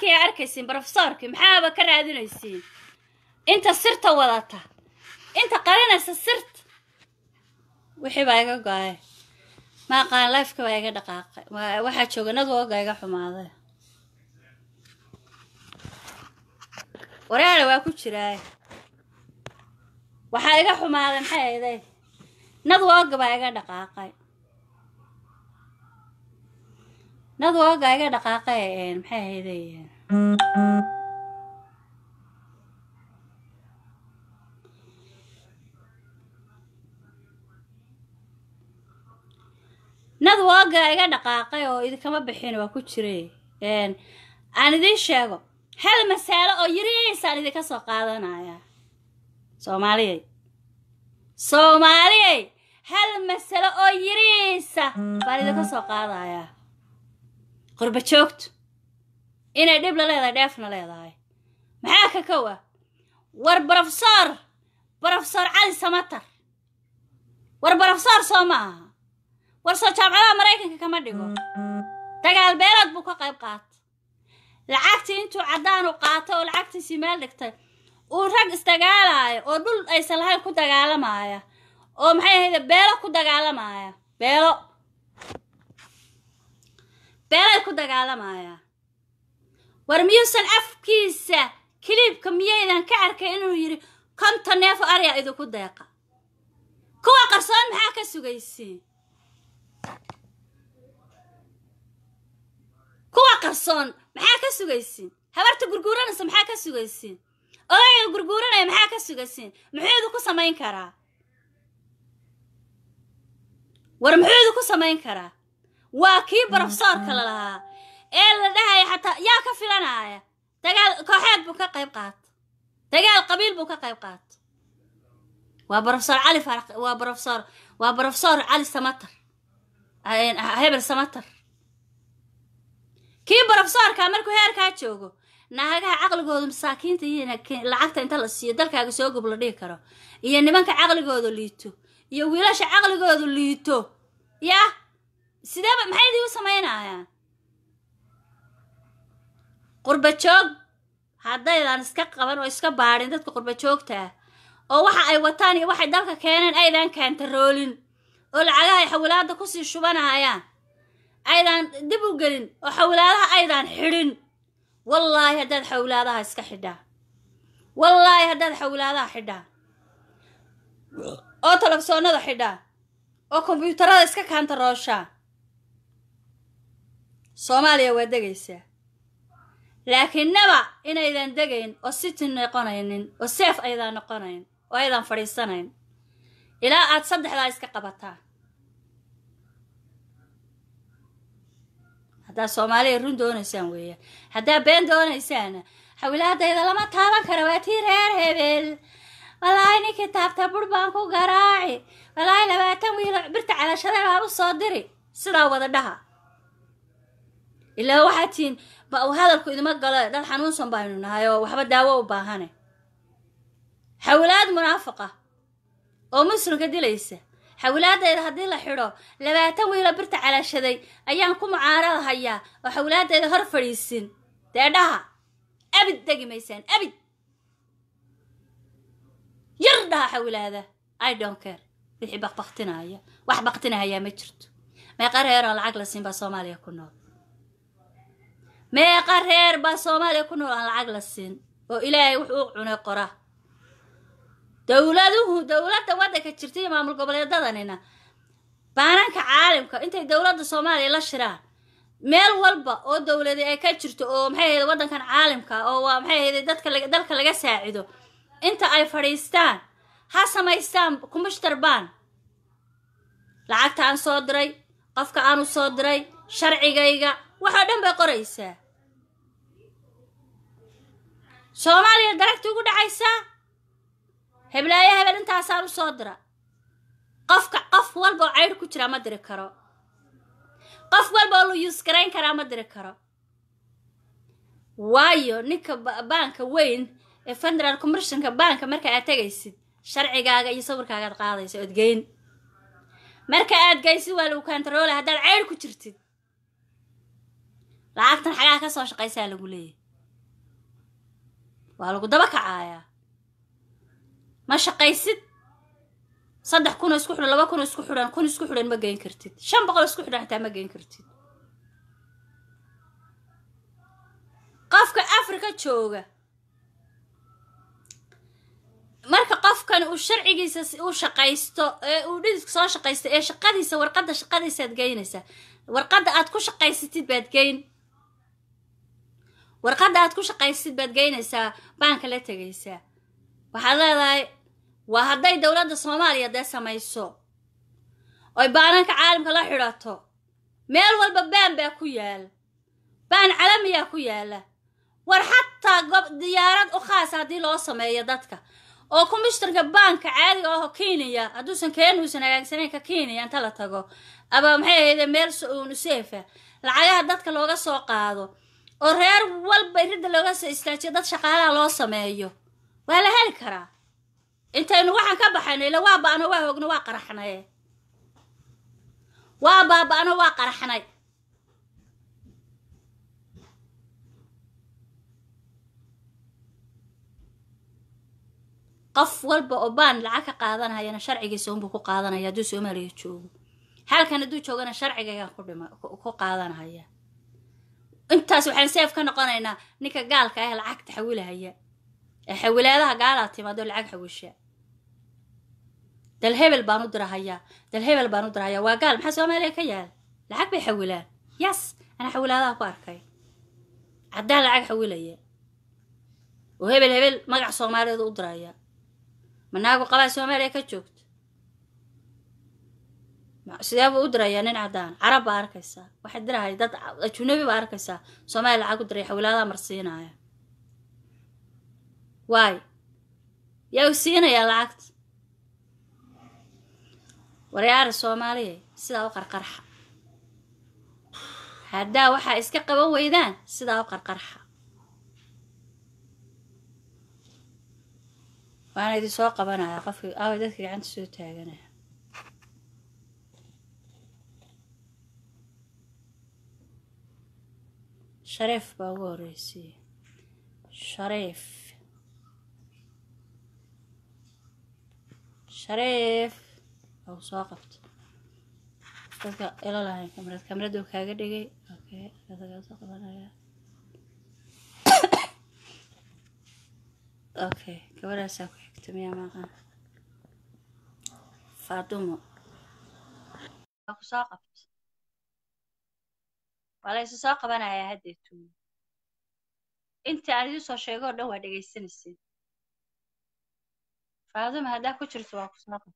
brofesoorkii aa arkaysiin brofesoorkii maxaaba ka raadinaysiin inta sirta wadata inta qarinaysa sirta wixii baa iga go-ay maaqaan lifeka baa iga dhaqaaqay waxaa jooga nadwoga iga xumaaday waraala waa ku jiraa waxaa iga xumaaday maxay ayday nadwoga baa iga dhaqaaqay nadwoga iga dhaqaaqay maxay ahayday nadwoga iga dhaqaaqay oo idinkama bixin waa ku jiray aan idiin sheego hal masalo oo yariisaan idinka soo qaadanaya soomaaliyay soomaaliyay hal masalo oo yariisa baan idinka soo qaadayaa qurba joogtu inay dhib la leedahay dheefna leedahay maxaa ka kowa war brofesor brofesor cali samatar war brofesor soo ma aha war soo jaamacadaha maraykanka kama dhigo dagaal beelood buu ka qayb qaatay lacagtii intuu caddaan u qaatay oo lacagtiisii meel dhigtay uu rag isdagaalaayo oo dhul aysan lahayn ku dagaalamaya oo maxay ahayde beelo ku dagaalamaya beelo beelay ku dagaalamaya war miyuusan afkiisa kiliibka miyaydan ka arkay inuu yidhi konton neefo arya idinku deeqa kuwa qarsoon maxaa ka sugaysiin kuwa qarsoon maxaa ka sugaysiin habarta gurguuranaysa maxaa ka sugaysiin odayga gurguuranaya maxaa ka sugaysiin muxuu idinku samayn karaa war muxuu idinku samayn karaa waa kii brofesoorka la lahaa ee la dhahaya xataa yaa ka filanaya dagaal kooxeed buu ka qayb qaata dagaal qabiil buu ka qayb qaata waa brofesor cali faraq waa brofesor waa brofesor cali samatar hebel samatar kii brofesoorka markuu heerkaa joogo naagaha caqligooda masaakiinta iyo lacagta inta la siiyo dalkaaga soo gob la dhihi karo iyo nimanka caqligooda liito iyo wiilasha caqligooda liito yah sideeba maxay idii u samaynayaan qurba joog haddaydan iska qaban oo iska baadhin dadka qurba joogta ah oo waxa ay wataan iyo waxay dalka keeneen aydan kaantaroolin oo lacagaha ay xawilaada kusii shubanahayaan aydan dib u gelin oo xawilaadaha aydan xidhin wallaahi haddaad xawilaadaha iska xidhaa wallaahi haddaad xawilaadaha xidhaa oo talefsoonada xidhaa oo kombyuutarada iska kaantarooshaa soomaaliya waa degaysaa laakiin naba inaydan degayn oo city noqonaynin oo seef aydan noqonayn oo aydan fadhiisanayn ilaa aad saddexdaa iska qabataa haddaad soomaaliya run doonaysaan weeyaan haddaad been doonaysaana xawilaadayda lama taaban kara waa tii reer hebel walaahi ninkii taabta bur baan ku garaaci walaahi labaatan wiilo birta calashada baan u soo diri sidaa wada dhaha ilaa waxaad tihiin hadalku idima galo dad xanuunsan baynu nahay oo waxba daawo u baahane xawilaad munaafiqa oo muslimka dilaysa xawilaadayda haddii la xidho labaatan wiilo birta calashaday ayaan ku mucaarada hayaa oo xawilaadayda hor fadhiisin dee dhaha abid degi maysaan abid yar dhaha xawilaada i don't care wixii baqbaqtinaya wax baqtinahayaa ma jirto meeqa reer oo lacag la siin baa soomaaliya ku nool meeqa reer baa soomaaliya ku nool aan lacag la siin oo ilaahay wuxuu u cunay qora dowladuhu dowladda waddanka jirta iyo maamul goboleedadanina baananka caalamka intay dowladda soomaaliya la shiraan meel walba oo dowladi ay ka jirto oo maxay ahayde waddankan caalamka oo waa maxay ahayde dadka dalka laga saacido inta ay fadhiistaan ha samaystaan kumashtar baan lacagta aan soo diray qofka aanu soo diray sharcigayga waxoo dhan bay qoraysaa soomaaliya daragti ugu dhacaysaa heblaayo hebel intaasaan u soo dira qofka qof walba oo caydh ku jiraa ma diri karo qof walba oo la yuus garayn karaa ma diri karo waayo ninka baanka weyn ee federal commershonka baanka marka aad tegaysid sharcigaaga iyo sawirkaaga ad qaadaysa ood geyn marka aad gaysid waa lagu kantaroolay haddaad caydh ku jirtid lacagtan xagaa ka soo shaqaysaa lagu leeyahy waa lagu daba kacayaa ma shaqaysid saddex kunoo isku xidhan laba kunoo isku xidhan kun isku xidhan ma geyn kartid shan boqol isku xidhan xitaa ma geyn kartid qofka afrika jooga marka qofkan uu sharcigiisa u shaqaysto ee uu dhididka soo shaqaysto ee shaqadiisa warqadda shaqadiisaad geynaysaa warqadda aad ku shaqaysatid baad geyn warqadda aad ku shaqaysatid baad geynaysaa baanka la tegaysaa waxaad leedahay waa hadday dowladda soomaaliya dee samayso oy baananka caalamka la xidhato meel walba baan baa ku yaala baan calamiyaa ku yaala war xataa gob diyaarad u khaasa haddii loo sameeyo dadka oo kumishtarka baanka caadiga aho kenya hadduusan keenuusan hagaagsanayn ka kenya inta la tago aba maxay ahayde meel nuseefa lacagaha dadka looga soo qaado oo reer walba ridda looga soo istaajiyo dad shaqaalaha loo sameeyo waa la heli karaa intaynu waxaan ka baxayno ila waa ba'no waa hoogno waa qaraxnaye waa baaba'no waa qaraxnay qof walba oo baan lacag ka qaadanayana sharcigiisa unbuu ku qaadanaya hadduu soomaaliya joogo halkan hadduu joogana sharcigayaan ku dhima ku qaadanaya intaas waxaan seef ka noqonaynaa ninka gaalka ah lacagta xawilahaya ee xawilaadaha gaalaa timaado lacag xawisha dal hebel baan u dirahayaa dal hebel baan u dirahayaa waa gaal maxaa soomaaliya ka yaal lacag bay xawilaan yas anaa xawilaadaha ku arkay caddaan lacag xawilaya oo hebel hebel magac soomaaliyeed u diraya manaagu qabaa soomaaliya ka joogto sidee buu u dirayaa nin caddaan carab baa arkaysaa waxay dirahay dad ajunabi baa arkaysaa soomaaliya lacag u diray xawilaadaha marsiinaya waay yaa u siinayaa lacagta waryaara soomaaliya sidaa u qarqarxa haddaa waxaa iska qaban weydaan sidaa u qarqarxa waana idin soo qabanaya qofki aaway dadka gacanta soo taaganaya shariif baa ugu horreysay shariif shariif ou soo qabto dadka ila lahayn kamarad kamaradu kaaga dhigay okay adagaa soo qabanaya okay gabadhaasaa ku xigta miyaa maqan faadumo waa ku soo qabto waa la isu soo qabanayaa haddeetu inta aan idin soo sheego o dhan waa dhegaysanaysin faaduma haddaa ku jirto waa ku soo qabto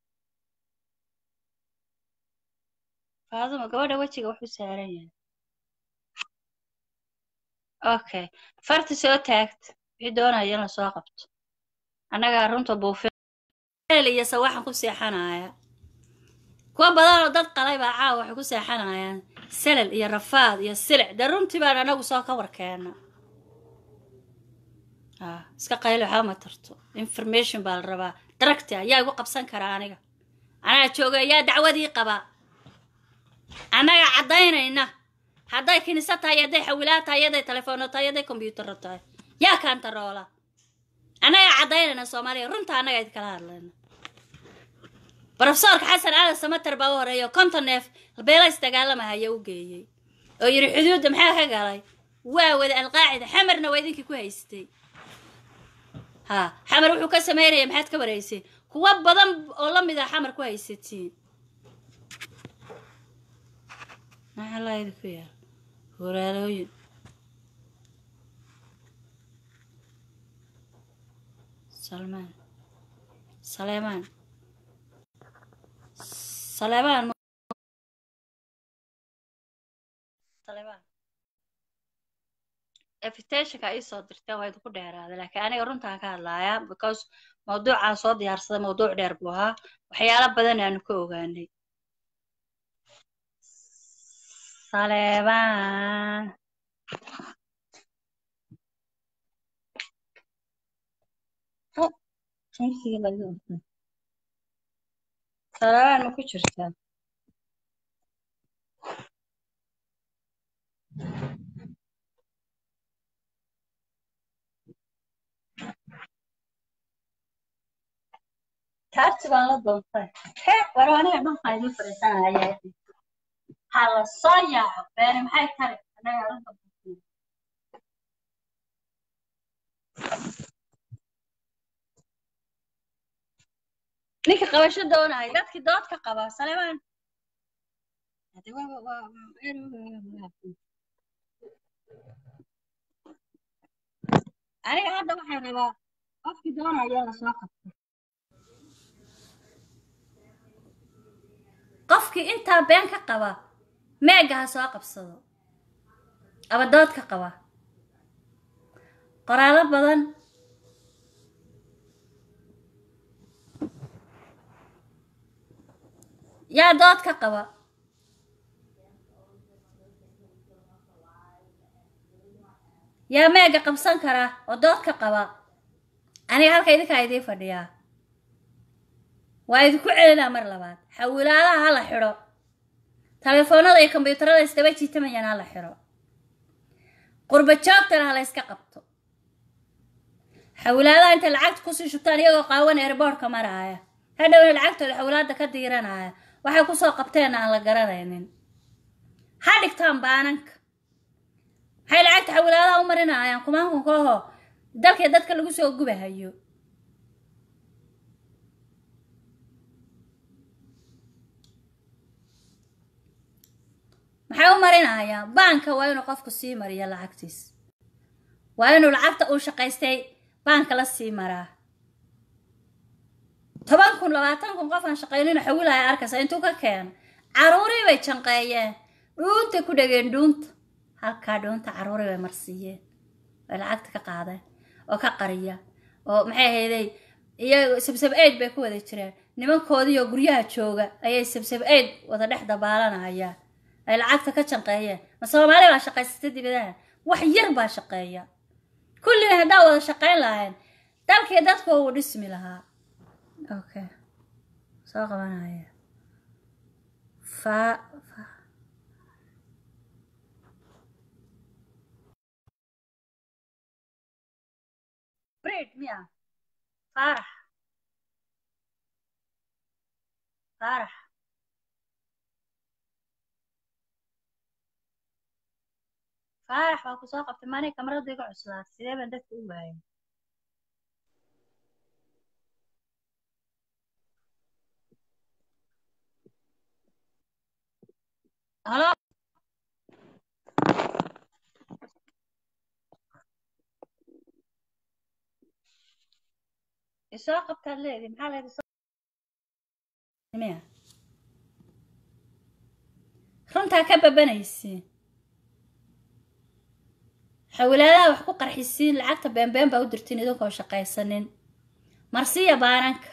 faaduma gabadha wejiga wuxuu saaran yahay okay farta soo taagta wixii doonaya in la soo qabto annagaa runta buufin iyo sawaxan ku seexanaya kuwa badan oo dad qalay baa caawa waxay ku seexanayaan salal iyo rafaad iyo silic dee runtii baan anagu soo ka warkeena iska qaylo waxba ma tarto information baa la rabaa daragti ayaa igu qabsan karaa aniga anaa jooga ayaa dacwadii qaba annaga caddaynayna hadday kinisa tahay hadday xawilaad tahay hadday telefoonno tahay hadday kombyuutarro tahay yaa kaantaroola annaga caddaynayna soomaaliya runta annaga idinkala hadlayna brofesorka xasan cali samater baa u horeeya konton neef beelays dagaalamahaya u geeyey oo yidhi xuduudda maxaa ka galay waa wada alqaacida xamarna waa idinkii ku haystay ha xamar wuxuu ka samaynaya maxaad ka wareyseen kuwo badan oo la mid a xamar ku haysatiin maxaa laa idinku yaal horaalooyin salmaan saleemaan saleemaan saleemaan invitationka ii soo dirteen waa idinku dheeraaday laakiin aniga runtaan ka hadlaaya because mawduucaan soo diyaarsaday mawduuc dheer buu ahaa waxyaalo badan aanu ka ogaanay saleebaan saleebaan ma ku jirtaa kaarti baan la doontay he war aniga dhulka idin fadhiisanaya ha la soo yaaco beeni maxay tari anaga dhulka fadhiisana. ninka qabasho doonaya dadkii doodka qaba salemaan Hade waa- waa- waa- aniga hadda waxaan rabaa qofkii doonaya la soo qabto qofkii intaa been ka qaba meega ha soo qabsado aba dood ka qaba qoraallo badan yaa dood ka qaba yaa meega qabsan kara oo dood ka qaba aniga halka idinkaa idiin fadhiyaa waa idinku celinaa mar labaad xawilaadaha ha la xidho telefoonada iyo kombyuutarada isdaba jiitamayaan ha la xidho qurba joogtana ha la yska qabto xawilaadaha intay lacagta kusii shubtaan iyagoo qaawan airboortka maraaya hadhowna lacagtooda xawilaada ka diiranaya waxay kusoo qabteen aan la garanaynin ha dhigtaan baananka maxay lacagta xawilaadaha u marinayaan kumaankunkaho dalkii dadka lagu soo gubahayo maxay u marinayaan baanka waa inuu qofku sii mariyo lacagtiis waa inuu lacagta uu shaqaystay baanka la sii maraa toban kun labaatan kun qof aan shaqaynina xawilaya arkaysa intuu ka keeno caruurii bay janqeeyeen dhuuntay ku dhegeen dhuunta halkaa dhuunta caruurii bay marsiiyeen way lacagta ka qaadeen oo ka qariya oo maxay ahayday iyago sabsab aid bay ku wada jireen nimankoodiioo guryaha jooga ayay sabsab aid wada dhex dabaalanayaan ay lacagta ka janqeeyeen ma soomaali baa shaqaysata dibadaha wax yar baa shaqeeya kullina haddaa wada shaqayn lahayn dalkii dadku uu dhismi lahaa okay soo qabanaya fa fa breed miya faarax faarax faarax waa ku soo qabtay maaniga kamarada iga cuslaa sidee baan dadka u waayay halo isoo qabtaad leedi maxaa leedi miya runtaa ka babanaysiin xawilaadaha wax ku qarxisiin lacagta beenbeen baa u dirtiin idinkoo shaqaysanin marsiya baananka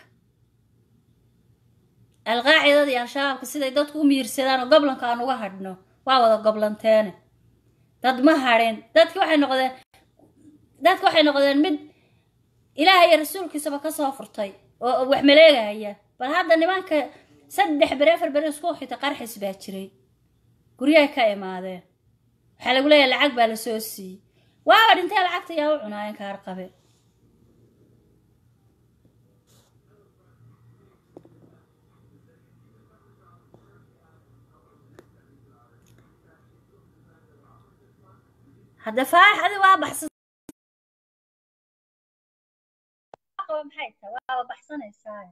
alqaacidada iyo al-shabaabka siday dadku u miirsadaan oo goblanka aan uga hadhno waa wada goblanteene dad ma hadhin dadki waxay noqdeen dadki waxay noqdeen mid ilaaha iyo rasuulkiisaba kasoo furtay oo wax maleegaya bal hadda nimanka saddex bere afar bere isku xita qarxis baa jiray guryahay ka imaadeen waxaa lagu leeyahay lacag baa lasoo siiyey waaba dhintee lacagta yaa u cunaayeen kaar qabe hadda faarax adi waa baxsan maxay tahay waaba baxsanaysaa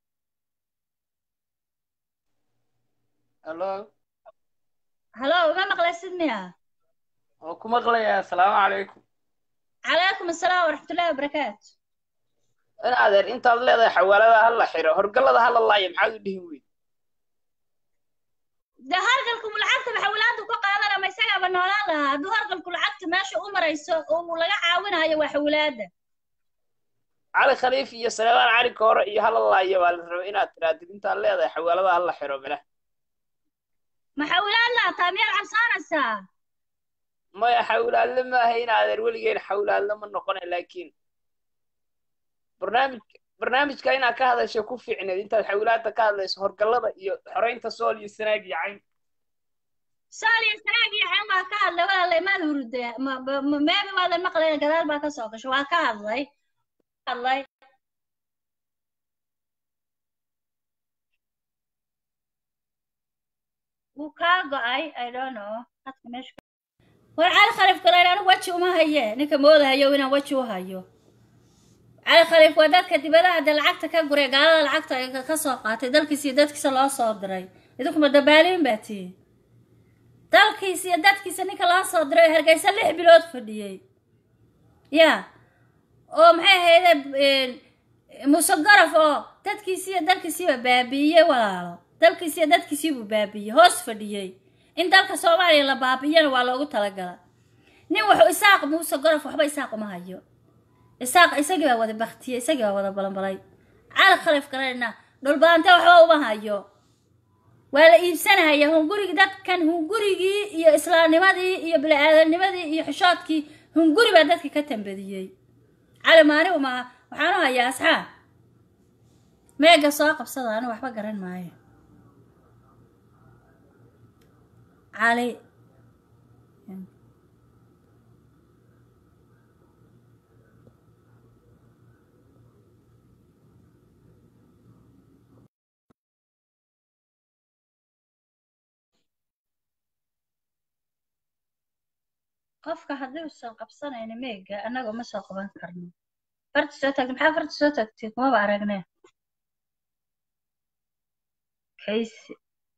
hallo halo uma maqlaysid miya oo ku maqlayaa asalaamu calaykum calaykum asalaam waraxmatullahi wabarakaatu in adeer intaad leedahay xawaalada ha la xiro horgallada ha la laayo maxaad u dhihin weyn de hargalku lacagta maxawalaadu ka qaadana ma isagaaba noolaan lahaa hadduu hargalku lacagta meesha u marayso oo laga caawinayo waa xawlaada cali khaliif iyo saleebaan cali koore iyo hala laayo baa la rabay inaad tiraadid intaad leedahay xawaalada ha la xiro mila maxawlaad laataa miyaad cabsaanaysaa maya xawlaadle maaha in adeer weligeen xawlaadle ma noqona laakiin barnaamij barnaamijka inaad ka hadasho ku fiicneed intaad xawlaada ka hadlayso horgallada iyo xoreynta sool iyo sanaag iyo cayn sool iyo sanaag iyo cayn baa ka hadlay walaalay maad hurda meebi waadan maqlayn gadaal baa ka soo gasho waa ka hadlay hadlay wuu kaa go-ay i don't know hadka meesha war cali khaliif galayr anigu weji uma haye ninka moodahayo inaan weji u hayo cali khaliif waa dadka dibadaha dee lacagta ka guray gaalada lacagta ay ka soo qaatay dalkiisa iyo dadkiisa loo soo diray idinkuma dabaaliin baa tihi dalkiisa iyo dadkiisa ninka loo soo diray hargeysa lix bilood fadhiyey ya oo maxay ahayde muuse garaf oo dadkiisi iyo dalkiisiiba baabi'iyey walaalo dalkiisi iyo dadkiisiibuu baabi'iyey hoos fadhiyey in dalka soomaaliya la baabi'iyana waa loogu talagala nin wuxuu isaaq muuse garaf waxba isaaq uma hayo isaaq isagii baa wada baktiyey isagii baa wada balanbalay cali khaliif galayna dhulbaante waxba uma hayo waa la iibsanahaya hungurigi dadkan hungurigii iyo islaamnimadii iyo bini-aadamnimadii iyo xishoodkii hunguri baa dadka ka tambadiyey cali maani umaa waxaan u hayaa asxaab meega soo qabsada anigu waxba garan maayo cali qofka haddii usan qabsanayno meega annaga uma soo qaban karno farta soo taagta maxaa farta soo taagtay kumaba aragne kaysi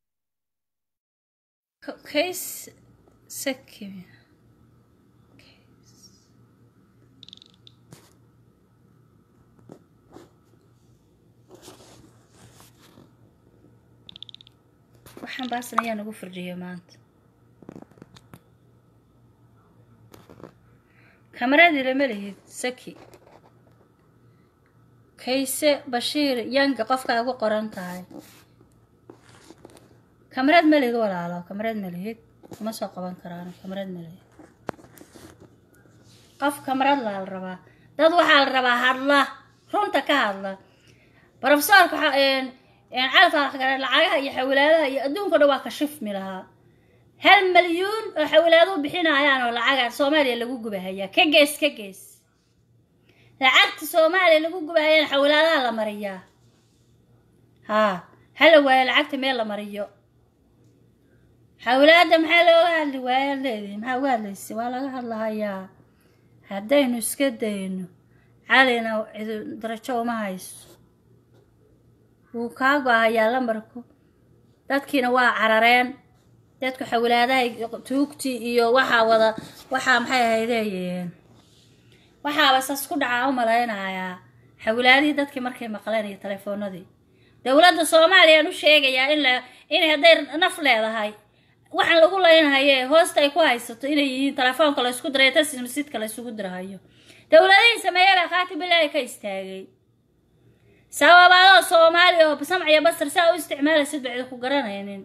kays saki waxaan baasan ayaa nagu furjiyay maanta kamaradii lama lihid saki kayse bashiir yanga qofka ugu qoran tahay kamarad ma lihid walaalo kamarad ma lihid uma soo qaban karaan kamarad ma lihid qof kamarad laa la rabaa dad waxaa la rabaa hadla runta ka hadla brofesorka cali faaraxgare lacagaha iyo xawilaadaha iyo adduunka dhan waa ka shifmi lahaa hal malyuun oo xawilaadu bixinayaan oo lacaga soomaaliya lagu gubahayaa ka gees ka gees lacagta soomaaliya lagu gubahayaan xawilaadaha la mariyaa haa hala waayo lacagta meel la mariyo xawilaada maxaa looga hadli waaya leedihi maxaa uga hadlaysa waa laga hadlahayaa haddaynu iska dayno calina cidu darajo uma hayso wuu kaa go-ahayaa lambarku dadkiina waa carareen dadku xawilaadaha tuugtii iyo waxaa wada waxaa maxay ahaydeeyeen waxaaba sas ku dhacaa u malaynayaa xawilaadihii dadkii markay maqleen iyo telefoonadii dowladda soomaaliya aan u sheegayaa in la inay hadday naf leedahay waxaan lagu leynahaye hoosta ay ku haysato inay yihiin telefoonka la ysku diray tas masjidka la isugu dirahayo dowladihii sameeye baa khaatibilaahi ka istaagay sababaadoo soomaaliya oo samc iyo basar saa u isticmaalaysid ba cidi ku garanaynin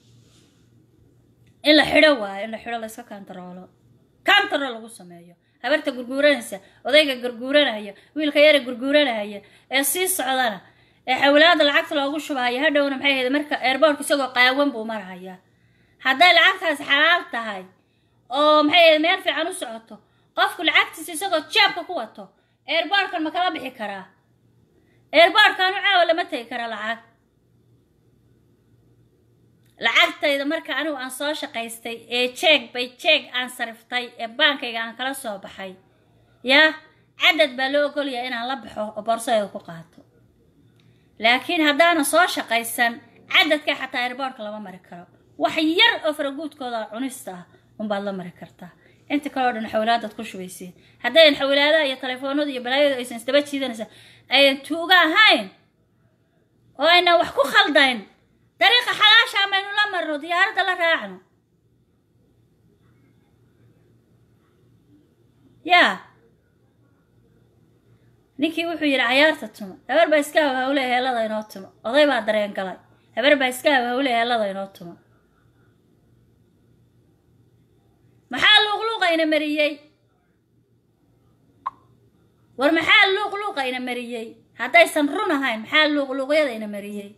in la xidho waayo in la xidho layska kantaroolo kantarool lagu sameeyo habarta gurguuranaysa odayga gurguuranaya wiilka yara gurguuranaya ee sii socdana ee xawilaada lacagta loogu shubahaya hadhowna maxay ahayd marka eerboorka isagoo qaawan buu marahayaa hadday lacagtaasi xalaal tahay oo maxay ahayd meel fiican u socoto qofku lacagtiisa isagoo jeebka ku wato eerboorkan ma kala bixi karaa eerboorkanu caawa lama tegi kara lacag lacagtayda marka anigu aan soo shaqaystay ee jeeg bay jeeg aan sariftay ee baankayga aan kala soo baxay yaa cadad baa loo ogolyaha inaan la baxo oo boorsadayda ku qaato laakiin haddaanan soo shaqaysan cadadka xataa airboortka lama mari karo wax yar oo faraguudkooda cunista ah unbaad la mari kartaa inta kaleo dhan xawilaadaad ku shubaysiin haddayan xawilaadaha iyo telefoonada iyo balaayadu aysan isdaba jiidanaysa ayan tuuga ahayn oo aynan wax ku khaldayn dariiqa xalaasha maynu la marno diyaaradda la raacno yaa ninkii wuxuu yidhi cayaarta tumo habar baa iska haw hawle heellada inoo tumo oday baa dareen galay habar baa iska haw hawle heellada inoo tumo maxaa luuqluuqa ina mariyey war maxaa luuqluuqa ina mariyey haddaysan run ahayn maxaa luuqluuqyada ina mariyey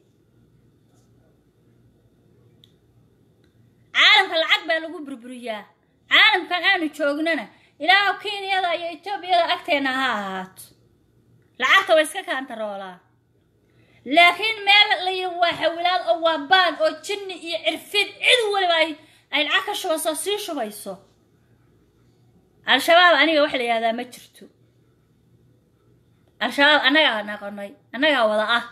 caalamka lacag baa lagu burburiyaa caalamkan aanu joognana ilaahu kenyada iyo etoobiyada agteenna ha ahaato lacagta way iska kaantaroolaa laakiin meel la yidhi waa xawilaad oo waa baan oo jinni iyo cirfid cid waliba ay ay lacag ka shubayso sii shubayso al-shabaab aniga wax la yihahdaa ma jirto al-shabaab annagaa naqonay annagaa wada ah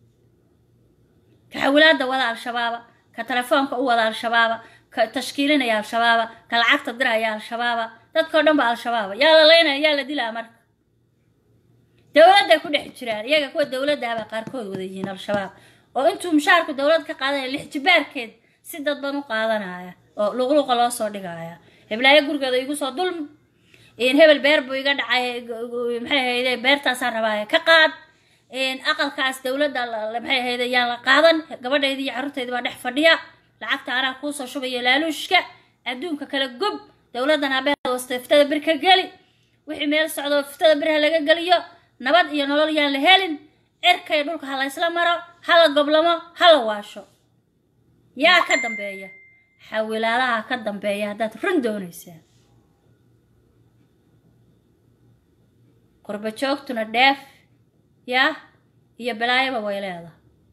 ka xawilaadda wada al-shabaaba ka telefoonka u wada al-shabaaba ka tashkiilinaya al-shabaaba ka lacagta diraya al-shabaaba dadkao dhan ba al-shabaaba yaa la leynaya yaa la dilaa marka dowladday ku dhex jiraan iyaga kuwa dowladdahabaa qaarkood wada yihiin al-shabaab oo intuu mushaarku dowlad ka qaadanaya lix jibaarkeed si dadban u qaadanaya oo luqluqa loo soo dhigaya heblaayo gurigeeda igu soo dulm hebel beer buu iga dhacay maxay ahayde beertaasaan rabaaye ka qaad aqalkaas dowladda maxay ahayde yaan la qaadan gabadhaydii iyo carruurtaydii baa dhex fadhiya lacagta anaa kuusoo shubaya laaluushka adduunka kala gob dowladdan habeeda wasta iftada bir ka geli wixii meel socdo iftada birha laga geliyo nabad iyo nolol yaan la helin cirkay dhulka ha la ysla maro ha la goblamo ha la waasho yaa ka dambeeya xawilaadaha ka dambeeya haddaad run doonaysaa qurba joogtuna dheef yaa iyo balaayaba way leedahay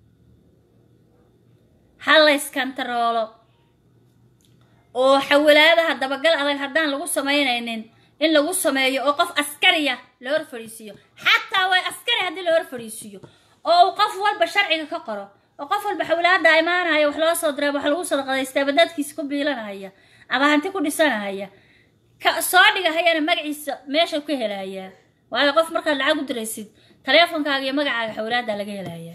ha la yskantaroolo oo xawilaadaha dabagal adag haddaan lagu samaynaynin in lagu sameeyo oo qof askariya la hor fadhiisiiyo xataa way askari haddii la hor fadhiisiiyo oo uu qof walba sharciga ka qoro oo qof walba xawilaada imaanaya wax loo soo diray wax lagu sadaqadaystaa badadkiisa ku biilanahaya ama hanti ku dhisanahaya ka soo dhigahayana magaciisa meesha ku helayaa waayo qof markaad lacag u diraysid taleefonkaaga iyo magacaaga xawilaada laga helayaa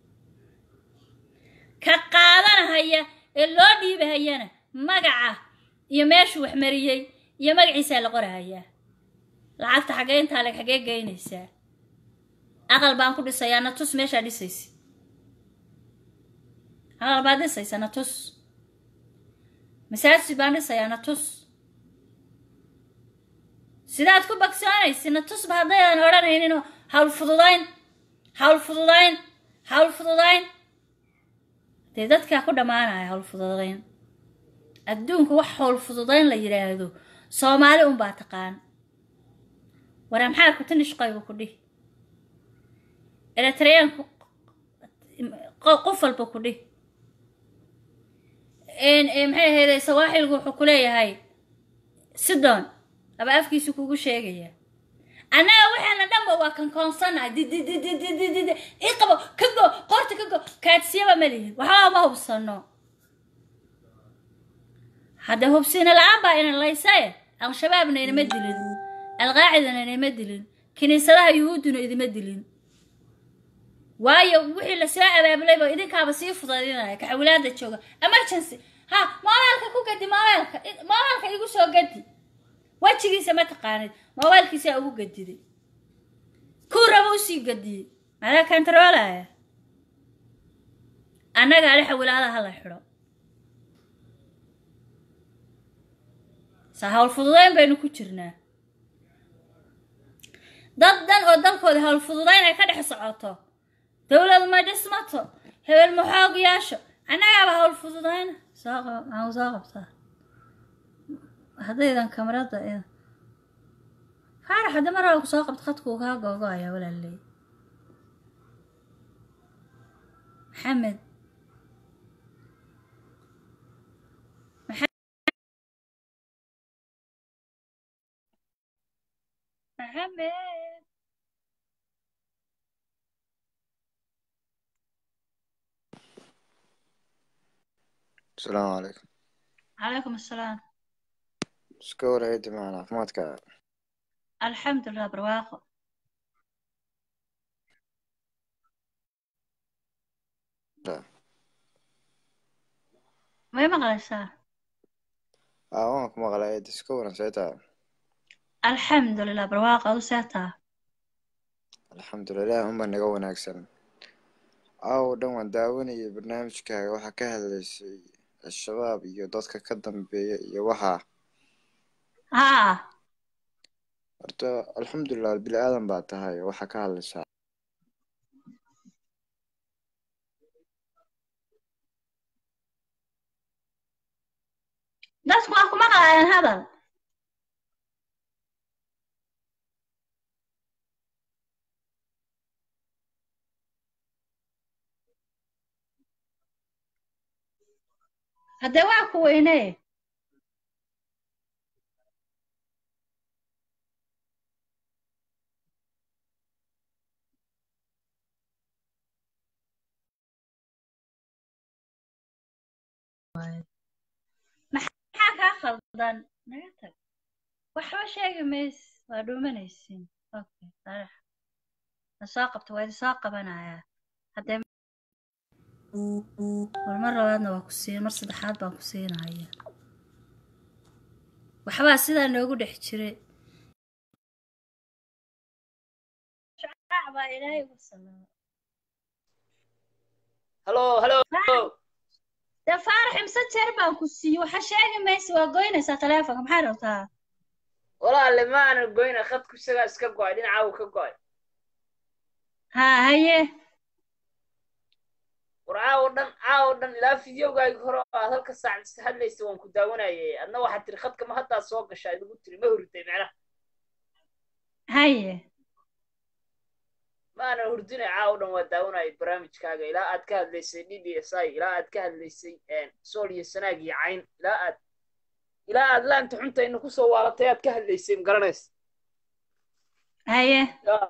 ka qaadanahaya ee loo dhiibahayana magaca iyo meeshuu waxmariyey iyo magaciisaa la qorahayaa lacagta xaggee intaa leg xaggee geynaysaa aqal baan ku dhisayaa na tus meeshaa dhisaysa aqal baad dhisaysa na tus masaajid baan dhisayaa na tus sidaad ku bagsoonaysa na tusba haddaydan odhanayninoo hawl fududayn hawl fududayn hawl fududayn dee dadkaa ku dhammaanaya hawl fududayn adduunka wax hawl fududayn la yidhaahdo soomaali unbaa taqaan waramxaarku tinishqaygu ku dhih eritreyaanku qof walba ku dhih maxay ahayde sawaaxilgu wuxuu ku leeyahay sidon aba afkiisu kugu sheegaya annaga waxaana dhanba waa kankoonsanaha didididididid ii qabo ka go qoorta ka go kaadsiyaba ma lihin waxbaa ma hubsano hadda hubsina la-aan baa ina laysaye al-shabaabna inama dilin alqaacidana inama dilin kiniisadaha yuhuudduna idima dilin waayo wixii lasoo abaabulayba idinkaaba sii fudaydinaya kaxawilaada jooga emergency ha moobaalka ku gadi moobaalka moobaalka igu soo gadi wejigiisa ma taqaanid moobaylkiisaa ugu gadiday kuu raba usii gadiyey madaa kantaroolaya annaga ale xawilaadaha la xidho saa hawl fududayn baynu ku jirnaa dad dhan oo dalkooda hawl fududayn ay ka dhex socoto dowlad ma dhismato hebel ma xoog yeesho annagaaba hawl fududayna soo qab maxaa soo qabtaa haddaydan kamarada faarax hadda mar ku soo qabto khadkuu kaa googo-aya walaaley maxamed maxamed asalaamu calaykum calaykum assalaam iska warhaydi macana caafimaadka alxamdulilah barwaaqo may maqlaysaa aa waan ku maqlay ed iska waran seetaa alxamdulilah barwaaqo adu seetaa alxamdulilah unba naga wanaagsan aawo dhan waan daawanayay barnaamijkaaga waxaa ka hadlaysay al-shabaab iyo dadka ka dambeeya iyo waxaa haa horta alxamdulilah bini aadan baa tahay waxaa ka hadlaysaa dadku waa ku maqlaayaan hadal haddee waa ku weynee maxaa kaa khaldan naga tag waxba sheegi mays waa dhuumanaysiin okay sarex la soo qabto waa idin soo qabanayaa haddee war mar labaadna waa ku siin mar saddexaad baan ku siinaya waxbaa sidaa noogu dhex jiray shacaac baa ilaahay ugu salaama halo halo dee faarax imse jeer baan ku siiyey waxa sheegi maysa waa goynaysaa taleefonka maxaa rabtaa walaale ma aanan goyna khadku isagaa iska go'ay dhinaca uu ka go'ay haa haye war caawo dhan caawo dhan ilaa fideogaagi hore oo aad halka saac is hadlaysa waan ku daawanayay adna waxaad tiri khadka ma haddaa soo gashaa idigu tiri ma hurday macnaha haye ma aanan hurdinay caawo dhan waa daawanayay barnaamijkaaga ilaa aad ka hadlaysay d d s i ilaa aad ka hadlaysay sool iyo sanaag iyo cayn ilaa aad ilaa aad laanta xunta ina kusoo waalatay aad ka hadlaysay ma garanaysa haye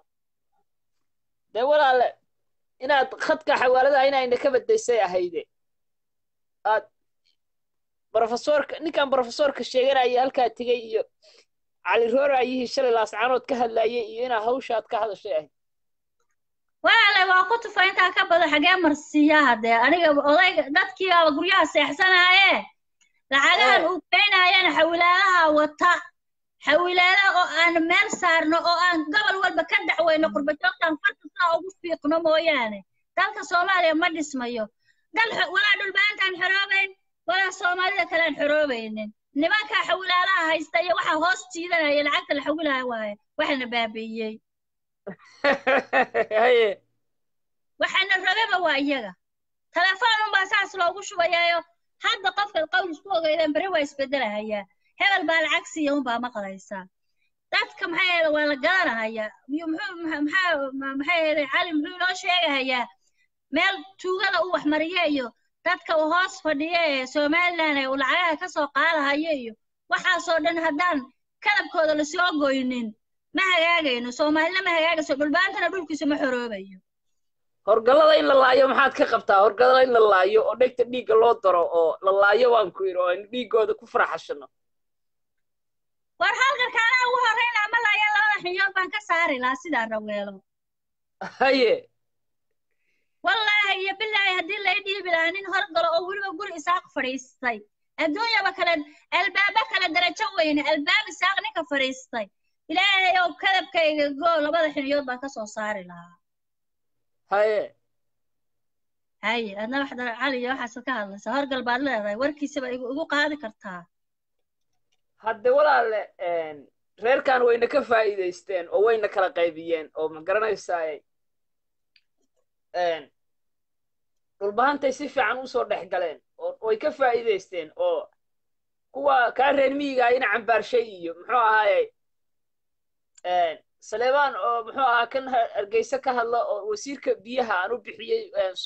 dee walaale inaad khadka xawaaladaha inayna ka badaysay ahayde aad brofesorka ninkan brofesorka sheeganaya halkaa tegey iyo cali roorayihii shalay laascaanood ka hadlayay iyo inaa hawshaad ka hadashay ahayd walaale waa ku tufa intaa ka badan xagee marsiiyaa haddee aniga odayga dadkiibaaba guryaha seexsanaaye lacagahan uu keenayana xawilaadaha wata xawilaada oo aan meel saarno oo aan gobol walba ka dacweyno qurbajoogtaan farta saa ugu fiiqno mooyaane dalka soomaaliya ma dhismayo dal walaa dhulbaantaan xoroobayn walaa soomaalida kalean xoroobaynin nimankaa xawilaadaha haysta iyo waxaa hoos jiidanaya lacagta la xawilaya waaye waxana baabi'iyey haye waxaana rababa waa iyaga telefoon unbaa saas loogu shubayaayo hadda qofka qowl isku ogeydeen beri waa isbedelahayaa hebel baa lacag siiya unbaa maqlaysaa dadka maxaa yeele waa la garanahayaa muxuu maxaa yeele cali muxuu inoo sheegahayaa meel tuugada uu waxmariye iyo dadka uu hoos fadhiye ee somalilan ee uu lacagaha ka soo qaadahayo iyo waxaasoo dhan haddaan kadabkooda lasoo goynin ma hagaagayno soomaalina ma hagaagayso dhulbaantana dhulkiisa ma xoroobayo horgallada in la laayo maxaad ka qabtaa horgallada in la laayo oo dhegta dhiigga loo daro oo la laayo waan ku yidhi oo aynu dhiiggooda ku faraxashano war halkan kaanaa ugu horreyna ma laaya labada xinyood baan ka saari lahaa sidaa raweelo haye wallaahi iyo bilaahi haddii lay dhiibi lahaa nin horgalo oo weliba guri isaaq fadhiistay adduunyaba kale albaabo kale darajo weyne albaab isaaq ninka fadhiistay ilaahay ow kadabkayga goo labada xiniyood baan ka soo saari lahaa haye haye adna wax dara cali iyo waxaasad ka hadlaysaa horgal baad leedahay warkiisaba igu qaadi kartaa hadde walaale reerkan wayna ka faa'iidaysteen oo wayna kala qaybiyeen oo ma garanaysaa dhulbahantay si fiican usoo dhex galeen oo way ka faa'iidaysteen oo kuwa kaa reer miyiga ina cambaarshay iyo muxuu ahaaye saleebaan oo muxuu ahaa kan hargeysa ka hadla oo wasiirka biyaha aan u bixiyey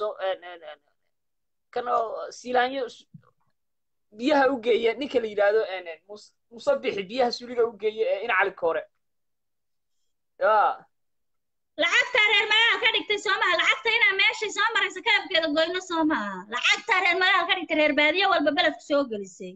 kan oo siilaanyo biyaha u geeya ninka la yidhaahdo musabixi biyaha suliga u geeya ee ina cali koore ya lacagtaa reer magaal ka dhigtay soo maha lacagta inaa meeshay soo maraysa kadabkeeda goyno soo maha lacagtaa reer magaal ka dhigtay reer baadiye walba beledku soo gelisay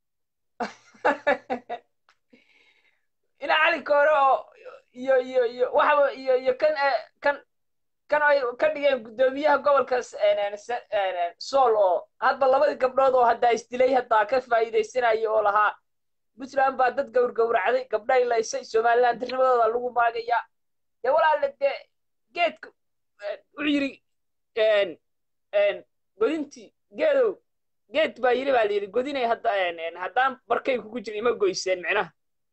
ina cali koore oo iyo iyo iyo waxaba iyo iyo kan kan kan ay ka dhigeen guddoomiyaha gobolka sool oo hadba labadii gabdhood oo haddaa isdilay haddaa ka faa'iidaysanaya oo lahaa puntland baa dad gowrgowracday gabdhay laysay somaliland dirnimadooda lagu maagayaa dee walaale dee geedka wuxuu yidhi godintii geedow geed baa yidhi baa la yidhi godinay hadda haddaan barkay kugu jirin ima goyseen micnaha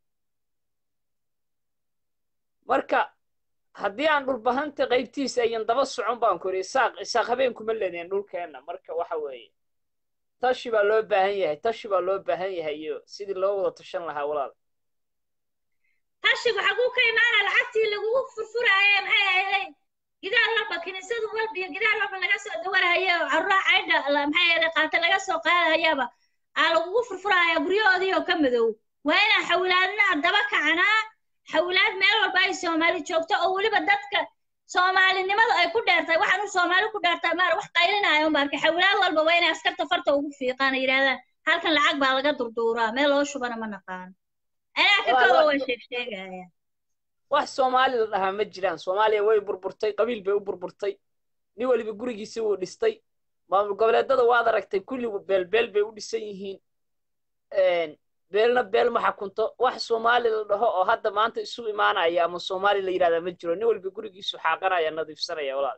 marka haddii aan dhulbahanta qaybtiisa ayan daba socon baan ku yidhi isaaq isaaq habeenkuma ledeen dhulkeenna marka waxa weeye tashi baa loo baahan yahay tashi baa loo baahan yahay iyo sidii loo wada tashan lahaa walaal tashigu xaguu ka imaana lacagtii lagugu furfuraaye maxay ahayd gidaar walba kiniisadu walba iyo gidaar walba laga soo dawarahaye carruraa caydha maxay ahayd qaata laga soo qaadahayaaba waxaa lagugu furfurayaa guryahoodii oo ka madow waa inaan xawilaadna daba kacanaa xawilaad meel walba ay soomaali joogto oo weliba dadka soomaalinimada ay ku dheertahay waxaan u soomaali ku dheertahay maar wax qaylinaayo marka xawilaad walba waa inay askarta farta ugu fiiqaan yidhahdaan halkan lacag baa laga durduuraa meel loo shubana ma naqaan anaa ka kooba waa sheeg sheegaya wax soomaali la dhahaa ma jiraan soomaaliya way burburtay qabiil bay u burburtay nin weliba gurigiisi wuu dhistay maamul goboleedada waad aragtay kulli beelbeel bay u dhisan yihiin beelna beel ma xakunto wax soomaali la dhaho oo hadda maanta isu imaanaya ama soomaali la yidhahdaa ma jiro nin weliba gurigiisu xaaqanaya nadiifsanaya walaal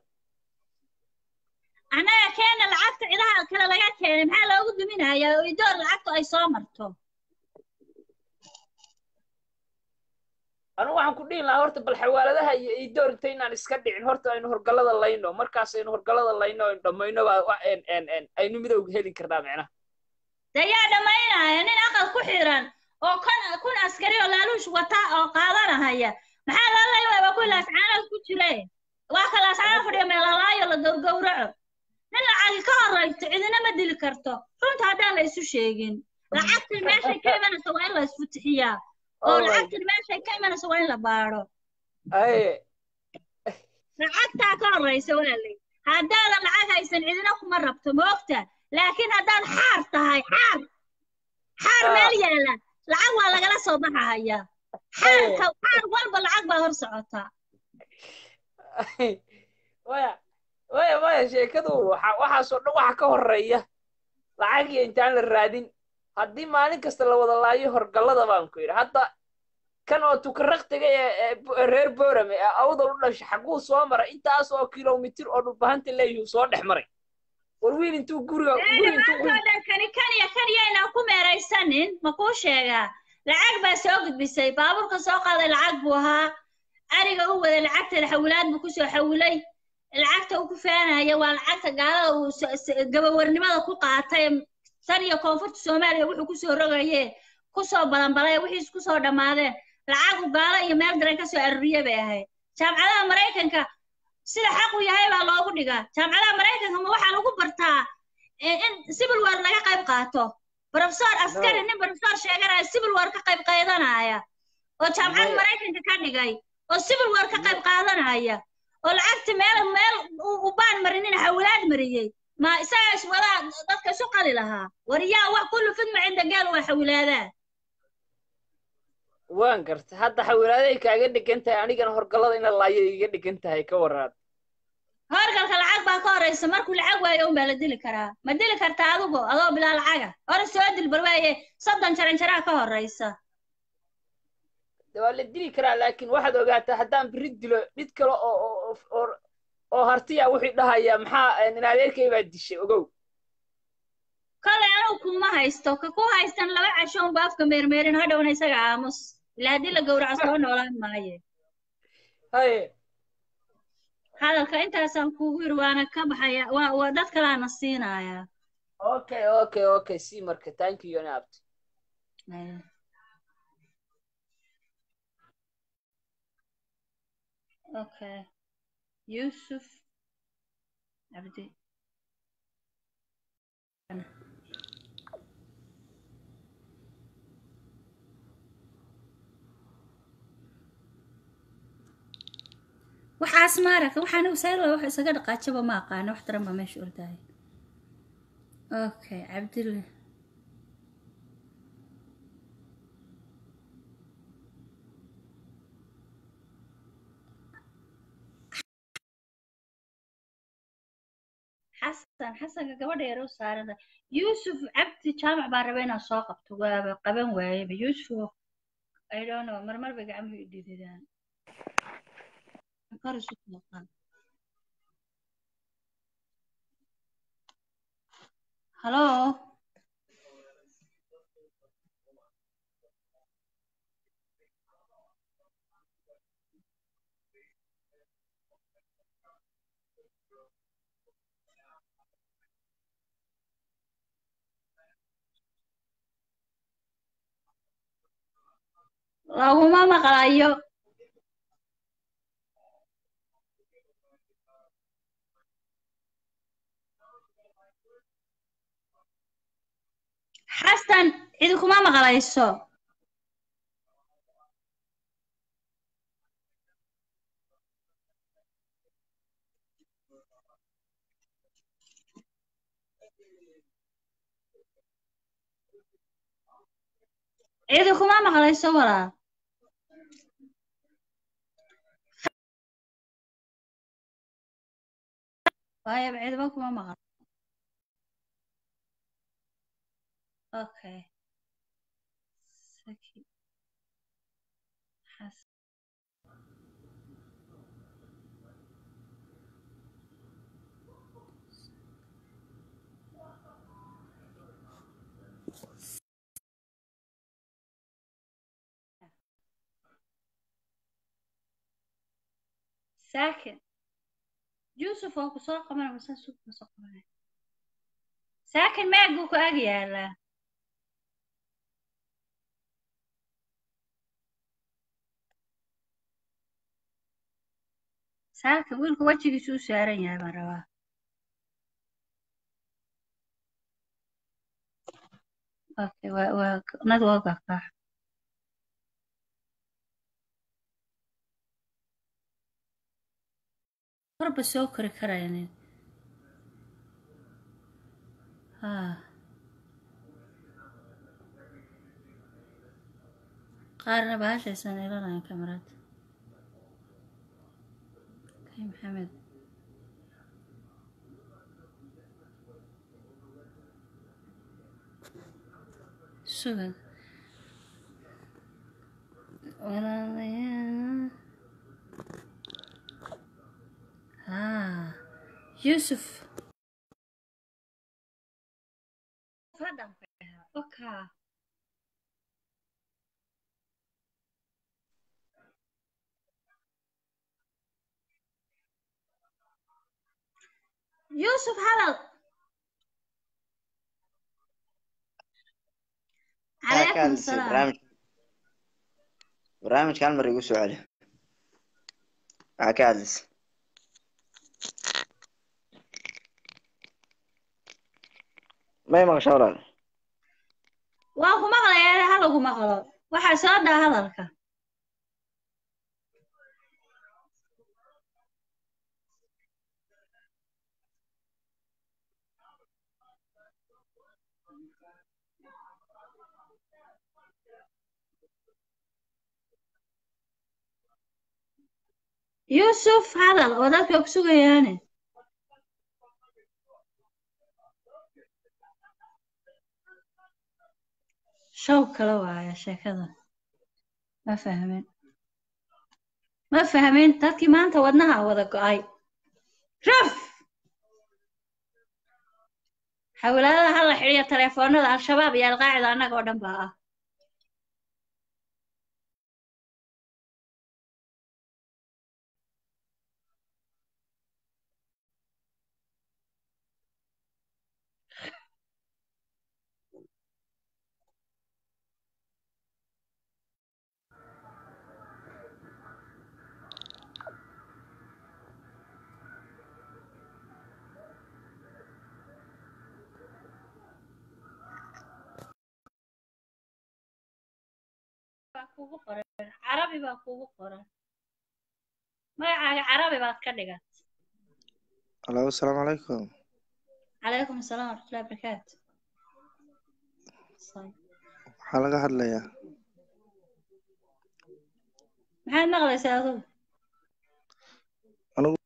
annaga keena lacagta cidaha kale laga keenay maxaa loogu duminayaa oo idoor lacagtu ay soo marto anu waxaan ku dhihi lahaa horta bal xawaaladaha iyo idoor inta inaan iska dhicin horta aynu horgallada layno markaas aynu horgallada layno aynu dhammayno baa aynu midowga heli karnaa micnaha dayaa dhammaynaya nin aqal ku xiran oo kon kun askari oo laaluush wata oo qaadanahaya maxaa loo leeyahay waa kuwi laascaanood ku jire waa ka laascaanood fadhiya meelalaayo la gowgowraco nin lacagi ka horraysto cidina ma dili karto runta haddaan la isu sheegin lacagtan meeshay ka imanaysa waa in la isfutixiyaa oo lacagtan meeshay ka imanaysa waa in la baadho lacagtaa ka horraysa walaalay haddaadan lacag haysan cidina kuma rabto ma ogta laakiin haddaad xaar tahay xaar xaar meel yaala lacag waa lagala soo baxahaya xaarka xaar walba lacag baa hor socotaa waya waya waya sheekadu waxaasoo dhan waxa ka horreeya lacagiyo intaan la raadin haddii maalin kasta la wada laayo horgallada baan ku yidhi hadda kan oo tukaraqtiga ee reer boorame ee awdal u dhashay xaguu soo maray intaas oo kilomitir oo dhulbahanta leeyihuu soo dhex maray war wiil intuu guriga dhan kani kaniya kaniyaynaan ku meeraysanin ma kuu sheegaa lacag baa soo gudbisay baabuurka soo qaaday lacag buu ahaa ariga u waday lacagteeda xawilaad buu kusoo xawilay lacagta uu ku faanaya waa lacagta gaalada uu gabawarnimada ku qaatay tan iyo koonfurta soomaaliya wuxuu kusoo rogaye kusoo balanbalay wixiis kusoo dhammaadeen lacagu gaalo iyo meel daran kasoo aruriye bay ahayd jaamcadaha maraykanka sida xaq u yahay baa loogu dhigaa jaamcadaha maraykanka ma waxaa lagu bartaa in civil war laga qayb qaato professor askari nin professor sheeganaya civil war ka qayb qaadanaya oo jaamcad maraykanka ka dhigay oo civil war ka qayb qaadanaya oo lacagta meel meel u baan marinina xawlaad mariyey ma isagaa iswadaa dadka isu qali lahaa war yaa wax kullu fidma cinda gaal waa xawilaadaa waan garta hadda xawilaaday kaaga dhigan tahay anigana horgallada ina laayo iga dhigan tahay ka waraad horgalka lacag baa ka horraysa markuu lacag waayo un baa la dili karaa ma dili kartaa adugu adoo bilaa lacaga hore soo dil bal waaye soddon jaran jaraa ka horraysa waa la dili karaa laakiin waxaad ogaataa haddaan biri dilo mid kale oo oo hartiya wuxuu dhahayaa maxaa nin adeerkay baa dishay ogow kolay anugu kuma haysto ka ku haystan laba casho unba afka meermeerin hadhowna isaga aamus ilaa haddii la gowraco soo noolaan maaye haye hadalka intaasaan kugu yiri waana ka baxaya waa waa dad kalaana siinayaa okay okay okay si marka thank you nabt okay yusuf abdi waxaas maaragta waxaan usayla wax isaga dhaqaajaba ma aqaano wax daran baa meesha ordaayo okay cabdille xasan xasanka gabadha yar u saarada yuusuf cabdi jaamac baa raba inaan soo qabto waaba qaban waayeba yuusuf i don't know marmar bay gacmuhu idhididaan kor isu muuqaan halo laguma maqlayo xasan cidi kuma maqlayso cidi kuma maqlayso walaal waayo cidiba kuma maqan okay Saki. Xas- saakin yuusuf oo ku soo qaban mase suuq ku soo qabanay saakin meeg buu ku ag yaalaa saakin wiilku wejigiisu u saaran yahay baan rabaa okay waa waa nadu waa gaqaax korba soo kori karaynin haa qaarna bahashaysan ilanayan kamarad kay maxamed sugad walaalayaal haa yuusuf fadhan okaa yuusuf hadal maxaa ka calaykum hadlaysay salaam barnaamij barnaamijka hal mar igu soo celi maxaa ka hadlaysay may maqasho walaal waan ku maqlayaa halagu maqlo waxaa soo dhaa hadalka yuusuf hadal oo dadka ku sugayaane show kale waaya sheekada ma fahmin ma fahmin dadkii maanta wadnaha wada go'ay raf xawlaadaha hala xidhiya taleefoonada al-shabaab iyo alqaacida annaga oo dhan baa ah baa kugu qoran carabi baa kugu qoran magacaaga carabi baad ka dhigan alo asalaamu calaykum calaykum asalaam waraxmatullahi wabarakaatu maxaa laga hadlayaa maxaad maqlaysaa adugu anigu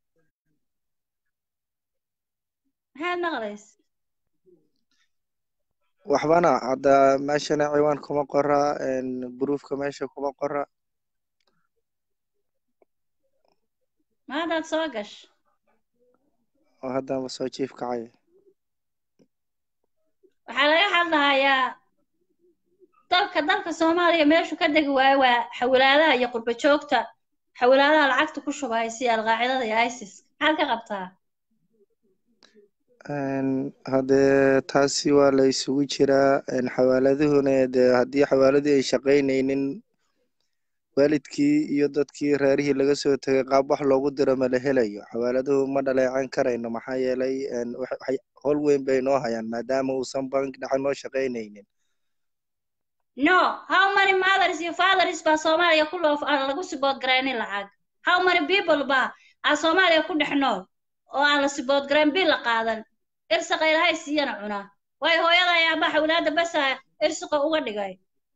maxaad maqlaysa waxbana hadda meeshana ciwaan kuma qora buruufka meesha kuma qora maantaad soo gash oo haddanba soo jiif kacay waxaa laga hadlahayaa dalka dalka soomaaliya meeshu ka degi waayo waa xawlaadaha iyo qurba joogta xawlaadaha lacagta ku shubaya si alqaacidada iyo isis maxaad ka qabtaa haddee taasi waa la isugu jiraa xawaaladuhuna dee haddii xawaaladii ay shaqaynaynin waalidkii iyo dadkii reerihii laga soo tegay qaab wax loogu diro ma la helayo xawaaladuhu ma dhaleecan karayno maxaa yeelay howl weyn bay noo hayaan maadaama uusan bank dhexe noo shaqaynaynin no how many mothers iyo fathers baa soomaaliya ku loo aan lagu sibood garaynin lacag how many people baa aa soomaaliya ku dhex nool oo aan la sibood garayn bil la qaadan irsaqa ilaahay siiyana cunaa waayo hooyada ayaa baa xawlaada basa irsaqa uga dhigay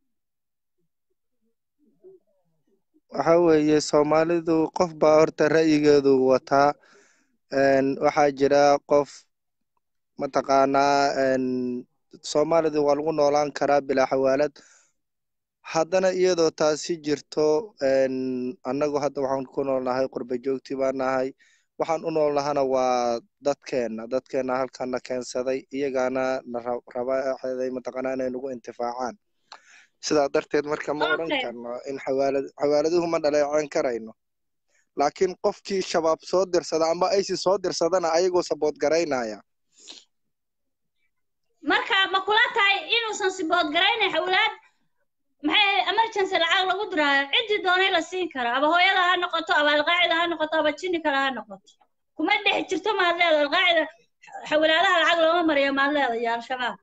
waxa weeye soomaalidu qof baa horta ra'yigeedu wataa een, waxaa jira qof mataqaanaa een, soomaalidu waa lagu noolaan karaa bilaa xawaalad haddana iyadoo taasi jirto een, annagu hadda waxaan ku noolnahay qurba joogti baan nahay waxaan u noolnahana waa dadkeenna dadkeenna halkana keensaday iyagaana na ra- raba waxay mataqaanaa inay nagu intifaacaan sidaa darteed marka ma odhan Okay. karno in xawaalad xawaaladuhu ma dhaleeceyn karayno laakiin qofkii shabaab soo dirsada amba aysi soo dirsadana ayagoo sabood garaynaya marka ma kula tahay inuusan sibood garaynin xawlaad maxay emergency lacag lagu diraayo ciddii doonay la siin kara aba hooyada ha noqoto aba alqaacida ha noqoto aba jinni kale ha noqoto kuma dhex jirto maad leeda alqaacida xawlaadaha lacag looma mariyo maad leeda iyo al-shabaab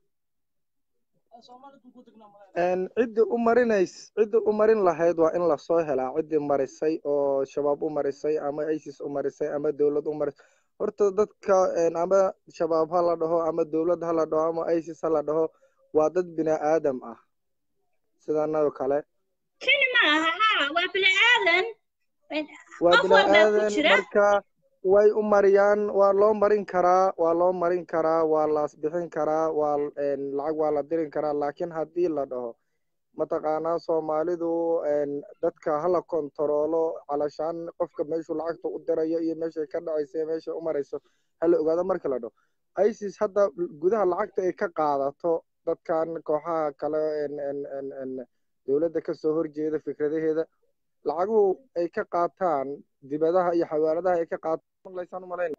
Een, ciddii u marinays ciddii u marin lahayd waa in lasoo helaa ciddii marisay oo shabaab u marisay ama isis u marisay ama dowlad u marisay horta dadka een, ama shabaab ha la dhaho ama dowlad ha la dhaho ama isis ha la dhaho waa dad bini aadam ah sidanadoo kale jinni ma aha ha waa bini aadan waa qof bini walbaa ku aadan jira marka way u mariyaan waa loo marin karaa waa loo marin karaa waa las bixin karaa waa een, lacag waa la dirin karaa laakiin haddii la dhaho mataqaanaa soomaalidu een, dadka hala kontaroolo calashaan qofka meeshuu lacagta u dirayo iyo meeshay ka dhacayso iyo meeshay u marayso hala ogaado marka la dhaho isis hadda gudaha lacagta ay ka qaadato dadkan kooxaha kale een, een, een, een, dowladda kasoo horjeeda fikradaheeda lacaguhu ay ka qaataan dibadaha iyo xawaaladaha ay ka qaataan laysaan umalayn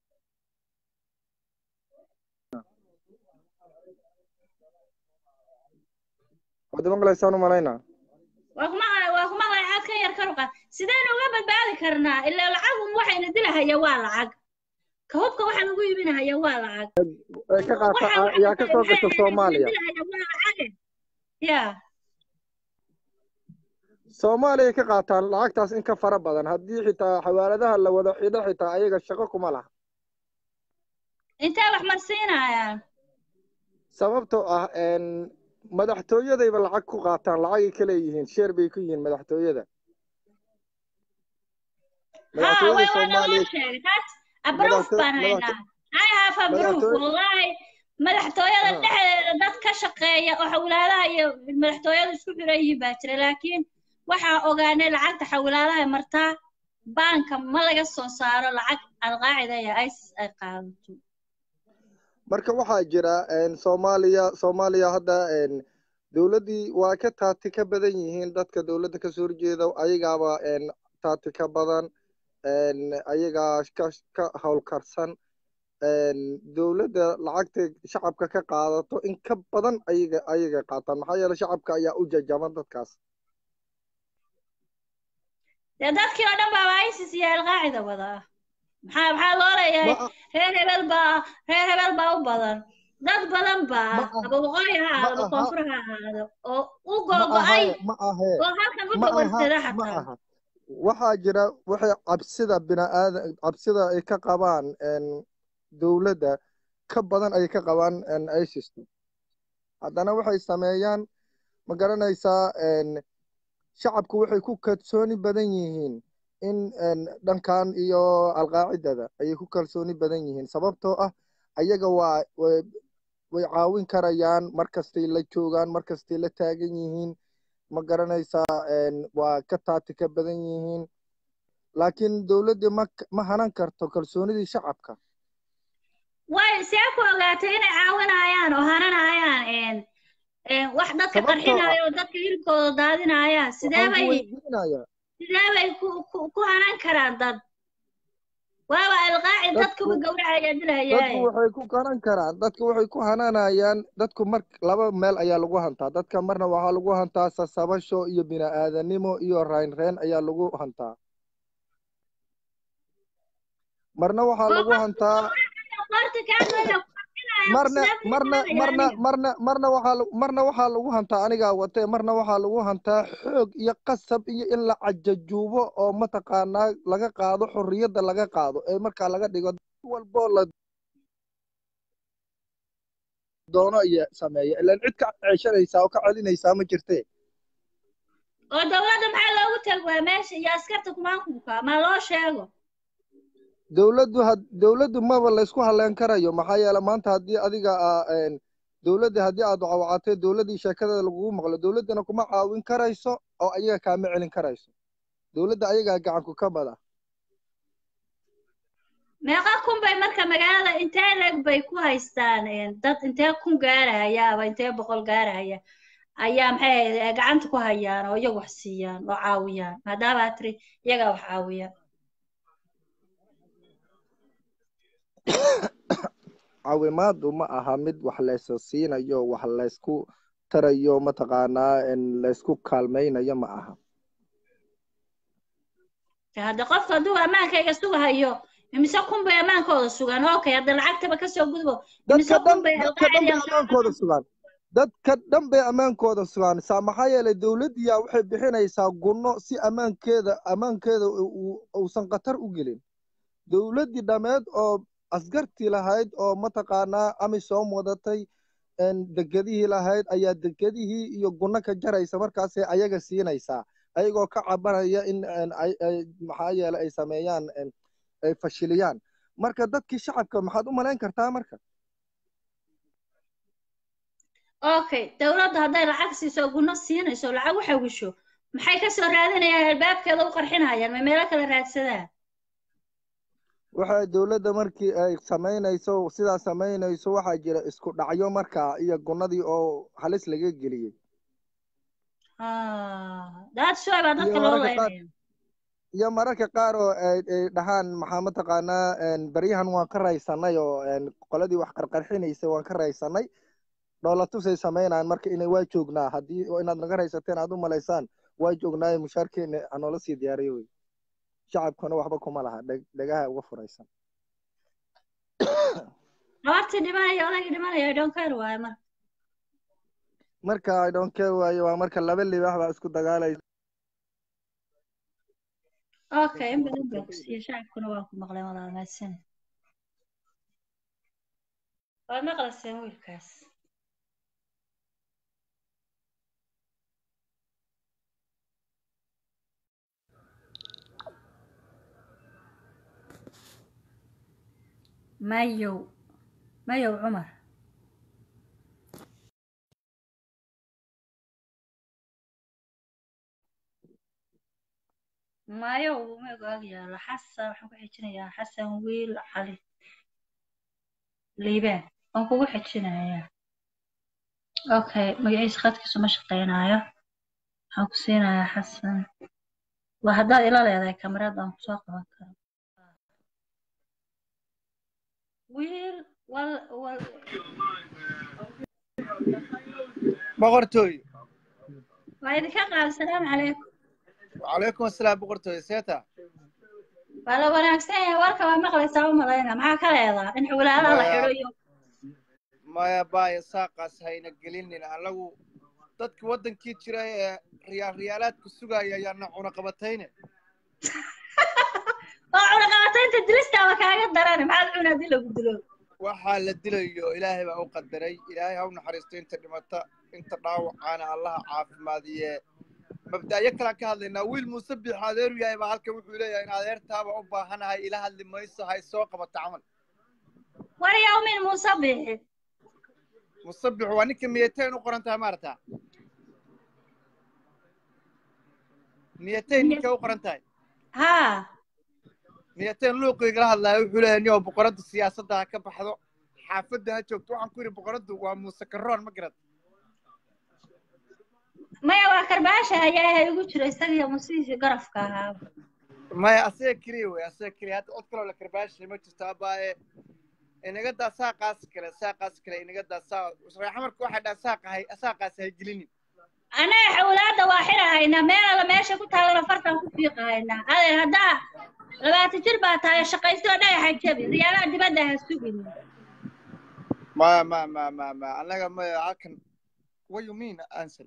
wadi maqlaysaan umalaynaa waa kuma waa kuma lacag ka yar karuqa sideen uga badbaadi karnaa ilaa lacag un waxayna dilahaya waa lacag ka hubka waxa lagu iibinahaya waa lacag ay ka qaata yaa ka soo gasha soomaaliya ya soomaaliya ay ka qaataan lacagtaas in ka fara badan haddii xitaa xawaaladaha la wada xidho xitaa ayaga shaqo kuma laha intee wax marsiinayaan sababtoo ah een, madaxtooyadayba lacag ku qaataan lacagay ka leeyihiin sheer bay ku yihiin madaxtooyada ha way madaxtooyada waa naloo soomaaliya sheegay taas abroof madaxto- baan haynaa i have a proof madaxtooy- wallahi madaxtooyada Ha. dhexdeeda dad ka shaqeeya oo xawlaadaha iyo madaxtooyada isku xiran yihiin baa jira laakiin waxaa ogaanay lacagta xawlaadaha martaa baanka ma laga soo saaro lacag alqaacida iyo isis ay qaadato marka waxaa jira een, soomaaliya soomaaliya hadda een, dowladdii waa ka taati ka badan yihiin dadka dowladda kasoo horjeeda ayagaaba een, taati ka badan een, ayagaa ka ka howlkarsan een, dowladda lacagta shacabka ka qaadato in ka badan ayaga ayaga qaataan maxaa yeele shacabka ayaa u jajaban dadkaas dee dadkii oo dhan baaba isis iyo alqaacida wadaa maxaa maxaa loo leeyahay ma reer hebel baa reer hebel baa u badan dad badan baa ma ah aba waqooyi ha ma ahaado aha koonfur ha ahaado oo u ma googo-ay ahae ma ahee oo halkan u ma aha dawarsada ma xataa aha waxaa jira waxay cabsida biniaadan cabsida ay ka qabaan een, dowladda ka badan ay ka qabaan een, isis haddana waxay sameeyaan ma garanaysaa een, shacabku waxay ku kalsooni badan yihiin in een, dhankan iyo alqaacidada ayay ku kalsooni badan yihiin sababtoo ah ayaga waa way way caawin karayaan markastay la joogaan markastay la taagan yihiin ma garanaysaa een, waa ka taati ka badan yihiin laakiin dowladda ma ma hanan karto kalsoonidii shacabka way see ku ogaatay inay caawinayaan oo hananayaan een een wax dadka sababtoo ah qarxinaya oo dadka hilibkooda daadinayaan sidee waxaan ku bay weydiinayaa sidee bay ku ku ku hanan karaan dad waaba alqaacid dadkuba dadku gawracaya dadku dilahayaaye waxay ku garan karaan dadku waxay ku hananayaan dadku mar laba meel ayaa lagu hantaa dadka marna waxaa lagu hantaa sasabasho iyo bini'aadanimo iyo raynreen ayaa lagu hantaa marna waxaa oo lagu qofku hantaa gawracaya qoorta kaa goyna ku qarxinaya marna sidee ku marna imaanaya marna aniga marna marna waxaa lagu- marna waxaa lagu hantaa anigaa watee marna waxaa lagu hantaa xoog iyo qasab iyo in la cajajuubo oo mataqaanaa laga qaado xorriyadda laga qaado ee markaa laga dhigo walboo la doono iyo sameeya ilaan cid ka ceeshanaysaa oo ka celinaysaa ma jirtee oo dowladda maxaa loogu tagi waa meesha iyo askarta kumaankumka ma loo sheego dowladdu had dowladdu maba laysku halleyn karayo maxaa yeele maanta haddii adiga aa een, dowladda haddii aad wacwacatay dowladdii sheekadeeda lagugu maqlo dowladdana kuma caawin karayso oo ayaga kaama celin karayso dowladda ayagaa gacanku ka bada meeqa kun bay marka magaalada intee leeg bay ku haystaan een, dad intee kun gaarahaya aba intee boqol gaarahaya ayaa maxay ahayd ee gacanta ku hayaan oo iyagu wax siiyaan oo caawiyaan maadaama aad tiri iyagaa wax caawiya caawimaadu ma aha mid wax laysa siinayo wax laysku tarayo mataqaanaa in laysku kaalmaynayo ma aha De hadda qofka hadduu ammaankayga sugahayo imise kun bay ammaankooda sugaan okay hadda lacagtaba kasoo gudbo imise dadka dhan kun bay dadka dhan bay alqaacida ammaankooda sugaan dadka dhan bay ammaankooda sugaan saa maxaa yeelay dowladdiyaa waxay bixinaysaa gunno si ammaankeeda ammaankeeda uu- uusan khatar u gelin dowladdii dhammeed oo askartii lahayd oo mataqaanaa amisom wadatay een, dekedihii lahayd ayaa dekedihii iyo gunno ka jaraysa markaasay ayaga siinaysaa ayagoo ka cabanaya in een, ay- ay- maxaa yeelay ay sameeyaan een, ay fashiliyaan marka dadkii shacabka maxaad u malayn kartaa marka okay dowladda hadday lacag siiso gunno siinayso lacag u xawisho maxay kasoo raadinayaan albaabkeeda u qarxinayaan ma meelo kale raadsadaan waxay dowladda markii ay samaynayso sidaa samaynayso waxaa jira isku dhacyo markaa iyo gunnadii oo halis laga geliyey that's why baa dadka iyo loo mararka qaar leynaya iyo mararka qaar oo ay ay dhahaan maxaa mataqaanaa een, baryahan waan ka raysanay oo een, qoladii wax qarqarxinaysay waan ka raysanay dhoolatusay samaynayaan marka inay waa joognaa haddii oo inaad naga raysateen aad u malaysaan waa joognaayo mushaarkeena hanoola sii diyaariyo wey shacabkuna waxba kuma laha dheg- dhegaha uga furaysan gabartii dhimanaya odaygii dhimanaya i don't care waayo marka marka i don't care waaye waa marka laba libaax baa isku dagaalaysa okay in badan baa ku siiya shacabkuna waa ku maqleen walaal mahadsan waad maqlayseen wiilkaas mayow mayow cumar mayow uma ogaag yaalo xasan waxaan ku xijinayaa xasan wiil cali liibaan waan kugu xijinayaa okay magaciisa khadkiisu ma shaqeynayo waxaan ku siinayaa xasan waa haddaad ila leedahay kamarada aan kusoo qaban karo wiil wal wal boqortooy waa idinka qaad asalaamu calaykum wacalaykum asalaam boqortooy seeta waa la wanaagsan yahay warka waa maqlaysaa u malayna maxaa ka leedaa in xulaalaha la xidho iyo maya baaya saaqaas hayna gelinin anagu dadka waddankii jira ee riyaal riyaalaadku sugaya ayaana cunaqabatayne oo cunaqabataynta dilistaaba kaaga darane maxaad cuna haddii lagu dilo waxaa la dilayo ilaahay baa u qadaray ilaahay ha u naxariisto inta dhimata inta dhaawacaana allaha caafimaadiye mabda'yo kalaan ka hadlaynaa wiil muuse biix adeeru yahay baa halkan wuxuu leeyahay in adeertaaba u baahanahay ila hadli mayso hay soo qabato camal war yawmin muuse bixi musabix waa ninka miyateen u qoran tahay maarata miyateen ninka u qoran tahay haa miyateen luuqiigala hadlaayo wuxuu leeyahay nio boqoradda siyaasadda ha ka baxdo xaafadda ha joogto waxaan ku yidhi boqoraddu waa muuse karoon ma garad maya waa karbaasha ayaa igu jira isagiyo musiisi garafka ahaa maya asaga keliya wey asaga keliya hadda cod kaloo la karbaashay ma jirto abaaye inaga daa saaqaas kale saaqaas kale inaga daa saa reexa marka waxay dhaha saaqahay saaqaas hay gelinin anaga xawlaadda waa xidhahaynaa meel alla meesha ku taalana fartaan ku fiiqahaynaa adeer haddaa labaatan jir baa tahay shaqaysto dhagaxa jabi riyaalaha dibadda ha sugin ma ma ma ma ma annaga ma halkan what you mean ansel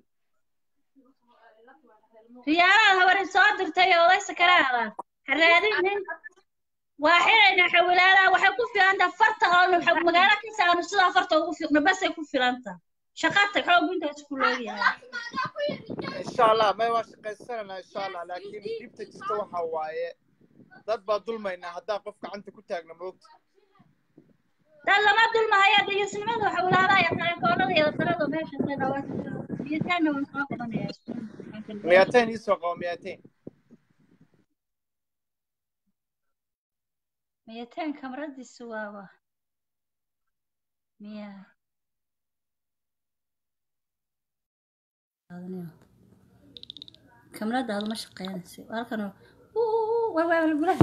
riyaalaad habarin soo dirtay oo odaysa karaada ha raadinin waa xirayna xawilaadaha waxay ku filantaha farta oo magaalo ka saarno sidaa farta ugu fiiqno basay ku filantaha shaqata xoog intaas ku leeyahay insha allah may waa shaqaysananaa insha allah laakiin dhibta jirta waxa waaye dad baa dulmaynaa haddaan qof gacanta ku taagna moogta dad lama dulmahaya dayasnimada xawilaadaha iyo telefoonada iyo darada meesha say dhawaad biyataanna waan soo qabanayaa miyaateen iisoo qabo miyaateen miyateen kamaradiisu waaba miya kamaradaadu ma shaqeynaysa halkan wawaalgulaha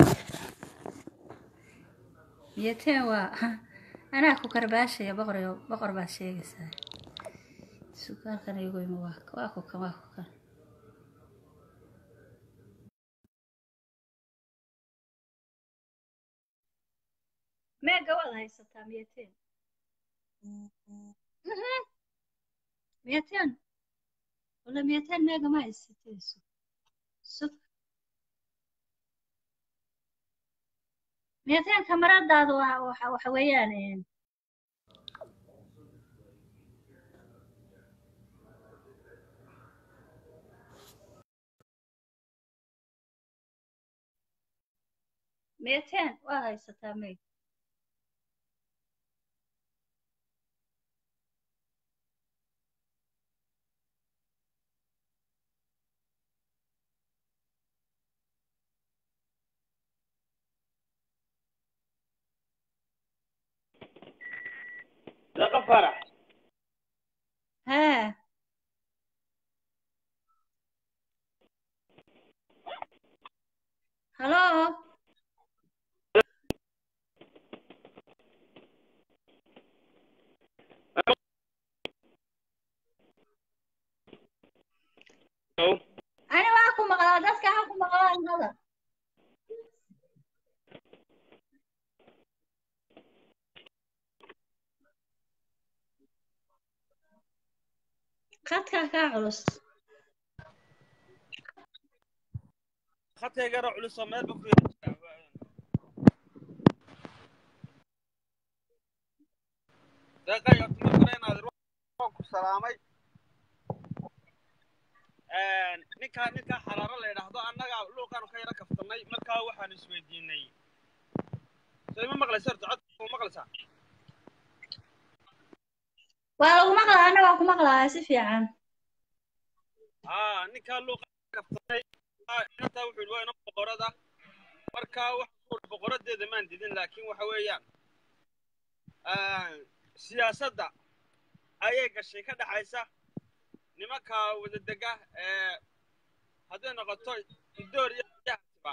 miyateen waa anaa ku karbaashaya boqor boqor baad sheegaysaa sukaalkan igu imi waa waa ku kan waa ku kan meega waad haysataa miyateen miyateen wala miyateen meega ma haysatayso sug miyateen kamaradaadu waa waxa waxa weeyaan miyateen waad haysataa meeg laqa farax ها هلو أنا معكم مغلا دسك معكم مغلا هذا خدك كعرس خدkayga culus oo meel buu deeqay horta markale inaad waan ku salaamay ninkaa ninkaa xaraaro la yidhaahdo annaga luuqaanu ka yaro kaftanay markaa waxaanu isweydiinay so ima maqlaysa horta codka ma maqlaysaa waa lagu maqlaa anna waan ku maqlaa si fiican aa ninkaa luuqa kaftanay intaa wuxuu yidhi waa ina boqorada markaa waxa boqoradeeda maan didin laakiin waxa weeyaan siyaasadda ayay gashay ka dhaxaysa nimanka wadadega ee hadday noqoto idoor iyo yahtiba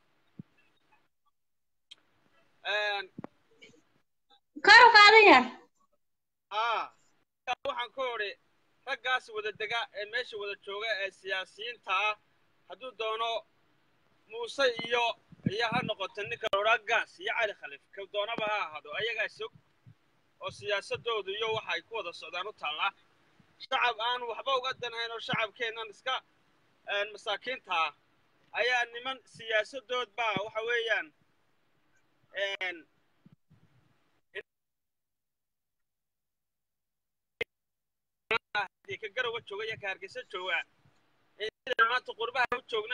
kor u qaadan yar aa waxaan ku odhi raggaas wadadega ee meesha wada jooga ee siyaasiyiinta ah hadduu doono muuse iyo iyo ha noqoto ninka lodhaa gaas iyo cali khaliif ka doonaba ha ahaado ayagaa sog oo siyaasadoodu iyo waxa ay ku wada socdaan u taallaa shacab aan waxba uga danayn oo shacabkeennan iska masaakiinta ah ayaa niman siyaasadood baa waxa weeyaan ka garowa jooga iyo ka hargeysa jooga maanta qurbaha u joogna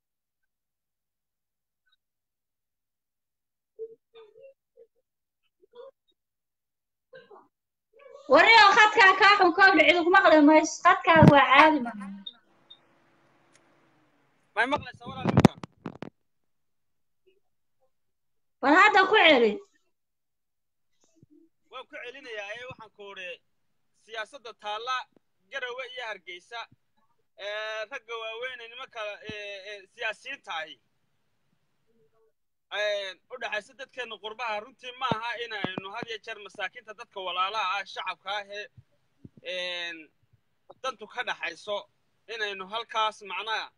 warnio khadkaa kaa xun kowdha cid ugu maqli mayso khadkaaga waa caadi ma may maqlaysaa walaal imka bal hadda ku celi waan ku celinayaa ee waxaan ku odhi siyaasadda taalla garowe iyo hargeysa ee ragga waaweyne nimanka siyaasiyiinta ahi u dhexaysa dadkeena qurbaha runtii ma aha inaynu had iyo jeer masaakiinta dadka walaalaha ah shacabka ah ee dantu ka dhaxayso inaynu halkaas macnaha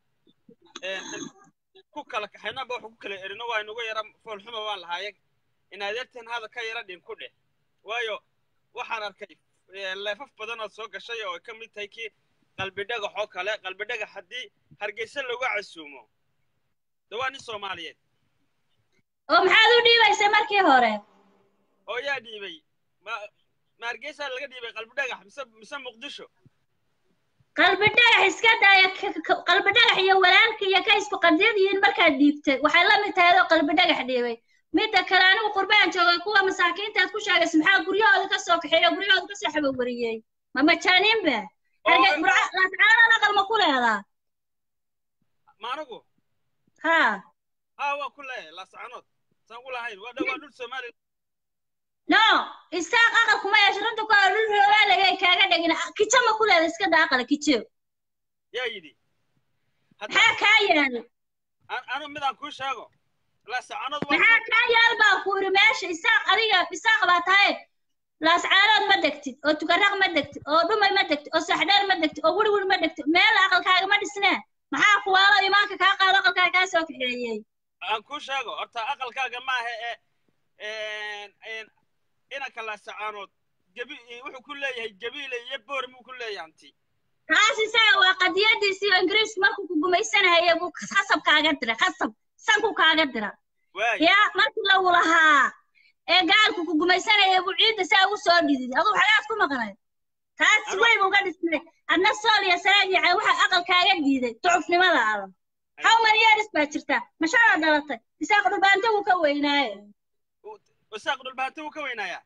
ku kala kaxaynaba wax ku kala erino waa inugu yara foolxuma baan lahaaye in adeerteen hada ka yara dhin ku dheh waayo waxaan arkay eh, leefaf badan oo soo gashay oo ay ka mid tahay kii qalbi dhagax oo kale qalbi dhagax haddii hargeysa lagu casuumo de waa nin soomaaliyeed oo maxaad u dhiibaysa markii hore oo yaa dhiibay ma ma hargeysa laga dhiibay qalbi dhagax mise mise muqdisho qalbi dhagax iska daaya k- k- qalbi dhagax iyo walaalka iyo ka isku qadiyad yihiin markaad dhiibtay waxay la mid tahay adoo qalbi dhagax dhiibay midda kale anigu qurbaan joogay kuwa masaakiintaad ku sheegaysa maxaa guryahooda ka soo kaxeeyo guryahooda ka soo xabawariyey ma majaaniinba hargey Oo- burca laascaanana qalma ku leedaa ma anigu haa haa waa ku leeyahay laascanood saan ku lahayn waa dha- waa dhul soomaaliya no isaaq aqal kuma yeesho runta ku dhul roobaalagay kaaga dhegin kijo ma ku leeda iska daa aqala kijo yaa yidhi hadda maxaa kaa yaal an- anu midaan kuu sheego laascanood waa maxaa kaa yaal baa ku yidhi meesha isaaq adiga isaaq baa tahay laascaanood ma degtid oo tukaraq ma degtid oo dhumay ma degtid oo saxdheer ma degtid oo wirwir ma degtid meel aqalkaaga ma dhisnee maxaa kuwaalo imaanka kaa qaado aqalkaaga kaa soo kaxeeyey aan kuu sheego horta aqalkaaga maaha ee inanka laascaanood gabi wuxuu ku leeyahay gabiile iyo boorm uu ku leeyahay hanti taas isaga waa qadiyadiisii oo ingiriisku markuu ku gumaysanayay buu khasab kaaga dira khasab sanku kaaga dira waay yaa markii lagu lahaa ee gaalku ku gumaysanaya buu ciidda saa ugu soo dhidid aduu xagaad ku maqnay taas Anu- wey buu ka dhisnay adna sool iyo saraag iyo waxa aqalkaaga diiday ducufnimada ada how many years baa jirta mashaada dhalatay isaaq dhulbaanta wuu ka weynaaye isaaq dhulbahante wuu ka weynaayaa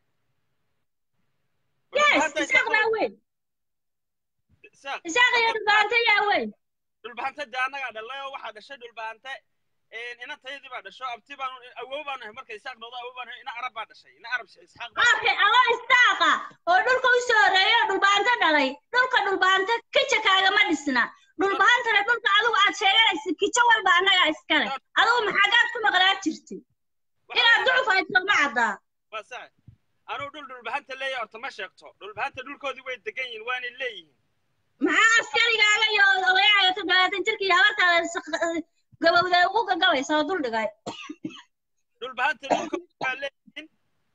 yes Dhulbahante isaaq baa weyn isaaq isaaq iyo dhulbaanta yaa weyn dhulbahante dee annagaa dhalay oo waxaa dhashay dhulbahante inantayadii baa dhasho abti baanu awow baanu ahay marka isaaq noqdo awow baanu ahay ina arab baa dhashay ina arab isxaaq baa okay adoo istaaqa oo dhulka u soo horeeya oo dhulbaanta dhalay dhulka dhulbaanta kija kaagama dhisna dhulbaantana dhulka adigu aad sheeganaysa kijo walba annagaa iskale adigu maxagaad ku maqnaa jirtay inaad ducuf hayso ma caddaa waa sax anuu dhul dhulbahanta leeyahay horta ma sheegto dhulbahanta dhulkoodii way degan yihiin waanay leeyihiin maxaa askarigaaga iyo odayaaga toddobaatan jirka iyo habartaada sak- gabowda ugu gagabaysa oo dul dhigay dhulbahanta dhulkoodii waa leeyihiin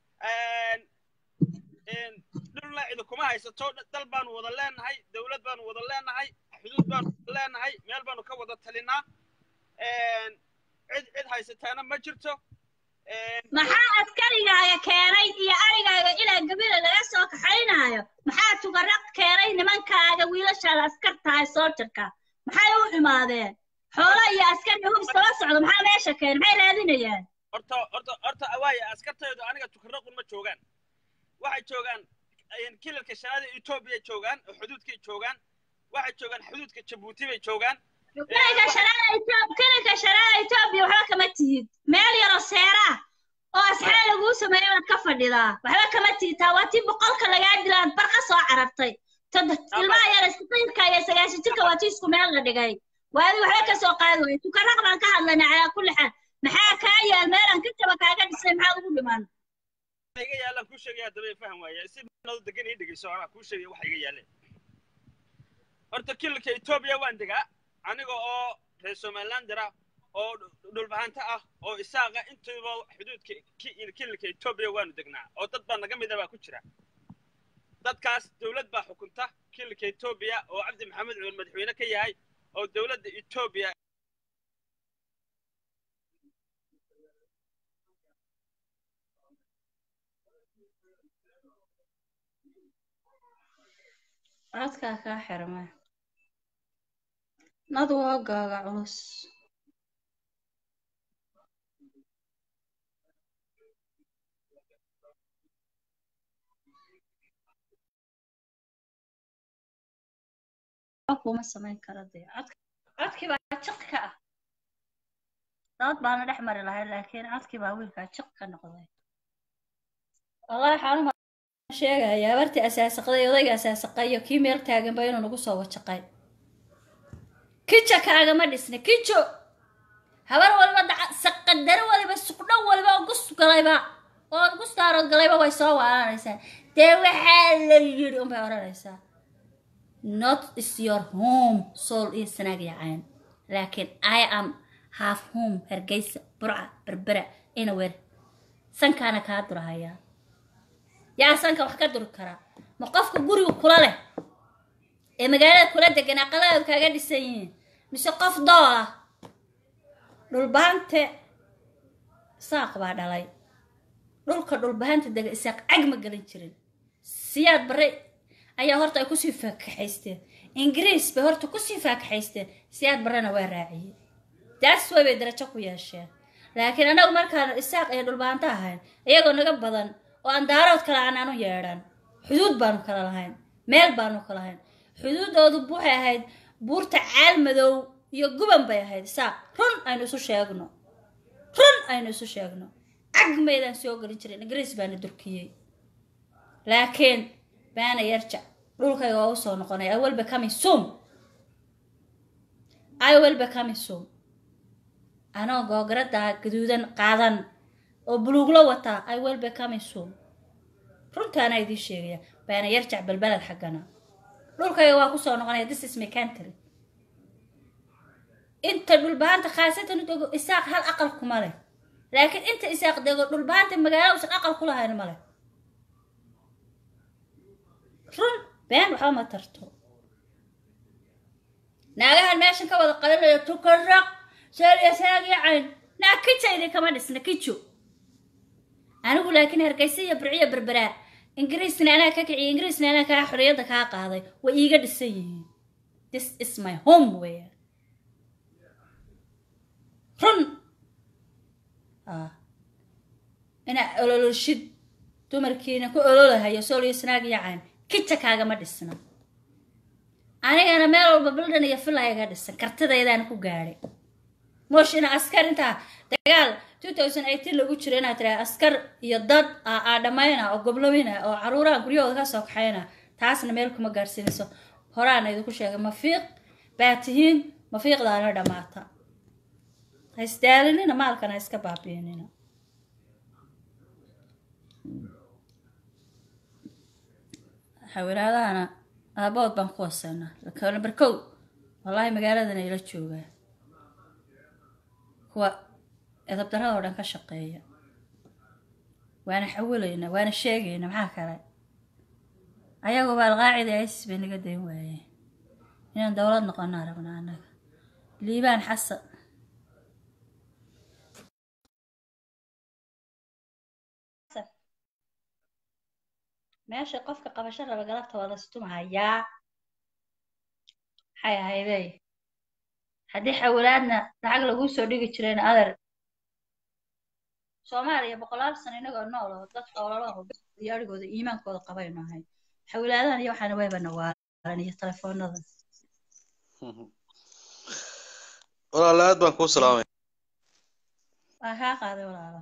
dhulna cidi kuma haysato dal baanu wada leenahay dowlad baanu wada leenahay xuduud baanu wada leenahay meel baanu ka wada talinaa cid cid haysataana ma jirto maxaa askarigaaga keenay iyo arigaaga ilaa gabila laga soo kaxaynaayo maxaa tugaraq keenay nimankaaga wiilashaada askar tahay soo jirka maxay u imaadeen xoolo iyo askar iyo hubs kala socdo maxaa meesha keenay maxay raadinayaan horta horta horta waaye askartaydu aniga tukaraqun ma joogaan waxay joogaan kilalka shanaada etoobiya joogaan oo xuduudkay joogaan waxay joogaan xuduudka jabuuti bay joogaan kilinka shanaada Ethiopia kilinka shanaada Ethiopia waxba kama tihid meel yaroo seera ah oo asxaab laguu sameeyo waad ka fadhidaa waxba kama tihid taa waa tii boqolka lagaa dilaad barqa soo carartay tad ilmaha yar isqiirka iyo sagaashan jirka waa tii isku meel la dhigay waadi waxba ka soo qaadi waayo tukaraq baan ka hadlaynaa calaa kulli xaal maxaa kaa yaal meelaan ka jaba kaaga dhisay maxaa ugu dhiman iga yaalaan kuu sheegaya haddaba faham waaye si nadu degan ii dhegeyso anaa kuu sheegaya waxa iga yaaleen horta kilalka etoobiya waan degaa aniga oo reer somalilander ah oo dhulbahanta ah oo isaaqa intuuba xuduudka kilalka etoobiya waanu degnaa oo dad baa naga mida baa ku jira dadkaas dowlad baa xukunta kilalka etoobiya oo cabdi maxamed cumar madaxweyne ka yahay oo dowladda etoobiya codkaa kaa xirma nadu hoogaaga culus kuma samayn karo dee codkii baa jiq ka ah dood baana dhex mari lahayd laakiin codkii baa wiilkaa jiq ka noqday wallahi xaaluma sheegaya habartii asaasaqday odayga asaasaqayo kii meel taaganba inuu nagu soo wajaqay kijo kaagama dhisna kijo habar waliba saqadaro waliba suqdho waliba oo gus galayba oo gus daarood galayba way soo waalanaysaa dee waxaa la yidhi unbay odhanaysaa not is your home soul iyo sanaag yacayn laakiin i am half home hargeysa burca berbera inawer sankaana kaa durahayaa yaa sanka wax ka duri karaa ma qofka guriga kula leh ee magaalada kula degan aqaladeedu kaaga dhisan yihiin mise qof dool ah dhulbaante saaq baa dhalay dhulka dhulbahaanta dega isaaq cag ma gelin jirin siyaad bare ayaa horta ay kusii faakaxaysteen ingiriis bay horta kusii faakaxaysteen siyaad barena waa raaciyey daas way bay darajo ku yeesheen laakiin annagu markaan isaaq iyo dhulbaanto ahayn iyagoo naga badan oo aan daarood kale aan aanu yeedhan xuduud baanu kala lahayn meel baanu kala lahayn xuduuddoodu waxay ahayd buurta caal madow iyo guban bay ahayd isaaq run aynu isu sheegno run aynu isu sheegno cag maydaan soo gelin jirin ingiriis baana durkiyey laakiin baana yarjac dhulkayga waa usoo noqonay i will becoming soon i will becoming soon anoo googaradaa gaduudan qaadan oo buluuglo wataa i will becoming soon runtaana idiin sheegaya baana yarjac balbalad xaggana dhulkayga waa kusoo noqonaya this is my country inta dhulbaanta khaasatan dego isaaq hal aqal kuma leh laakiin inta isaaq dego dhulbaanta magaalo usan aqal ku lahayn ma leh run been waxba ma tarto naagahan meeshan ka wada qalinayo tukaraq seeliya saagi cayn naa kija idinkama dhisna kijo anigu laakiin hargeysa iyo birciyo berberaa ingiriisna anaa ka kiciya ingiriisna anaa kaa xorriyadda kaa qaaday way iiga dhisan yihiin this is my home weya run ah inaa ololoshid dumarkiina ku ololahayo sooliyo snaag iyo cayn kija kaagama dhisna anigana meel walba bildhan iyo fila iga dhisan kartidaydaan ku gaadhay moosh ina askar intaa dagaal two thousand eighteen lagu jiro inaad tiraa askar iyo dad aa dhammayna oo goblomina oo caruuraha guryahooda ka soo kaxayna taasna meel kuma gaadhsiinayso horaana idinku sheegay mafiiq baa tihiin mafiiqdaana dhammaata ha isdaalinina maalkana ha iska baabiinina xawiraadahana aabood baan ku wasaynaa number kow wallaahi magaaladana ila joogaa kuwa edabdarada oo dhan ka shaqeeya waana xawilaynaa waana sheegaynaa maxaa kale ayaguba alqaacida isis bay naga dayn waayeen inaan dowlad noqonaa rabnaa annaga liibaan xasan meesha qofka qabasho raba galabta waa lastumahayaa maxay ahaydey haddii xawilaadna lacag laguu soo dhigi jireen adeer soomaaliya boqolaal sano inagoo nool oo dad xoolalaho iyo arigooda iimaankooda qabaynu ahay xawilaadahan iyo waxaana waybana waalan iyo telefoonada walaala aad baan kuu salaamaya waa kaa qaaday walaalo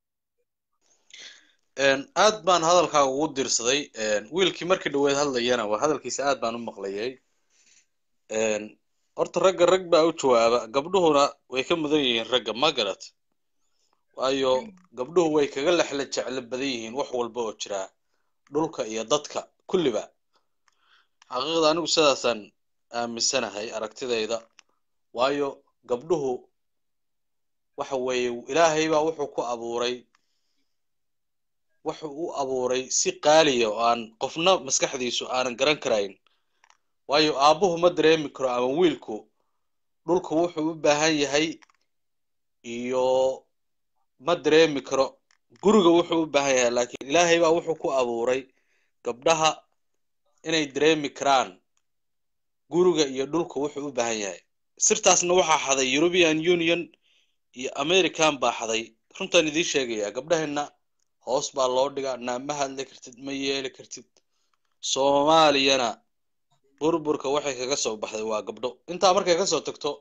aad baan hadalkaa ugu dirsaday wiilkii markii dhaweed hadlayana waa hadalkiisa aad baan u maqlayay horta ragga rag baa u jawaaba gabdhuhuna way ka mudan yihiin ragga ma garat waayo gabdhuhu way kaga lexla jeclo badan yihiin wax walba oo jira dhulka iyo dadka kulliba xaqiiqda anigu sidaasaan aaminsanahay aragtidayda waayo gabdhuhu waxa weeye ilaahay baa wuxuu ku abuuray wuxuu u abuuray si qaaliya oo aan qofna maskaxdiisu aanan garan karayn waayo aabbuhu ma dareemi karo ama wiilku dhulku wuxuu u baahan yahay iyo ma dareemi karo guriga wuxuu u baahan yahay laakiin ilaahay baa wuxuu ku abuuray gabdhaha inay dareemi karaan guriga iyo dhulku wuxuu u baahan yahay sirtaasna waxaa xaday european union iyo american baa xaday runtaan idiin sheegayaa gabdhaheenna hoos baa loo dhigaa naa ma hadli kartid ma yeeli kartid soomaaliyana burburka waxay kaga soo baxday waa gabdho intaa markay ka soo tagto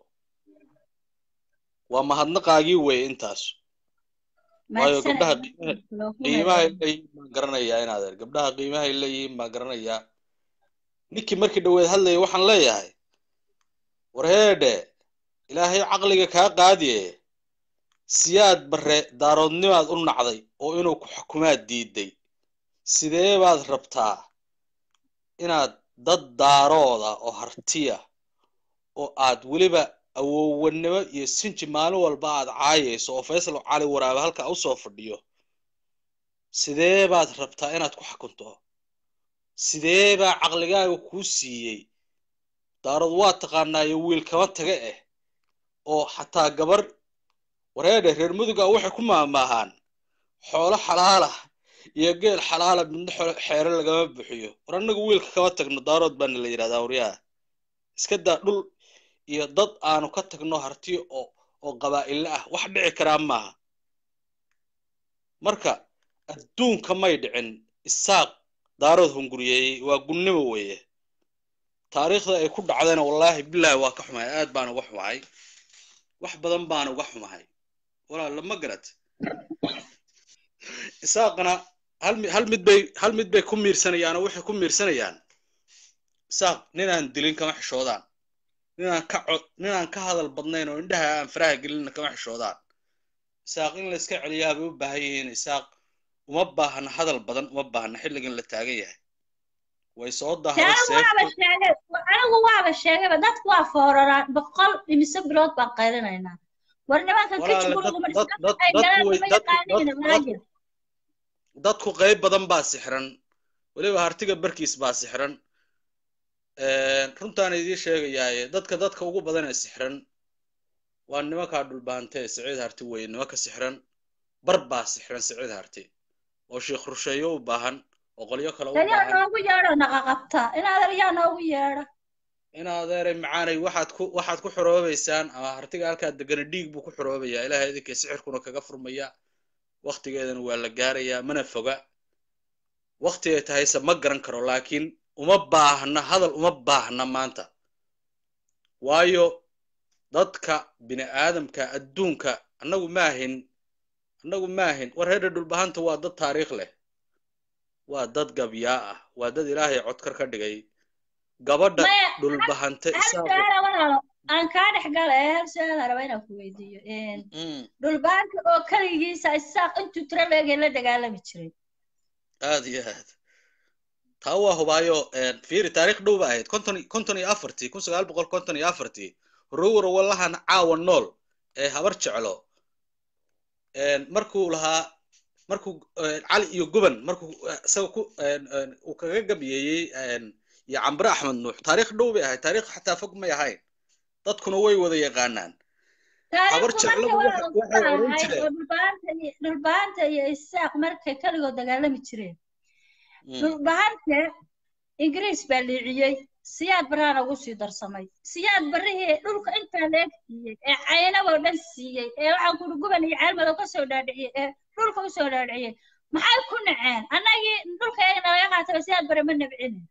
waa mahadnaqaagii weye intaas waayo gabdhaha qiimahay leeyihiin baan garanayaa inaadeer gabdhaha qiimahay leeyihiin baan garanayaa ninkii markii dhaweed hadlaya waxaan leeyahay war heedhe ilaahay caqliga kaa qaadiye siyaad barre daaroodnimaad u nacday oo inuu ku xukumaad diiday sidee baad rabtaa inaad dad daarooda oo hartiya oo aad weliba awowanimo iyo sinji maalin walba aad caayayso oo faysal cali waraabe halkaa usoo fadhiyo sidee baad rabtaa inaad ku xakunto sidee baa caqligaaga kuu siiyey daarood waa taqaanaayo wiil kama taga eh oo xataa gabar wareedhe reer muduga waxay ku maamaahaan xoolo xalaalah iyo geel xalaala midna xeere lagama buxiyo war annagu wiilka kama tagno daarood baana la yidhahdaa waryaha iska daa dhul iyo dad aanu ka tagno harti oo oo qabaa'ille ah wax dhici karaa maaha marka adduunka may dhicin isaaq daarood hunguriyeeyey waa gunnimo weeye taariikhda ay ku dhacdayna wallaahi bilaahi waa ka xumahay aad baan uga xumahay wax badan baan uga xumahay walaala ma garat isaaqna hal mi hal mid bay hal mid bay ku miirsanayaan oo waxay ku miirsanayaan isaaq ninaan dilin kama xishoodaan ninaan ka cod ninaan ka hadal badnayn oo indhaha aan faraha gelinna kama xishoodaan isaaq in la iska celiyaa bay u baahan yihiin isaaq uma baahna hadal badan uma baahna xilligan la taagan yahay way soo dahday anigu waaba sheegay anigu waaba sheegayba dadku waa fooraraan boqol imise bilood baan qaylinaynaa war nimankan ka jibuluguma ay galaan nima yaqaaniina maajir dadku qayb badan baa sixran weliba hartiga barkiis baa sixran runtaan idiin sheegayaaye dadka dadka ugu badan ee sixran waa nimankaa dhulbaantee siciid harti weye nimanka sixran bar baa sixran siciid harti oo sheekh rusheeyo u baahan oo qolyo kale u yaa baahan noogu yeedho naqaqabta in adeer yaa noogu yeedha in adeeray macaanay waxaad ku waxaad ku xoroobaysaan ama hartiga halkaa degana dhiig buu ku xoroobayaa ilaahay idinkay sixirkuna kaga furmaya waktigeedana waa la gaarayaa mana foga waktigay tahayse ma garan karo laakiin uma baahna hadal uma baahna maanta waayo dadka bini aadamka adduunka annagu maahin annagu maahin war reer dhulbahanta waa dad taariikh leh waa dad gabyaa ah waa dad ilaahay codkar ka dhigay gabadha maya dhulbahante hal isaaqo su-aala walaalo aan kaa dhex gala ee hal su-aala raba inaan ku weydiiyo Mm, dhulbaanka oo keligiisa isaaq intuu tiro leegay la dagaalami jiray aad iyo aad taa waa hubaayo fiiri taariikh dhow ba ahayd konton konton iyo afartii kun sagaal boqol konton iyo afartii rowra wallahan caawa nool ee habar jeclo markuu lahaa markuu cali iyo guban markuu isaga ku uu kaga gabiyeeyey iyo cambre axmed nuux taariikh dhow bay ahayd taariikh xataa fog may ahayn dadkuna way wada yaqaanaan habar taariikhdu marka jecladu waa waxay lagu waxay oran ahayd jireen oo dhulbaanta iyo dhulbaanta iyo isaaq markay keligood dagaalami jireen Mm, dhulbahante ingiriis baa liiciyey siyaad baraana ugu sii darsamay siyaad barihii dhulka intaa leeg siiyey ee caynaboo dhan siiyey ee waxaan kuri guban iyo ceelmadow ka soo dhaadhiciyey ee dhulka u soo dhaadhiciyey maxay ku naceen annagii dhulka eegna laga qaataba siyaad bare ma nabcinin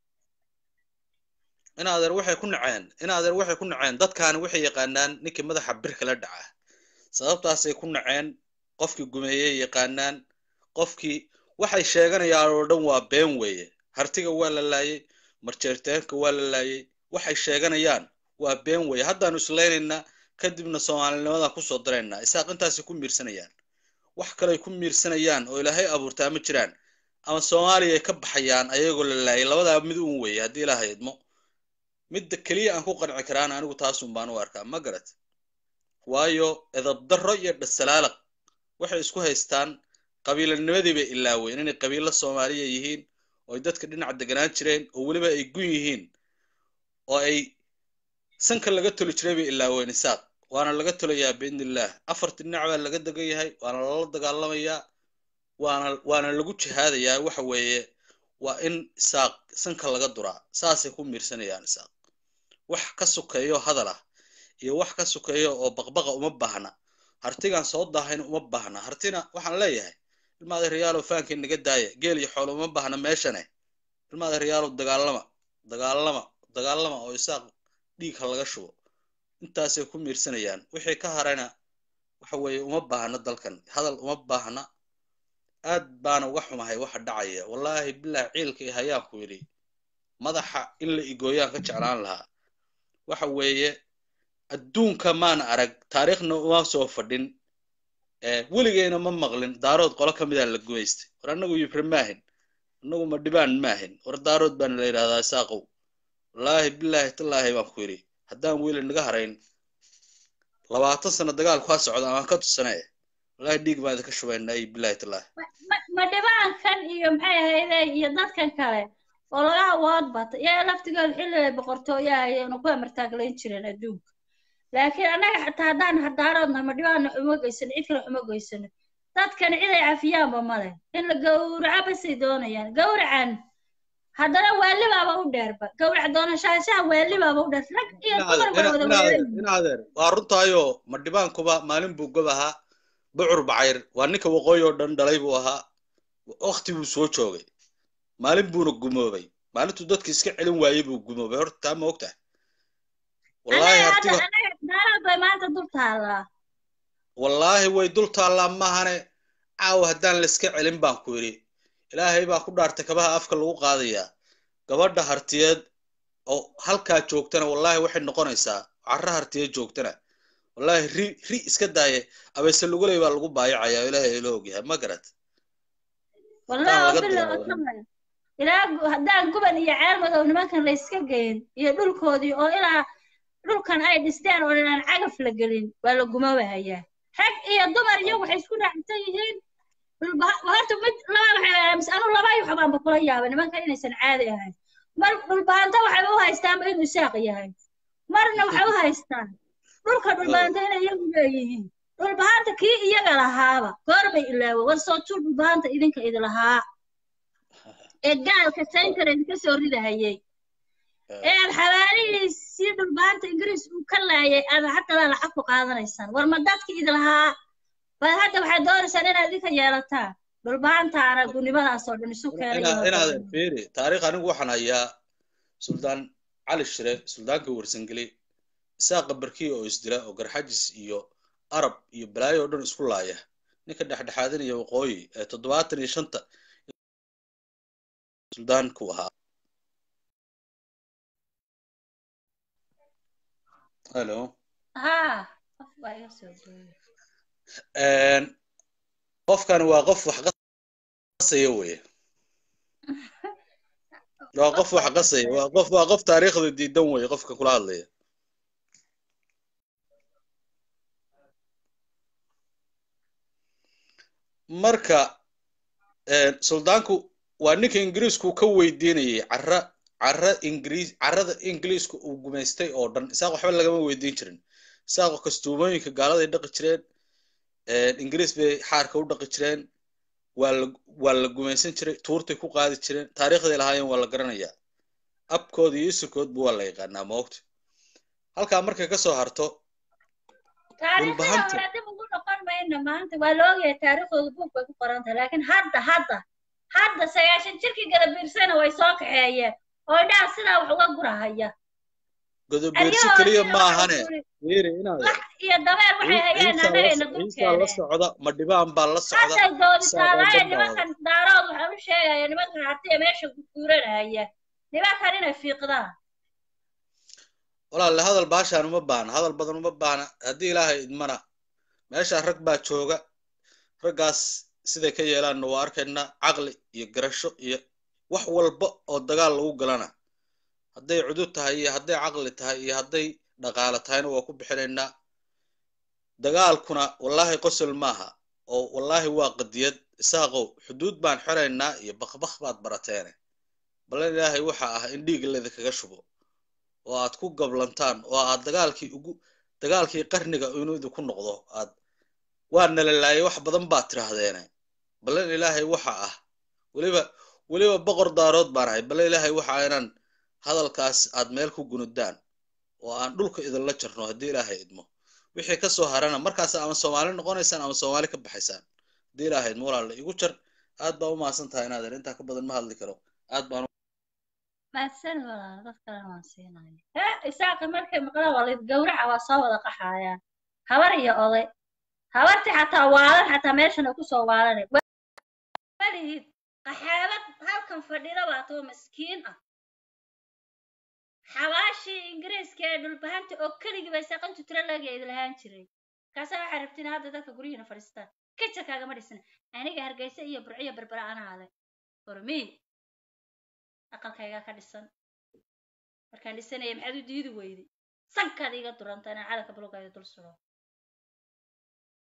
in adeer waxay ku naceen in adeer waxay ku naceen dadkaani waxay yaqaanaan ninkii madaxa birka la dhaca sababtaasay ku naceen qofkii gumeeyey yaqaanaan qofkii waxay sheeganayaan oo dhan waa been weeye hartiga waa la laayey marjeerteenka waa la laayey waxay sheeganayaan waa been weeye haddaanu islaynaynaa kadibna soomaalinimadan kusoo daraynaa isaaq intaasay ku miirsanayaan wax kaley ku miirsanayaan oo ilaahay abuurtaa ma jiraan ama soomaaliya ay ka baxayaan ayagoo la laayay labadaa mid uun weeye haddii ilaahay idmo midda keliya aan ku qanci karaan anigu taasun baan u arkaa ma garat waayo edabdarro iyo dhasalaalaq waxay isku haystaan qabiilanimadii bay ilaaween inay qabiilo soomaaliya yihiin oo ay dadka dhinac deganaan jireen oo weliba ay gun yihiin oo ay sanka laga toli jiray bay ilaaween isaaq waana laga tolayaa biidnillaah afarti dhinac baa laga degan yahay waana lala dagaalamayaa waana waana lagu jihaadayaa waxa weeye waa in isaaq sanka laga duraa saasay ku miirsanayaan isaaq wax ka sukeeyo hadal ah iyo wax ka sukeeyo oo baqbaqa uma baahna hartigan soo daahayna uma baahna hartina waxaan leeyahay ilmaada riyaalow faankii naga daaya geel iyo xoolo uma baahna meeshane ilmaada riyaalow dagaalama dagaalama dagaalama oo isaaq dhiigha laga shubo intaasay ku miirsanayaan wixii ka harayna waxa weeye uma baahna dalkan hadal uma baahna aad baana uga xumahay waxa dhacaya wallaahi bilaah ciilka i hayaan ku yidhi madaxa in la igooyaan ka jeclaan lahaa waxa weeye adduunka maana arag taariikhna uma soo fadhin weligeyna ma maqlin daarood qolo ka midaa la gumaystay war annagu yibri maahin annagu ma dhibaan maahin war daarood baana la yidhahdaa isaaqow wallaahi bilaahi tallaahi baan ku yidhi haddaan wiili naga harayn labaatan sano dagaalku ha socda amaan ka tusane wallahi dhiig baan idinka shubaynaa iyo bilahi tallahi ma- ma dhibaankan iyo maxay ahayde iyo dadkan kale oo laga awood bata iyaga laftigooda xilligay boqortooyaha ayaynu ku amartaaglayn jireen adduunka laakiin annaga xataa haddaan hardaaroodna ma dhibaana xuma geysano cid kale xuma geysano dadkan cid ay cafiyaanba male in la gowraco basay doonayaan gowracan haddana waalibaaba u dheerba gowrac doonashaanshaha waalibaaba u dheer rag iyo dumar way wada weeran inaadeer waa runtaayo ma dhibaankuba maalin buu gob ahaa bucur bacayr waa ninka waqooyi oo dhan dhalay buu ahaa wakti buu soo joogay maalin buuna gumoobay maalintuu dadka iska celin waayey buu gumoobay horta taa ma ogtahay wallaahi annaga hartiga hadda annaga daaraad bay maanta dul taallaa wallaahi way dul taallaa maahane caawa haddaan layska celin baan ku yidhi ilaahay baa ku dhaartay kabaha afka lagu qaadayaa gabadha hartiyeed oo halkaa joogtana wallaahi waxay noqonaysaa carra hartiyeed joogtana wallaahi ri ri iska daaye abayse luguley baa lagu baayacayaa ilaahay ila ogyahay ma garat wallahi Taan oo laga bilow bilaabo. kamay ilaa gu- haddaan guban iyo ceel madow nimankan la iska geyn iyo dhulkoodii oo ilaa dhulkan ay dhisteen oo dhan aan cagaf la gelin waa la gumoobahayaa rag iyo dumar iyo waxay isku raacsan yihiin dhulba- horta mid laba waxay aamis anu laba iyo waxbaanba kula yaaba nimankan inaysan caadi ahayn mar dhulbaanta waxay u haystaanba inuu isaaq yahay marna waxay u haystaan dhulka dhulbaanta inay iyagu leeyihiin dhulbahaanta kii iyaga lahaaba goor bay ilaawo war soo tuur dhulbahaanta idinka idi lahaa ee gaalka saynkara idinka soo ridahayay ee aad xabaalihiisii dhulbahaanta ingiriis uu ka laayay aad haddana lacag ku qaadanaysaan war ma dadki idi lahaa bal hadda waxaad doonaysaan inaad idinka yeelataan dhulbahantaana gudnimadaasoo dhan isu keenay Ina- iyo inaad waddanka. fiiri taariikh anigu waxaan hayaa suldaan cali shire suldaankii warsangeli isaaqa barkiya oo isdila oo garxajis iyo arab iyo balaayo oo dhan isku laaya ninka dhexdhexaadinaya waqooyi ee toddobaatan iyo shanta suldaanku ahaa helo haa qof baa iga soo gooyay Een, qofkan waa qof wax qasaya weye waa qof wax qasaya waa qof waa qof taariikhda diidan weye qofka kula hadlaya marka een, suldaanku waa ninka ingiriisku ka weydiinayay carra carra ingiriis carrada ingiriisku uu gumaystay oo dhan isaaq waxba lagama weydiin jirin isaaqo kastuumooyinka gaaladay dhaqi jireen een, ingiriis bay xaarka u dhaqi jireen waa la waa la gumaysan jiray tuurtay ku qaadi jireen taariikhday lahaayeen waa la garanayaa abkooda iyo isirkoodba waa la yaqaanaa moogta halkaa markay ka soo harto taariikhdii dhulbahanta hore dib ugu noqon mayno maanta waa la ogyahay taariikhdooda buug bay ku qoran tahay laakiin hadda hadda hadda sagaashan jirkii gadabiirsana way soo kaxeeyeen oo indhaha sidaa wax uga gurahaya godobeersi keliya aryahoodiina ma waxa ahane kuli fiiri inaad lax iyo dabeer waxay hayeen ciisaa la annagayna dul ciisaa la keeneen socda ma dhibaan baa la socda hadday dooditaa isaaqoo laaya dhan baa wada nimankan daarood waxaan u sheegaya nimankan hartiya meesha guuranahaya nimankan inay fiiqdaan walaalle hadal baashaan uma baahna hadal badan uma baahna haddii ilaahay idmana meeshaa rag baa jooga raggaas siday ka yeelaanna waa arkaynaa caqli iyo garasho iyo wax walba oo dagaal lagu galana hadday cudud tahay iyo hadday caqli tahay iyo hadday dhaqaale tahayna waa ku bixinaynaa dagaalkuna wallaahi qosol maaha oo wallaahi waa qadiyad isaaqow xuduud baan xiraynaa iyo bakbak baad barateene ballan ilaahay waxa ah in dhiig laydinkaga shubo oo aad ku gablantaan oo aad dagaalkii ugu dagaalkii qarniga inuu idinku noqdo aad waa nalalaayay wax badan baad tirahdeene ballan ilaahay waxa ah weliba weliba boqor daarood baan ahay ballan ilaahay waxa ah inaan hadalkaas aad meel ku gunudaan oo aan dhulka idinla jarno haddii ilaahay idmo wixii ka soo harana markaas ama soomaali noqonaysaan ama soomaali ka baxaysaan haddii ilaahay idmo walaala igu jar aad baa u mahadsan tahay inaadan intaa ka badan ma hadli karo aad baan mahadsan walaal dad kalena waan siinaya hee isaaqi markay maqlaan waa layd gawraca waa soo wada qaxayaan habar iyo oday habartii xataa waalan xataa meeshana kusoo waalanay malihid qaxaabad halkan fadhida baa too maskiin ah xabaashii ingiriiska ee dhulbahanta oo keligii bay saqantu tiro lageedi lahaan jiray markaasaa waxaa rabtiin hadda dadka guryihiina fadhiistaan kaja kaagama dhisna aniga hargeysa iyo burciyo berbera anaa leh hormiin aqalkaygaa ka dhisan markaan dhisanaya maxaad u diidi weyday sankaad iiga duranta inaan calanka bulugayda dul sudo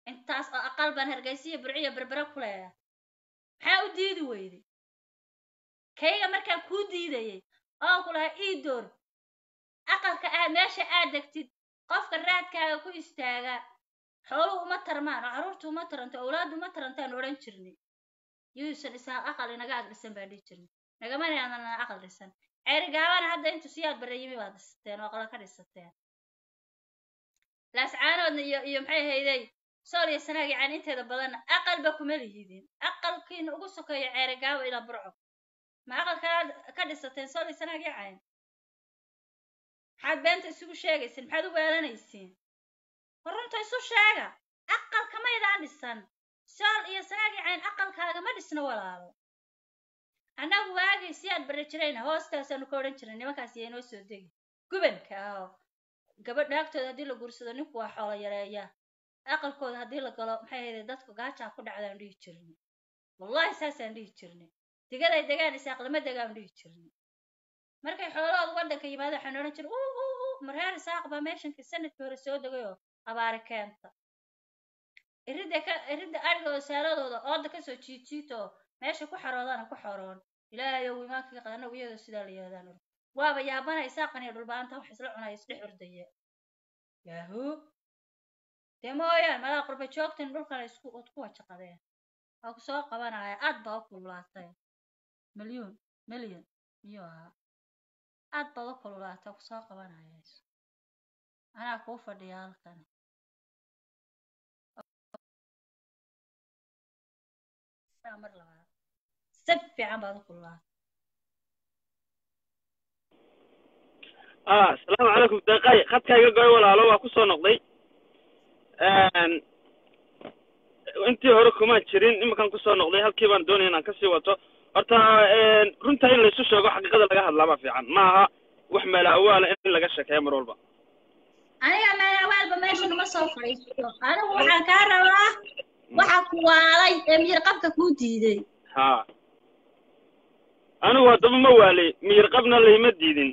intaas oo aqal baan hargeysiya burciya berbere ku leeyahay maxaa u diidi weyday kayga markaan kuu diidayay oo ku lahaa ii door aqalka aad meesha aad degtid qofka raadkaaga ku istaaga xooluhu uma tarmaan oo carruurtu uma taranto awlaaddu uma tarantaan odhan jirnay yuusan isaa aqal inaga ag dhisan baan dhihi jirnay nagamana aanan aqal dhisan ceerigaabana hadda intu siyaad bare yimi baad dhisateen oo aqala ka dhisateen laascaanoodna iyo iyo maxay hayday sool iyo sanaag yacaan inteeda badanna aqalba kuma lihidin aqalkiina ugu sokeeyo ceerigaabo ilaa burco ma aqal kalaad ka dhisateen sool iyo sanaag yacayn maxaad beenta isugu sheegaysiin maxaad u weelanaysiin war runta isu sheega aqal kamaydaan dhisan sool iyo sanaag yacayn aqalkaaga ma dhisno walaalo annagu waagii si aad barri jirayna hoostaasaanu ka odhan jirnay nimankaas iyo inoo soo degi gubanka ah oo gabadh naagtooda haddii la guursado ninku waa xoolo yareeya aqalkooda haddii la galo maxay ahayde dadku gaajaa ku dhacdaan dhihi jirnay wallahi saasaan dhihi jirnay digaday degaan isaaq lama degaan dhihi jirnay markay xoolahooda waddanka yimaado waxaan odhan jiray uu uu uu mareer isaaq baa meeshankii sanadkii hore soo degay oo abaari keenta iridda ka iridda adhiga oo saaladooda ooda kasoo jiijiito oo meesha ku xaroodana ku xoroon ilaahay ow imaanka qadana iyadoo sidaa la yidhahdaan ur waaba yaabana isaaqan iyo dhulbaanta wax isla cunaya isdhex ordaya yahuu dee mooyaan malaa qurba joogtan dhulkana isku od ku wajaqadeen waa ku soo qabanaya aad baa u kululaatay milyuun milyan miyuu ahaa aad baad u kululaatay ku soo qabanaya anaa kuu fadhiya halkan mar labaad si fiican baad u kululaatay ah asalaamu calaykum deeqay khadkayga goy walaalo waa ku soo noqday intii hore kumaan jirin iminkan kusoo noqday halkii baan doonaya inaan kasii wato horta runta in laysu sheego xaqiiqada laga hadlaa baa fiican ma aha wax meela awaala in laga sheekeeyo mar walba aniga meelawaalba meesha nama soo fadhiisto anigu waxaan kaa rabaa waxa ku waalay ee miyir qabka kuu diiday ha anigu haddaba ma waalay miyir qabna layma diidin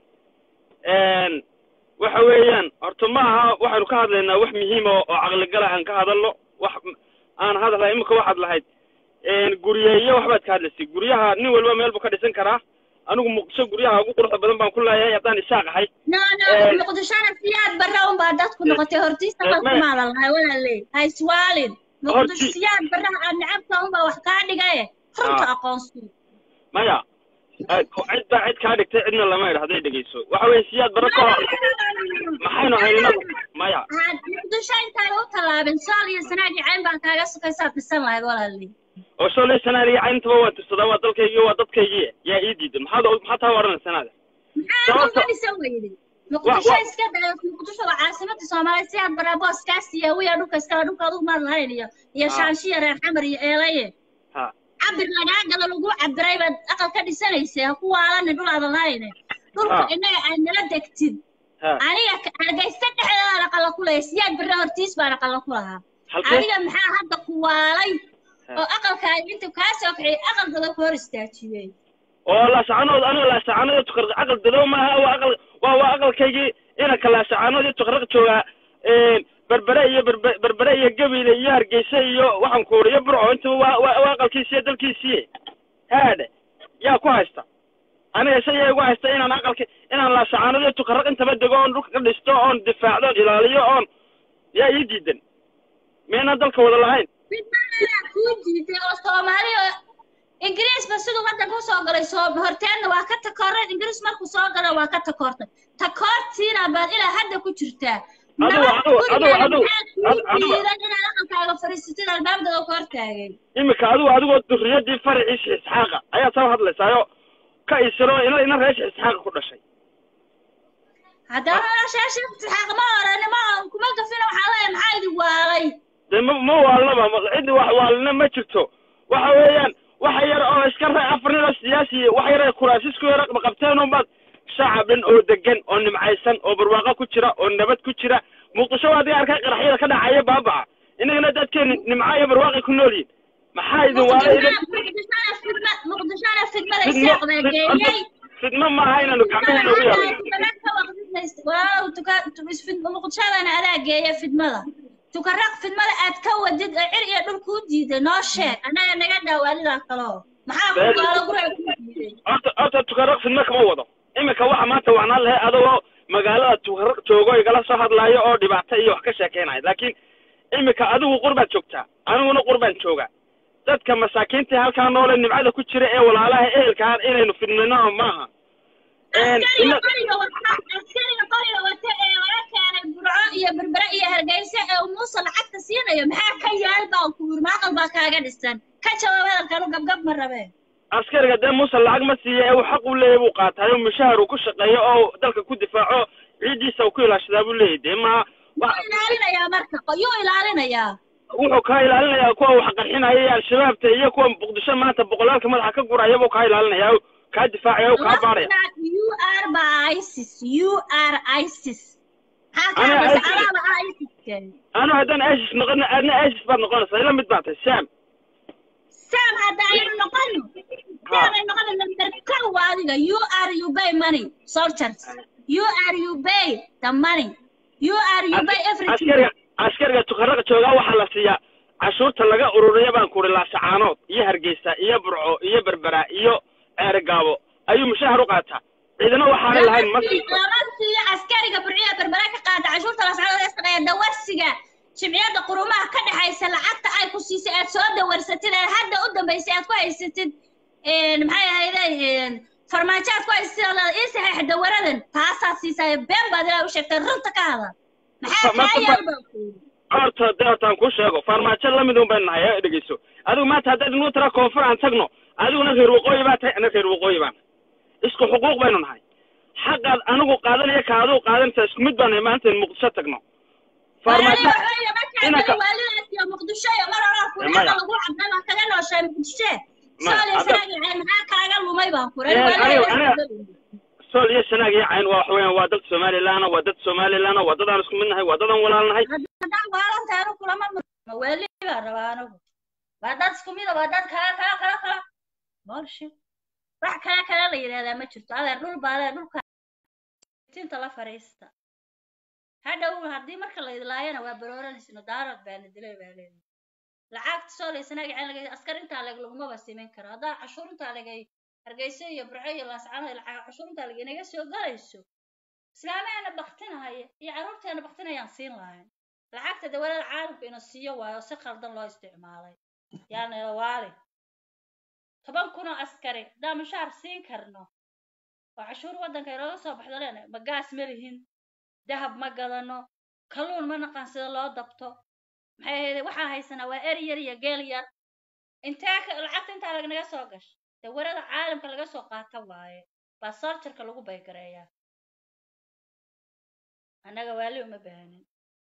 waxa weeyaan horta ma aha waxaynu ka hadlaynaa wax muhiima oo caqligala aan ka hadalno wax aan hadlahay imika waxaad lahayd guryeeyo waxbaad ka hadlaysay guryaha nin walba meel buu ka dhisan karaa anigu muqdisho guryaha ugu quruxda badan baan ku leeyahay haddaan isaaq ahay no no muqdishona siyaad barra unbaa dadku noqotay hortiisa qalkumaadan lahay walaaley ha iswaalin muqdisho siyaad barraha aad necabta unbaa wax kaa dhigaye runta aqoonsi maya cid baa cid kaa dhigtay cidna lama idha hadday dhegeyso waxa weeye siyaad barra ka hor maxaynu haynaa maya muqdisho intaan u tallaabin sool iyo sanaagi cayn baan kaaga sukaysaad dhisan lahayd walaaley oo sholay sanaaliya cayntaba waa tirsadaa waa dalkaygii waa dadkaygii yaa ii diidan maxaad maxaa taa waranay sanaada maxaa uga dhisan weyday muqdisho iska dayo muqdisho waa caasimadda soomaaliya si aad baraa booskaas iyo wiya dhulka iskala dhulka adugu maad lahayn iyo iyo shaanshiya reer xamar iyo eelaye ha cabir lagaa galo lagu cabiray baad aqal ka dhisanaysa ha ku waalani dhul aadan lahayne dhulka Ha. innaga aad nala degtid ha aniga ka- hargeysa dhexdeedaan aqala ku leeya siyaad barre hortiis baan aqala ku lahaa halkee adiga maxaa hadda ku waalay oo aqalkaaga intuu kaa soo kiciyay aqalkada ku hor istaajiyey oo laasacanood aniga laasacanood tukarq aqal dadow maaha waa aqal waa waa aqalkaygii inanka laasacanood iyo tukarq joogaa berbere iyo berbe berbere iyo gabiile iyo hargeysa iyo waxaan ku uriyo burco intaba waa waa waa aqalkiisiiyo dalkiisiiye haadhe yaa ku haysta aniga isayaa igu haysta inaan aqalki inaan laasacanood iyo tukaraq intaba dego oon dhulka ka dhisto oon difaacdo oon ilaaliyo oon yaa ii diidan miyaynan dalka wada lahayn fidmadaa kuu diiday oo soomaali oo ingiriisba siduu waddanka usoo galay soo horteenna waa ka takooreen ingiriis markuu soo gala waa ka takoortay takoortiina baad ilaa hadda ku jirtaa Adigu- nabad adigu- gurigeeda adigu- maxaa kuu adigu- adigu- diidan inaad aqalkaaga fadhiisatid albaabdada ku hortaagay iminka adigu adigoo durriyadii faraciisa isxaaqa ayaa soo hadlaysaayo ka isiro ina ina reesha isxaaqa ku dhashay haddana noloshaasha imtixaaq ma orani ma kuma gafina waxaa leeyahay maxaa idin waalay dee ma ma waalnaba ma- ciddi wax waalina ma jirto waxa weeyaan waxa yar oo iska ra afar nin oo siyaasi wax yar ay kuraasisku yar qabteen unbaad shacab dhan oo degan oo nimcaysan oo barwaaqo ku jira oo nabad ku jira muqdisho waa adiga arkay qaraxyada ka dhacaya baabaca inagana dadkeenu nimca iyo barwaaqay ku nool yihin maxaa idin waalay idin muqdishona fidma muqdishona fidmada fidmo isaaq baa geeyey fidmo maaha inaanu gacmaheena ugu yeelno muqdishadana adaa geeya fidmada tukaraaq fidmada aad ka wadid oo cir iyo dhul kuu diiday noo sheeg annaga naga dhaawaanidaa kaloo maxaa ku gaalo guriga kuu diiday horta horta tukaraq fidma kama wado iminka waxa maanta wacnaan lahay adagoo magaalada tukaraq joogo igala soo hadlaayo oo dhibaato iyo wax ka sheekeynaya laakiin iminka adigu qurbaad joogtaa aniguna qurbaan joogaa dadka masaakiinta halkaa noole nimcada ku jira ee walaalaha ehelkaan inaynu fidnino maaha Een, askariga ina- qoriga wata askariga qoriga wata ee laga keenay burco iyo berbere iyo hargeysa ee uu muuse lacagta siinayo maxaa ka yaal baa ku yiri maaqal baa kaaga dhisan ka jawaab hadalkanu gabgab ma rabeen askariga dee muuse lacag ma siiya ee uu xaq u leeyahy buu qaataay oo mushahar uu ku shaqeeyo oo dalka ku difaaco ciiddiisa uu ku ilaashadaa buu leeyahy dee ma wa- yuu ilaalinayaa marka yuu ilaalinayaa wuxuu kaa ilaalinayaa kuwa wax qarxinaya iyo al-shabaabta iyo kuwa muqdisho maanta boqolaalka madaxa ka guraya buu kaa ilaalinaya kaa difaacaya kaa baaraya you are by isis you are isis maxaa Ana kaadasa ISIS. adaaba isis anu haddaan isis noqon adna isis baad noqonaysaa ila mid baa tahay sam sam hadda aynu noqono sam ay noqono number kow waa adiga you are you pay money soldiers you are you pay the money you are you pay everything askariga askariga tukaraqa joogaa waxaa la siiyaa cashuurta laga ururiya baan kuri laasacaanood iyo hargeysa iyo burco iyo berbera iyo ceerigaabo ayuu mushahar u qaataa ciidana waxaana lahayn ma siiso lama siiyo askariga burciya berbera ka qaata cashuurta la socda ee shaqeeya dawarsiga jimciyada qurumaha ka dhexaysa lacagta ay ku siisay aad soo dawarsatid ee hadda u dambaysay aad ku haysatid een, maxay ahayde een, farmaajo aad ku haysatid oo leedahay, ii saxiix dawaradan taasaad siisaa been baad ilaa u sheegtay runta ka hadal maxaa Ma- kaa ma- yaal baa ku yidhi horta dee hortaan kuu sheego farmaajo lamid un baynu nahay ee dhegeyso adigu maanta haddaad inuu tara koonfur aan tagno adiguna reer waqooyi baa tahay ana reer waqooyi baan isku xuquuq baynu nahay xaqaad anigu qaadanaya ka adigu qaadanaysa isku mid baan nahay maanta in muqdisho tagno farmaajo inanka- waalidaasiyo muqdisho iyo mar horaa Maya. kurixada lagu cabday baa kaga nooshay muqdisho Maya, sooliya hadda- sanaagiceen maxaa kaaga lumay baan kuray Ee, aniga- aniga- sool iyo sanaag iyo cayn waa waxa weeyaan waa dad somalilaana waa dad somalilaana waa dadaan isku mid nahay waa dadaan walaalnahay haddaan waalantahay anu kulama murma waali baan rabaa anigu waa dad isku mida waa dad kala kala kala kala bullshit wax kala kala la yidhahdaa ma jirto adeer dhul baa adeer dhulka tinta la fariista hadhow haddii marka la idlaayana waa barooranaysa daarad baana dilay baa leedahay lacagta soo laysanaga ceen laga askar intaa leg lagumaba siman karo haddaa cashuur intaa legay hargeysa iyo burco iyo laascano lacag cashuur intaa leg inaga soo galayso islaamaheena baktinahaya iyo carruurteena baktinayaan siin lahayn lacagta dawladda caalamka ina siiyo waayo si khaldan loo isticmaalay yaana waali toban kun oo askari haddaan mushaar siin karno oo cashuur waddanka inooga soo baxdo leena ma gaas ma lihin dahab ma gadano kalluun ma naqaan sida loo dabto maxay ahayd waxaa haysanaa waa eri yar iyo geel yar intee ka- lacagta intaa lagnaga soo gashay dawarada caalamka laga soo qaata waaye baa sarjarka lagu baygareeyaa annaga waali uma baahanin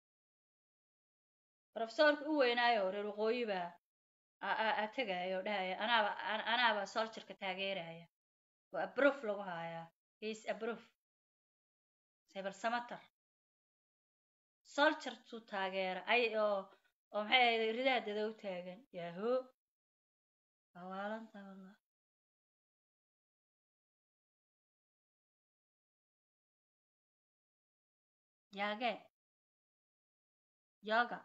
profesorka u weynaayo reer waqooyi baa a- a- a tegaya oo dhahaya anaaba an- anaaba sarjarka taageeraya oo abroof lagu hayaa is abroof cyber samater soljartuu taageera ay oo oo maxay ahayd ridaha dada u taagan yaho waa waalanta wallah yaage yoga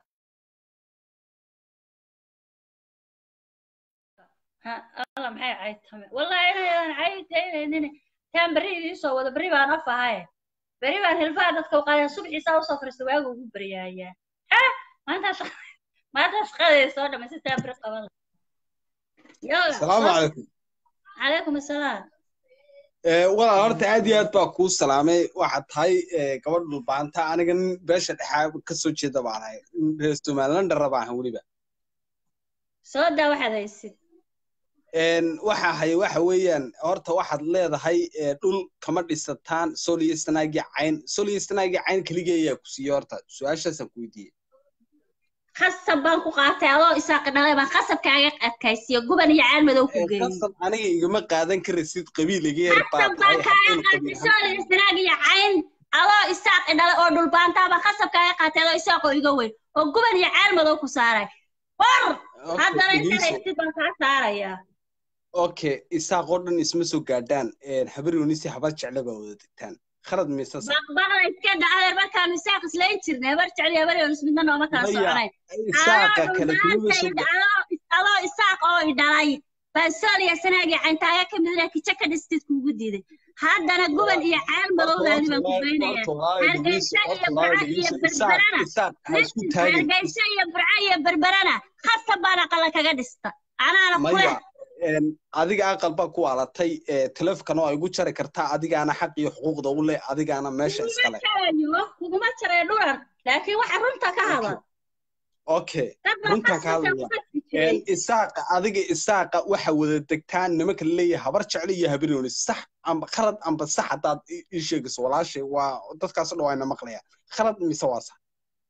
ha alla maxay cayd tame wallahi inaydan cayd taynaynin taan berri idiin soo wado berri baan af ahaye berri baan hilfaha dadka u qaadaya subxiisaa usoo fariista waagu ugu baryaayaa ha maanta shaqa maanta shaqadeeda soo dhamaysay taan berri qaban lahaa yoga asalaamu calaykum calaykum assalaam Eh, walaal horta aad iyo aad baa kuu salaamay waxaad tahay eh, gabadh dhulbaanta aniga nin beesha dhexaa kasoo jeeda baan ahay nin reer somaliland raba ahan weliba soo daa waxaad haysid En, waxa haya waxa weeyaan horta waxaad leedahay eh, dhul kama dhisataan sol iyo sanaagi cayn sol iyo sanaagi cayn keligee ayaa ku siiyey horta su-aashaasaan ku weydiiyey khasab baan ku qaatay adoo isaaqi dhalay baan khasab kaaga adkaysiyo guban iyo caan madow ku Eh, geeyey qasab aniga igama qaadan karasid qabiil iga yar baa khasab baan tahay kaaga haddaynu qabiil qaatay ahaan sool istiraag iyo cayn adoo isaaqi dhalay oo dhulbaantaa baan khasab kaaga qaatay adoo isaaqoo iga weyn oo guban iyo caan madow ku saaray war Okay, haddana intaad dhegeyso. haystid baan kaa saarayaa okay isaaq oo dhan isma soo gaadhaan habar yunisi habar jecle baa wada degtaan khalad mise sax baqbaqda iska dhacdeer markaanu isaaq islayn jirnay habar jecel habar yoonus midna nooma kala maya soconayn isaaqa adoo kale kumaba soo dhulbaantay adoo isaaq oo i dhalay baan sooliya sanaagii cantaaga ka midna kijo ka dhistid kuugu diiday haddana guban iyo ceel madowdaadi baan ku geynaya hargeysa iyo burca iyo berberana isaaq ha isku listen taagin hargeysa iyo burca iyo berberana khasab baan aqala kaga dhista anaana kule maya een, adiga aqal baa ku alatay teleefkan oo ay igu jari kartaa adigaana xaq iyo xuquuqda u leh adigaana meesha kuguma iskale jarayo kuguma jaray dhuran laakiin waxa runta ka hadal okay dad baa runtaan ka qasbasa hadlaya ku qasbi jiray Een, isaaqa adiga isaaqa waxa wada degtaan nimanka laleeyahay habar jecel iyo habarooni sax amba khalad amba sax haddaad i- ii sheegayso walaashay waa dadkaas o dhan waa ina maqlaya khalad mise waa sax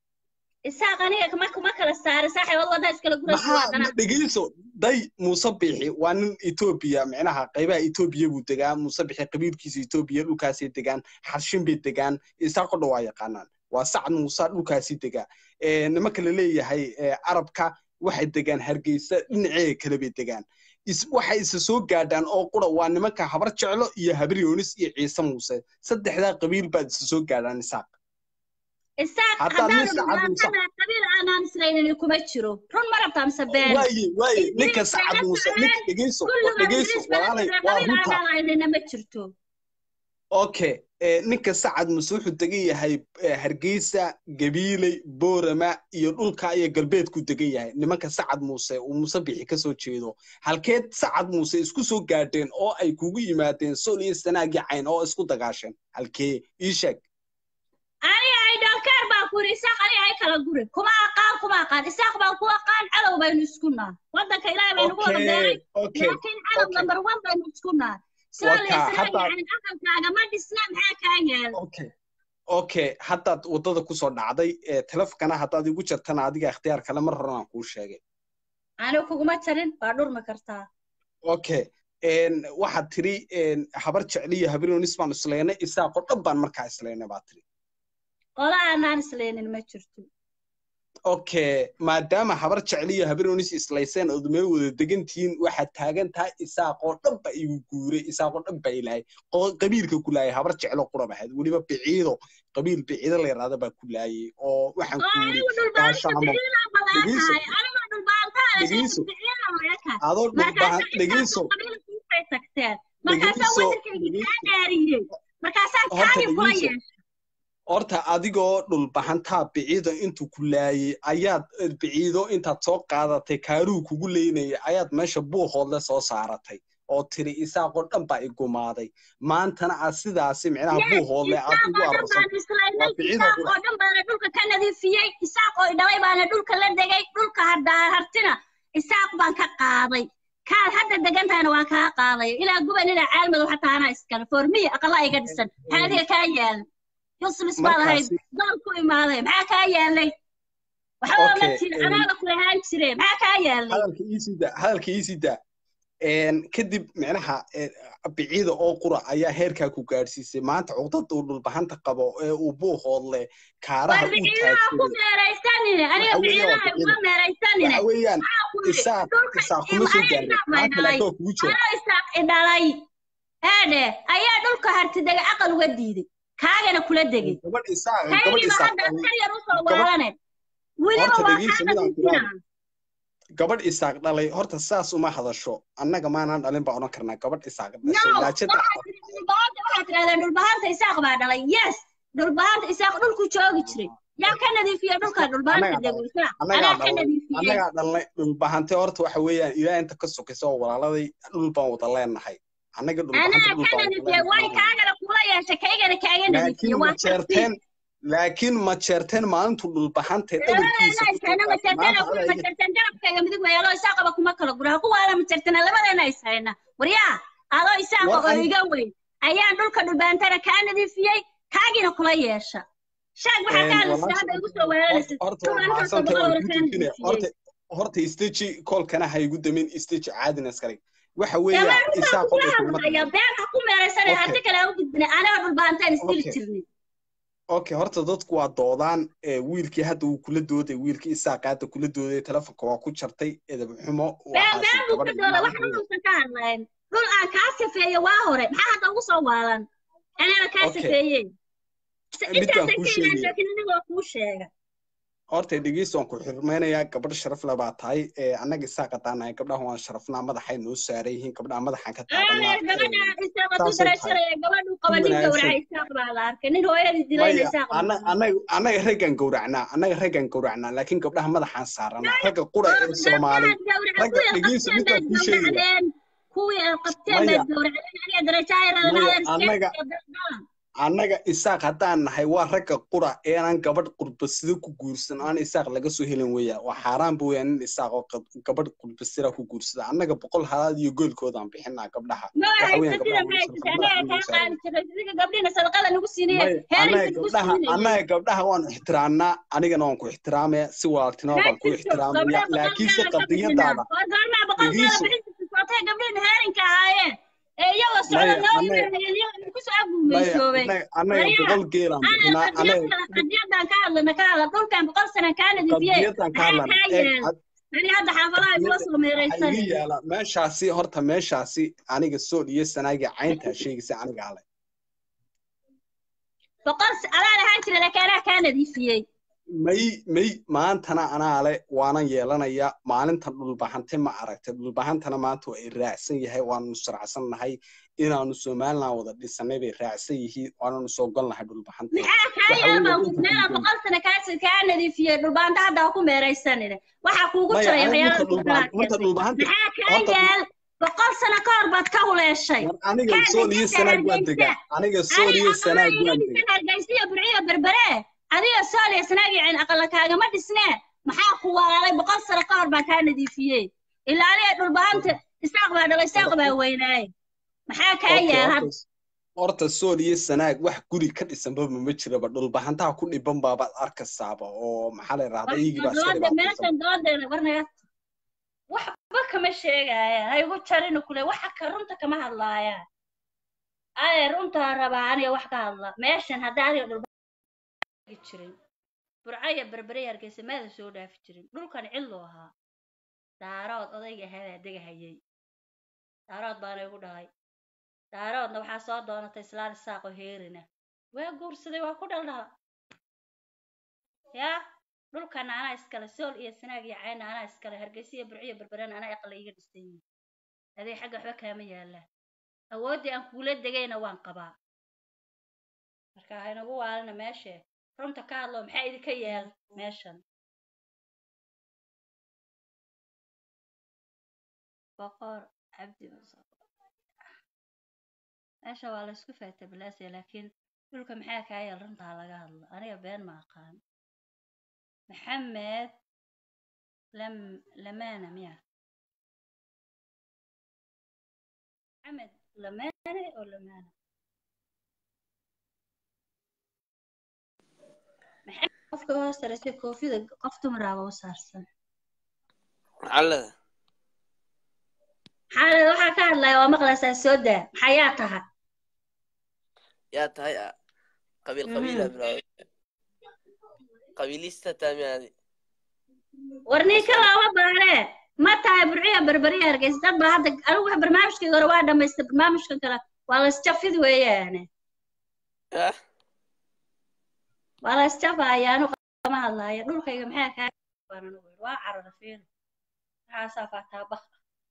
isaaq aniga kuma kuma kala saara saaxiibad wadda iskala guraysa waa maxaa dana dhegeyso day muuse bixi waa nin etoobiya micnaha qaybaha etoobiya buu degaa muuse bixi qabiilkiisa etoobiya dhulkaasay degaan xarshin bay degaan isaaqo dhan waa yaqaanaan waa sacad muuse dhulkaasii degaa Eh, nimanka la leeyahay eh, arabka waxay degaan hargeysa dhinaceeda kale bay degaan is- waxay isa soo gaadhaan oo qura waa nimanka habar jeclo iyo habar yoonis iyo ciise muuse saddexdaa qabiil baad isa soo gaadhaan isaaq isaaq haddaad nin haddaanu sacad muuse dhibaatada qabiil aanaan islaynin kuma jiro run ma rabtaa mise been waaye waaye ninka Ingiriiska sacad la muuse socdeen, ninka dhegeyso kulligood dhegeyso ingiriis baa walaalay jira waa qabiil runta aanaan lahaynina ma jirto okay eh, ninka sacad muuse wuxuu degan yahay eh, hargeysa gabiiley boorama iyo dhulka iyo galbeedku degan yahay nimanka sacad muuse uu muuse bixi ka soo jeedo halkeed sacad muuse isku soo gaadheen oo ay kugu yimaadeen sol iyo sanaagii cayn oo isku dagaasheen halkee ii sheeg aniga ay dhalkeer baa ku yidhi isaaq aniga ay kala guri kuma aqaan kuma aqaan isaaq baan ku aqaan cadow baynu isku naha waddanka ilaahay baynu ku wada beeray okay okay laakiin cadow okay number one baynu isku naha sooliya Waka, hadda- sanaagican aqalkaaga ma dhisna maxaa kaa yaala okay okay haddaad waddada kusoo dhacday ee telefkana haddaad igu jartana adiga ikhtiyaar kale mar horan aan kuu sheegay aniga kuguma jarin waa dhurmi kartaa okay een waxaad tiri een habar jecliyo habaroonis baan islaynay isaaqo dhan baan markaa islaynay baa tiri qola aanaan islaynin ma jirto okay maadaama habar jecliyo habaroonis islayseen ood meel wada degantihiin waxaad taagan tahay isaaqoo dhan ba igu guuray isaaqoo dhan baa ilahay qo- qabiilka ku laayay habar jeclo qurab ahayd weliba biciido qabiil biciido la yidhahda baa ku laayay oo waxaan oo ku yiri anigu dhulbaanta gaashaamo biciidaa badan dhegeyso tahay anigu dhulbaantaada dhegeyso biciida weeka adoo dhulbahan markaasa dhegeyso isaaqoo qabiilkiisay tagteen markaasaa dhegeyso waddankaygii kaa dhegeyso dhaariyey markaasaa horta kaagii kula dhegeyso yeeshay horta adigoo dhulbahantaa biciido intuu ku laayay ayaad eh, biciido intaad soo qaadatay kaaruu kugu leynayay ayaad meesha buuhoodle soo saaratay oo tiri isaaqoo dhan baa igumaaday maantana aad sidaasi micnaha yes buuhoodle aad isaaq ugu oo dhan arursan baan islaynay waa biciido isaaq qura oo dhan baana dhulka ka nadiifiyey isaaq oo dhalay baana dhulka la degay dhulka haddaa hartina isaaq baan ka qaaday kaad hadda degan tahayna waan kaa qaaday ilaa guban ilaa caalmadow xataa anaa iskale foormiya aqala iga dhisan maxaa adiga kaa yaala yuslis baad ahayd markaasi doon ku imaaday maxaa kaa yaalay waxba ma okay jira een, anaada ku lahaan jire maxaa kaa yaalay hadalka iisida hadalka iisida een kadib micnaha een, biciida oo qura ayaa heerkaa ku gaadhsiisay maanta cuqdada uu dhulbahanta qabo ee uu buuhoodle war kaaraha u biciidaha ku taagsaday meeraysanine aniga waxa weeyaan waa biciidaha biciida uma meeraysanine waxa weeyaan maxaa ku yidhi isaaq dhulka isaaq kuma soo aniga gaarin isaaq bay maanta dhalay laakiin waa kugu jira anoo isaaq i dhalay eedhe ayaa dhulka hartidega aqal uga diiday kaagana kula degay gabadh isaaq gabadh kaygiiba isaaq hadda dhalay askar yar usoo gabadh weerane weliba horta waa dhegeyso kaa midaan nadiifina tiraahdo gabadh isaaq dhalay horta saas uma hadasho annaga maanaan dhalin baa odhan karnaa gabadh isaaq no dhashay laajada waxaad tiri dhulbahanta waxaad tirahdeen dhulbahanta isaaq baa dhalay yes dhulbahanta isaaq dhulku joogi jiray yaa ka nadiifiya dhulka dhulbahanta annagaa dego dhalay isaaq annagaa anaa ka dhalnay nadiifiyey annagaa dhalnay dhulbahante horta waxa weeyaan ilaa inta ka sokaysa oo walaaladay dhul baan wada leenahay annaga dhulbahante anaa dhul ka baan wada nadiifiyey way leenahay kaagana kula yeeshay kaygana kaaga nadiifiyey laakiin ma waa tartiib jeerteen laakiin ma jeerteen maalintu dhulbahante labadeena dhabarkiisa ku ishayna soo qaatay majartana maanta adaa iga majartan garabkayga midig weeyalo isaaqaba kuma kala gura kuwaala majartana labadeena ishayna waryaa adoo isaaqa war oo ani iga weyn ayaan dhulka dhulbaantana kaa nadiifiyey kaagina kula yeesha sheeg waxaa kaa lisay walaasha hadda igu soo weeraraysid horta waa tuban intaasoo mahadsantahay boqol waan hore kuu kaa joojinaya nadiifiyey horta horta isteji koolkana ha igu damin isteji caadina iskale waxa dee weeyaan waan runtaa isaaq kula oo kulma hadlaya been ha ku meeraysane okay haddi kale ha u gudbine anaga dhulbaantaan isdili okay jirnay okay horta dadku waa doodaan ee wiilkii hadda uu kula dooday wiilkii isaaqa hadda kula dooday telefonka waa ku jartay edeb xumo been waxaasi been buu ka gabadha dooda wax maalinteeda dhulkan ka hadlayn dhul aan kaa safeeyo waa hore maxaa hadda ugu soo waalan anaaba kaa Okay. safeeyey mid baan intaasay kuu ka sheegaya ilaasha laakiin anigoo kuu sheega horta dhegeysta waan ku xurmaynayaa gabadh sharaf le baa tahay ee annaga isaa qadaanahay gabdhaha waan sharafnaa madaxay noo saaran yihiin gabdhaha madaxaan ka taabanaa aadeer gabadha isaaq hadduu saasay tahay darasharaya gabadhu qaba ku nin wanaagsan gowraca isaaq baa la arkay nin hooyadii dilayna maya isaaq baa ana- la arkay anaga anaga raggan gowracnaa anaga raggan gowracnaa laakiin gabdhaha madaxaan saaranaa ragga qura oo ee soomaali gabdhahaad gowraca ragga kuwii aad dhegeysta qabteen midkaan baad kuu sheegaya gowracdeen kuwii aad qabteen maya baad gowracdeen aniga darajaayaradan maya adeer annaga seedadan annaga isaaq haddaan nahay waa ragga qura eenan gabadh qurbasida ku guursan aan isaaq laga soo helin weya waa xaaraan bu weya nin isaaq oo qab- gabadh qurbasira ku guursada annaga boqol halaad iyo goolkoodaan bixinaa gabdhaha ma waxa weeyaan haysatida gabdhaha ma waan haysatid sharfaa anaga madaxa kaa noo saaran qaadi jiray idinka gabdhina sadaqada nagu siinaye maya heerinka annaga nagu gabdhaha siinayay annaga gabdhaha waan ixtiraamnaa anigana waan ku ixtiraamaya si walaaltinimo ma baan ku jirto ixtiraamaya gabdhaha laakiinse boqolkaana ka bixinaa qadiyadaada waa goormaa boqolkaana dhegeyso bixinta sootay gabdhihin heerinka ahaayeen ee iyagoo socda maya noo annaga imanayeen iyagoo kusoo maya aguumaysoobay annaga annaga waryaa boqol geelaan ana bixinaa qadiyad annaga kale qadiyadaan ka hadlana ka hadla dhulkan boqol sana kaa nadiifiyey qadiyadaan ka maxaa hadlana kaa eeg yaal had- ani hadda xaafadaha igula qadiyada soo waxaa meeraysane iga yaala meeshaasi horta meeshaasi aniga sool iyo sanaagi cayntaa sheegaysa aniga ale boqol s- adaa lahaan jira laakiin anaa kaa nadiifiyey may may maantana anaa le waanan yeelanaya maalintan dhulbahante ma aragtay dhulbahantana maanta waa ay raacsan yahay waananu sharacsan nahay inaanu somaliland wada dhisanay bay raacsan yihiin waananu soo gon nahay dhulbahante maxaa kaa waxa yaal weeye baan dhulka meelaa dhulkan boqol sana kaa kaa nadiifiyey dhulbaanta hadda ha ku meeraysanine waxaa kuugu maya jiray aniga waxyaalaha marka dhulkanaad dhulbahan marka keentay dhulbahanta maxaa kaa horta yaal boqol sano ka hor baad ka huleeshay war aniga kaa sool iyo deganta sanaag waan hargeysa degaa aniga sool ani iyo aqalaa sanaag iga waan dhisan degaa hargeysa iyo burciyo berbere adiga sool iyo sanaag iyo cin aqala kaagama dhisnee maxaa ku walaalay boqol sano ka hor baa kaa nadiifiyey ilaa aniga dhulbahanta isaaq baa dhalay isaaq baa weynaaye maxaa kaa okay yaal had horta horta sool iyo sanaag wax guri ka dhisanba ma jiraba dhulbahantaha ku dhiban baabaad arkaysaaba oo maxaa la yidhahdaa iyagii baa iska dooda dhibaataysan meeshan doodeena warnaga waxba kama sheegayaan ha igu jarina kule waxa ka runta kama hadlaayaan aye runtaa rabaa aniga wax ka hadla meeshan haddaa adiga dhulba jirin burcaya berberey hargeysa meeda soo dhaafi jirin dhulkan cidluu ahaa daarood odayga ahaabaa degahayay daarood baana igu dhahay daaroodna waxaa soo doonatay islaan isaaqo heerina waa guursaday waa ku dhaldhala yaa dhulkana anaa iskale sool iyo sanaag iyo cayna anaa iskale hargeysa iyo burciyo berberena anaa aqla iga dhisan yihin adee xagga waxba kaama yaalaan awooddii aan kuula degayna waan qabaa marka haynagu waalina meeshe runta ka hadlo maxaa idinka yaal meeshan boqor cabdi meesha waa laysku faatabilaasaya laakiin dhulka maxaa kaa yaal runtaa laga hadlo aniga been ma aqaan maxamed lam lamaana miya maxamed lamaane oo lamaana maxamed qofka u hoostaraysa koofida qof dumaraaba u saarsan maxallada maxaa waxaa ka hadlaya waa maqlaysaa soo daa maxaa yaa taha yaa tahay ah qabiil qabiila bilaaway qabiilista taamiyaadi war ninka looma baanee ma tahay burciya berberiya hargeysa dad baa hadda anigu wax barnaamijkii hore waa dhamaystay barnaamijkan kale waa laysjafid weeyaane ah waa laysjafaya anu kama hadlaayo dhulkayga maxaa kaa baan anigu yidhi waa carara fiil maxaasaa faataa baq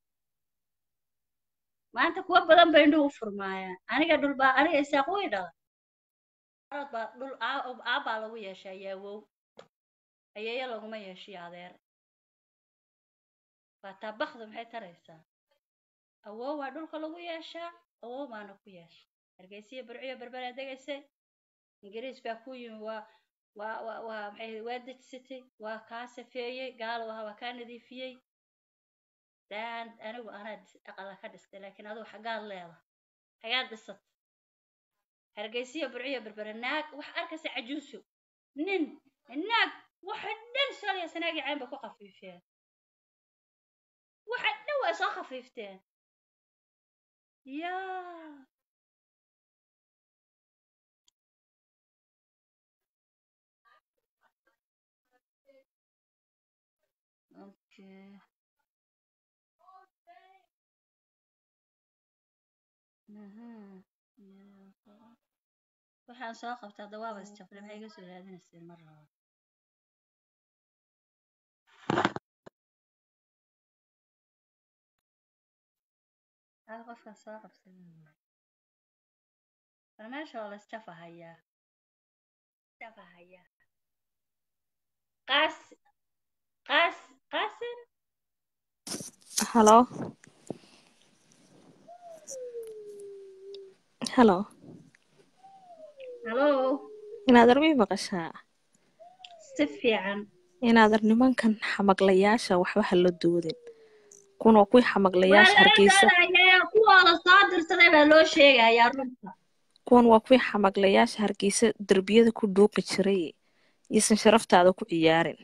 maanta kuwa badan bay indhuhu furmaayaan aniga dhul baa aniga isaaq way dhalay arad baa dhul aa- aabbaa lagu yeeshaa yaawow ayeeyo laguma yeeshiyo adeer faataa bakdu maxay taraysaa awow waa dhulka lagu yeeshaa awow baana ku yeesha hargeysiyo burciyo berberaa degaysay ingiriis baa ku yimi waa waa waa waa maxay ahayd, waa dejisatay waa kaa safeeyey gaalo ahaa waa kaa nadiifiyey daan anigu anaa dhis- aqala ka dhistay laakiin adigu xaggaad leedahay xagaad dhisat hargeysiyo burciyo berbere naag wax arkaysa cajuuso nin naag waxa dhan shalaya sanaagii cayn bay ku khafiifeen waxa dhan way soo khafiifteen yaa okay Mhm. Yeah. waxaan soo qabtaa dawaaba isjafle maxay iga soo raadinayseen mar laba hal qofkaa soo qabsaday bal meesha waa la isjafa hayaa jafa hayaa qaas qaas qaasin halo halo halo inaadar mii maqashaa si fiican inaadar nimankan xamaqlayaasha waxba ha la doodin kun waa kuwii waa xamaqlayaasha laga hargeysa doodaya kuwooda soo dirsaday baa loo sheegayaa runta kuwan waa kuwii xamaqlayaasha hargeysa derbiyada ku dhuuqi jiray iyosan sharaftaada ku ciyaarin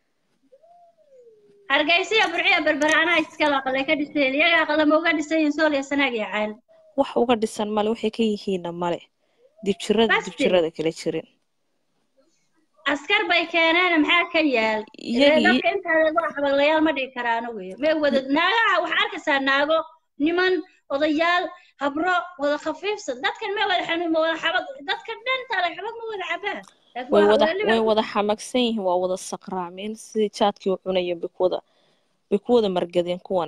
hargeysiya burciya berbere anaa iskala aqalay ka dhiseen iyaga aqalama uga dhisan yihiin sool iyo sanaag iyo caan wax uga dhisan male waxay ka yihiinna male dibjirada basti dibjirada kala jirin askar bay keeneen maxaa ka yaal Ee, iyagii dadka intaada waa xabaglayaal ma dhihi karaan wey may wada naagaha waxaa arkaysaa naago niman odayaal habro wada khafiifsan dadkan may wada xanuun ma wada xabag dadka dhantaada xabag ma wada cabaan laakiin way waa wada weli way baa wada xamagsan yihiin waa wada saqraameen sidii jaadkii u cunayeen bay ku wada bay ku wada margadeen kuwan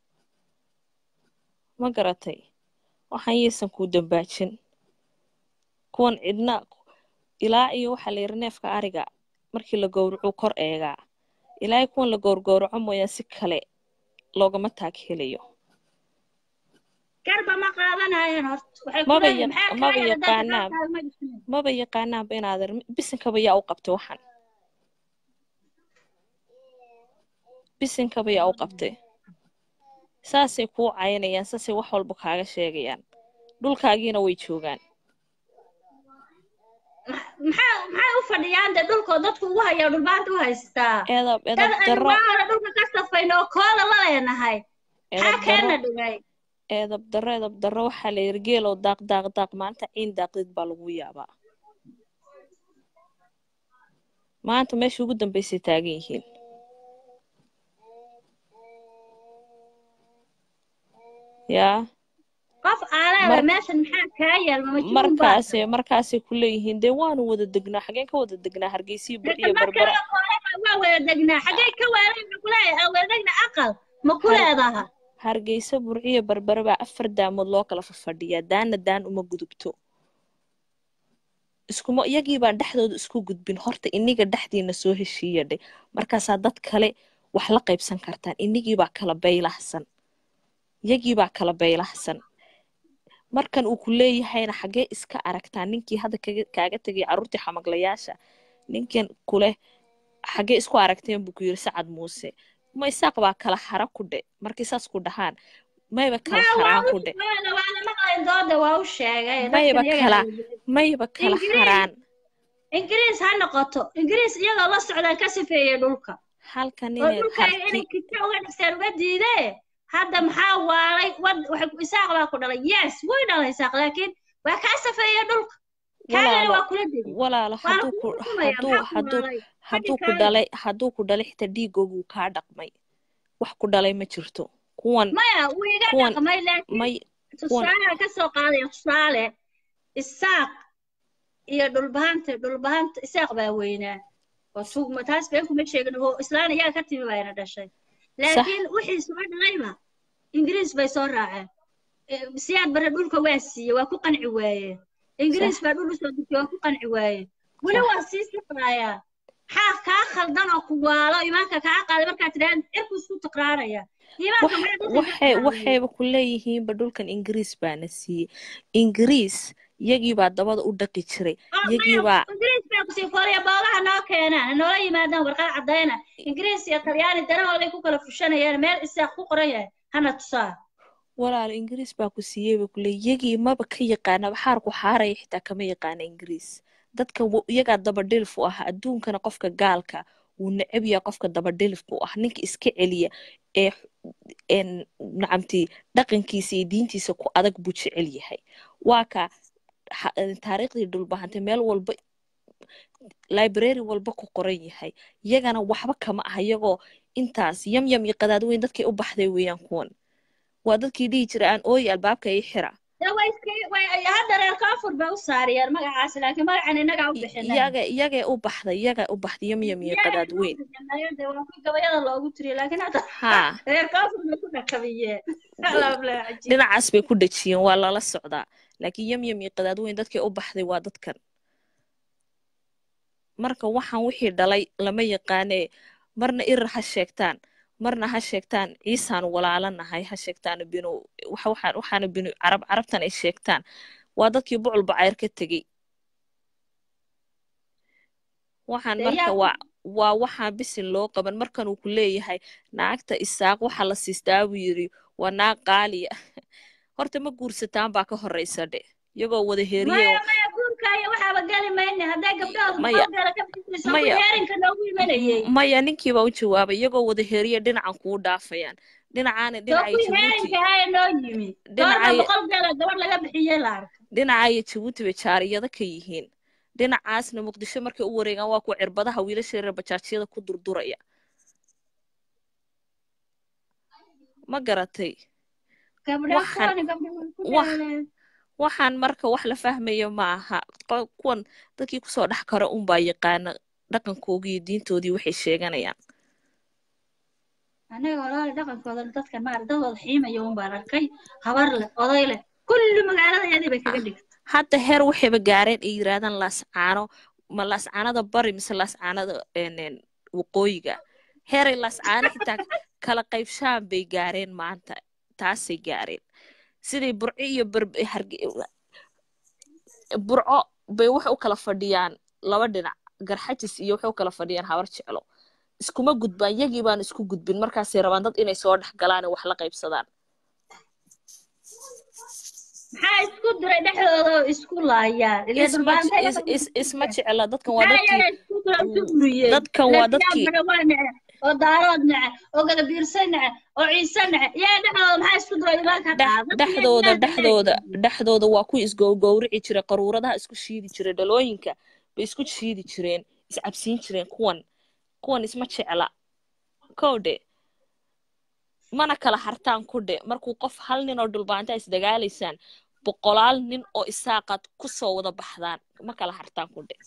ma garatay waxaan yaysan kuu dambaajin kuwan cidna ilaa iyo waxaa la yidhi neefka ariga markii la gowracuu kor eegaa ilaa kuwan la gowrgowraco mooyaan si kale loogama taag helayo garba ma qaadanayeen horta waxay ku maba leeyihin yaq- maxaa maba kaa yala dadka yaqaanaan qaarkaaga ma dhisnayn maba yaqaanaanba inaadan bisinkaba yaa u qabtay waxan bisinkaba yaa u qabtay saasay kuu caynayaan saasay wax walba kaaga sheegayaan dhulkaagiina way joogaan maxaa maxay u fadhiyaan dee dhulkoo dadku ugu hayaa dhulbaanta u haystaa eedab dad edab aynu darro waa hore dhulka ka safayno oo kooda la leenahay maxaa edab darro keena dhigay eedab darro edab darro waxaa la yidhi geelow daaq daaq daaq maanta ciin daaqdid baa lagu yaabaa maanta meesha ugu dambaysay taagan yihiin yaa qof aaleeba mar meeshan maxaa kaa yaal ma majnuun baa markaasay tahay markaasay ku leeyihiin dee waanu wada degnaa xageen ka wada degnaa hargeysiyo dadka burciyo marka berbera la koolaba waa wada degnaa xaggay ka waalan ma kuleeyahay aan wada degna aqal ma ku har leedaha hargeysa burciyo berbera baa afar daamood loo kala fafadhiyaa daana daan uma gudubto iskuma iyagii baan dhexdooda isku gudbin horta iniga dhexdiina soo heshiiya dhe markaasaa dad kale wax la qaybsan kartaan inigii baa kala baylahsan iyagii baa kala baylahsan markan uu ku leeyahayna xaggee iska aragtaa ninkii hadda kaga- kaaga tegay carruurtii xamaglayaasha ninkan kuleh xaggee isku aragteen buu ku yiri sacad muuse ma isaaq baa kala hara ku dhe markay saas ku dhahaan mayba kala ma waa haraan u ku dhe waana waana maqlayn dooda waa u sheegay mayba dadkan iyaga kala hawlgelin mayba kala ingiriis haraan ingiriis ha noqoto ingiriis iyagoo la socdaan ka sifeeyey dhulka halkan oo inay dhulkayga harti inay kito uga dhisteen uga diidee hadda maxaa waalay wad waxay ku- isaaq baa ku dhalay yes way dhalay isaaq laakiin waa kaa safeeye dhulka kaagana walaalo waa kula degi walaalo waana hadduu kuu ku xukumaya hadduu maxaa ku hadduu waalay fadhi hadduu ku kaaga dhalay hadduu ku dhalay xitaa dhiigoogu kaa dhaqmay wax ku dhalay ma jirto kuwan maya wuu iga kuwan dhaqmay laakiin may kuwan tusaale ka soo qaadaya tusaale isaaq iyo dhulbahanta dhulbahanta isaaq baa weynaa oo tugma taas been kuma sheegin oo islaan iyaga ka timi bayna dhashay sax laakiin wixii soo dhalayba ingiriis bay soo raaceen Eh, siyaad bare dhulka waa siiye waa ku qanci waayeen ingiriis sax baa dhul usoo degtay waa ku qanci waayeen weli sax waa sii safrayaa maxaa kaa khaldan oo ku waalo imaanka kaa qaaday markaa tidhaahda cirku isku tiqraaraya imaanka wax maxaa dadka ka waxay qaaday waxayba ku leeyihiinba dhulkan ingiriis baana siiyey ingiriis iyagii baa dabada u dhaqi jiray oo iyagii maya baa ingiriis baa kusii foolaya boogaha noo keenaan noola yimaadaan warqad caddayna ingiriis iyo talyaani danahooday ku kala fushanayaan meel isaaq ku qoran yahay hana tusaa walaalo ingiriis baa ku siiyey ba kule iyagii maba ka yaqaana xaarku xaaraya xitaa kama yaqaana ingiriis dadka wa- iyagaa dabadhilif u ah adduunkana qofka gaalka wuu necab yahay qofka dabadhilifka u ah ninka iska celiya ee een nacamtii dhaqankiisa iyo diintiisa ku adag buu jecel yahay waa ka ha- een, taariikhdii dhulbahantay meel walba library walba ku qoran yahay iyagana waxba kama ah iyagoo intaas yamyam iyo qadaad weyn dadkay u baxday weeyaan kuwan waa dadkii dhihi jira aan ooyi albaabka ii xira de way iska- way- hadda reer koonfur bay u saariyeen magacaas laakiin magacan innagaa u bixinay iyaga iyagay u baxday iyaga u baxday yamyam iyo qadaad weyn de waa ku gabayada loogu tiriye laakiin hadda haa reer koonfur bay ku dhakabiyeen Alhamdulillah, cajiib. dhinacaas bay ku dhejiyeen waa lala socdaa laakiin yamyam iyo qadaad weyn dadkay u baxday waa dadkan marka waxaan wixii dhalay lama yaqaanee marna irir ha sheegtaan marna ha sheegtaan ciisaan walaalanahay ha sheegtaan binu waxa- waxaan waxaana binu carab carabtan ay sheegtaan waa dadkii bucul bacayr ka tegey waxaan Dee marka yaa- waa waa waxaan bisin loo qaban markan uu ku leeyahay naagta isaaq waxa la siistaa buu yidhi waa naag qaaliya horta ma guursataan baa ka horraysa dhe iyagoo wada heeriye maya maya guurkaayo waxaaba geli mayne hadday gabdhahood Maya. boqolkeeda ka bixinayso Maya. heerinka noogu imanayey maya ninkii baa u jawaabay iyagoo wada heeriye dhinacan kuu dhaafayaan dhinacaana soo dhinacay kuwii jabuuti heerinka ahaa noo yimi goorma Dhinacay- boqolkeeda gabadh laga bixiyey la arka dhinacaya jabuuti bay jaariyada ka yihiin dhinacaasna muqdisho markay u wareegaan waa kuwa cirbadaha wiilasha reer bajaajyada ku durduraya ma garatay gabdha Waxaan- kuwani gabdha way ku wax- dhaaleen waxaan marka wax la fahmayo ma aha Qo- kuwan dadkii kusoo dhex kara unbaa yaqaana dhaqankoodii iyo diintoodii waxay sheeganayaan anaga walaali dhaqankooda dadkan maar dadooda xiimaya un baan arkay habar leh oday leh kulli magaalada yadii bay kaga dhigtay hadda heer waxayba gaareen ay yidhaahdaan laascaano ma laascaanada bari mise laascaanada een, een, waqooyiga heeray laascaano xitaa kala qaybshaan bay gaareen maanta taasay gaareen siday burco iyo Bar- harge burco bay waxay u kala fadhiyaan laba dhinac garxajis iyo waxay u kala fadhiyaan habar jeclo iskuma gudbaan yagii baan isku gudbin markaasay rabaan dad inay soo dhex galaan oo wax la qaybsadaan maxaa isku diray dhexdooda oo isku laayaan ilaa isma durbaantay is- is- isma jecla dadkan waa maxaa dadkii iyaga isku dira isu buriyeen dadkan waa dadkii lebiyaanbana waa nece oo daarood nece oo gadabiirse nece oo ciise nece iyaga dhexdooda maxaa isku diray imaanka dhex- dhexdooda dhexdooda dhexdooda waa kuwii isgowgowrici jiray qaruuradaha isku shiidi jiray dhalooyinka bay isku shiidi jireen iscabsiin jireen kuwan kuwan isma jecla kowdhe mana kala hartaan kudhe markuu qof hal nin oo dhulbaanta isdagaalaysaan boqolaal nin oo isaaqaad kusoo wada baxdaan ma kala hartaan kudhe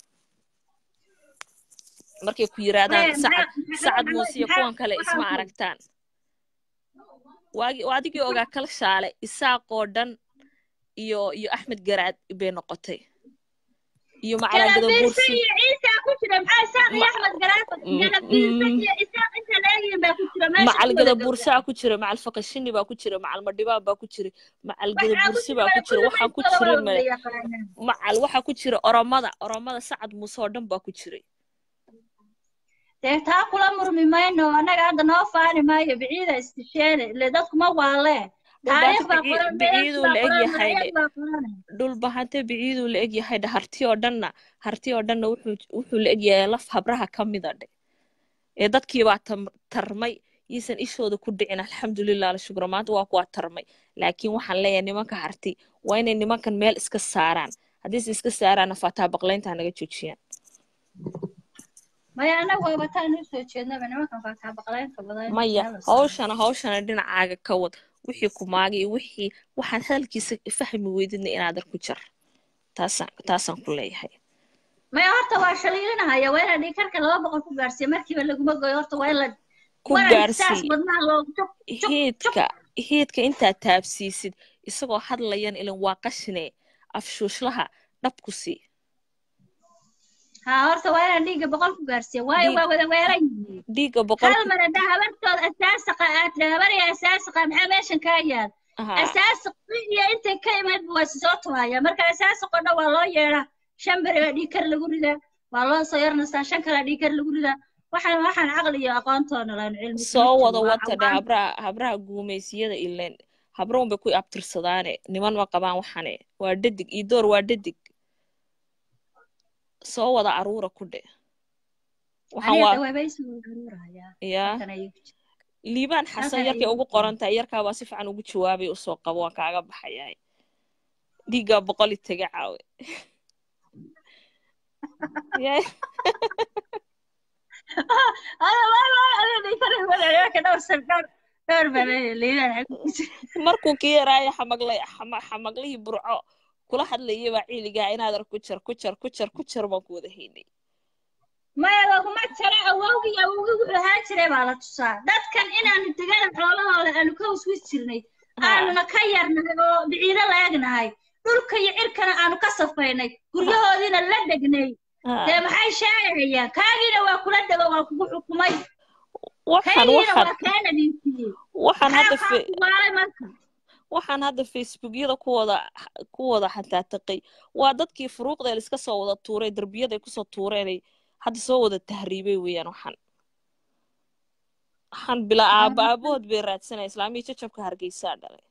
markay ku yiraahdaan sacad sacad muuse iyo kuwan kale isma aragtaan waagi waa adigii ogaa kala shaale isaaqoo dhan iyo iyo axmed garaad bay noqotay iyo macalagada gadabiirse bursi iyo ciise ku jira maxaa isaaq iyo Ma- axmed garaafo Mm, gadabiirse mm. iyo isaaq inta leegihin baa ku jira meesha macal ku gada wada bursaa ku jira macal faqashini baa ku jira macal madhibaan baa ku jira macal gada bursi baa ku jira waxaan ku jirin male macal waxaa ku jira oromada oromada sacad muuse oo dhan baa ku jiray dee taa kula murmi mayno annaga hadda noo faani maayo biciida istisheene ile dadku ma waalee taariikh baa Bici- qoran biciiduu la eg meelas baa yahay qoran dhe magacyad baa qoran dhulbahante biciiduu la eg yahay dhe harti oo dhanna harti oo dhanna wuxuu wuxuu la eg yahay laf habraha ka mida dhe ee dadkii baa tam- tarmay iisan ishooda ku dhicin alxamdulilah la shukra maanta waa kuwaa tarmay laakiin waxaan leeyahay nimanka harti waa inay nimankan meel iska saaraan haddiise iska saaraana fataa baqlaynta naga joojiyaan maya annaga waaba taan u soo jeednaba nimankan faataa baqlaynta badan maya meel la saaro. hawshana hawshana dhinacaaga ka wad wixii ku maagay iyo wixii waxaad hadalkiisa fahmi weydidna inaadan ku jar taasaan taasaan ku leeyahay maya horta waa shaliilinahaya waa inaa dhiikarka laba boqol ku gaarsiiya markiiba laguma goyo horta waa in la ku waran saas gaarsii wadnaha loogu jub jub hiidka hiidka intaad taabsiisid isagoo hadlayan ilan waa qashine afshuushlaha dhabku sii haa horta waa inaa dhiigga boqol ku gaarsiiya waayo Dhiig- waa wada weeran yihiin dhiigga boqol hal mar haddaa habartooda asaasaqa aad tira habariya asaasaqa maxaa meeshan kaa yaal Aha. asaasaqi iyo intay ka imaydba waa soo tuhaya marka asaasaqo dhan waa loo yeedhaa shan beri baa dhiigkar lagu ridaa waa loo soo yarnastaa shan kalaa dhiigkar lagu ridaa waxaan waxaan caqli iyo aqoontoona laan cilmi soo kuma wada jiro waa wata dhe cawaan habraha habraha guumaysiyada ileen habroon bay ku abtirsadaane niman ma qabaan waxane waa dhadig iyo door waa dhadig soo wada aruura ku dhe waxaan aniga waa dawaabeysi wuu garuurayaa yaa halkan ayuu ku jira liibaan xasan halkan yarkay ayuu ugu ku qoran tahay yarkaabaa si fiican ugu jawaabay usoo qabo waan kaaga baxayaa dhiiggaa boqol itaga caawe Yaa- Ada waa waa ada dhiigkar walaalayaasha dhowr san dhowr dhowr baa leeyahay liibaan xagga ku jira markuu ka yaraayo xamaglay xama- xamaglihii burco kula hadlayay baa ciiligaa inaadan ku jar ku jar ku jar ku jar baan ku wada haynay maya laguma jaro awowgii awowgii wuxuu ahaan jiray baa la tusaa dadkan inaanu degada xoolahooda aanu ka huswis jirnay ha aanuna ka yarnahay oo biciido la egnahay dhulka iyo cirkana aanu ka safaynay guryahoodiina la degnay dee ha maxay sheegayaan kaagiina waa kula dego waa kugu xukumay waxaan kaygiina waxaan waa kaa nadiifiyey waxaan maxaa hadda kaa fe kuwaalay marka waxaan hadda facebookyada ku wada ku wada xantaataqay waa dadkii furuuqda la iska soo wada tuuray darbiyada ay kusoo tuureenay hadda soo wada tahriibay weeyaan waxaan waxaan bila aaba aabahood bay raadsanaya islaamihii jajabka hargeysaa dhalay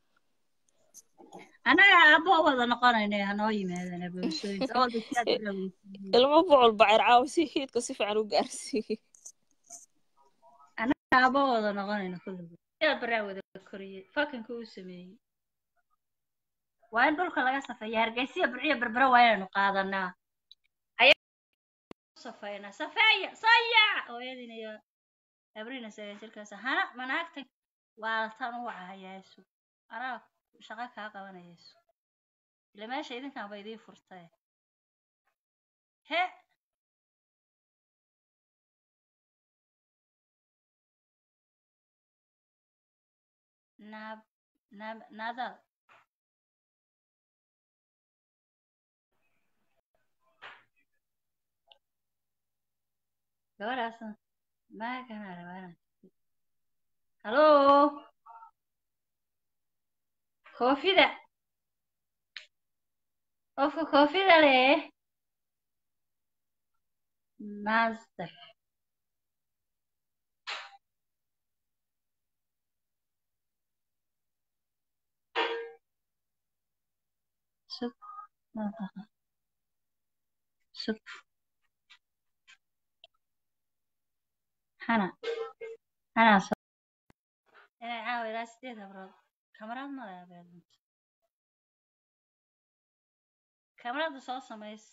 annaga aabbo wada noqonayna hanoo yimaadana bulshooyinka oo dadkaad biloweysiiyey ilmo bucul bacir caawa si hiidka si fiican u gaarsiiyey annaga aabbo wada noqonayna kulligood sidaad baraa wada koriyey fakanka uu sameeyey waa in dhulka laga safeeya hargeysiya burciya berbera waa inaynu qaadanaa safeynaa safeeya sayac hooyadiina iyo abriina sagan jirkaas hana manaagtan waa tan u wacahayaasu anaa shaqo kaa qabanayaysu ila meesha idinkan ba idiin furtay he naab naab naadal gabadhaas maa kana rabana hallo koofida qofka koofida leh nasdaq sug nafaqa sug hana hana so inay caawa ilaa sideed habrood kamarad ma leh abeelmint kamarada soo samays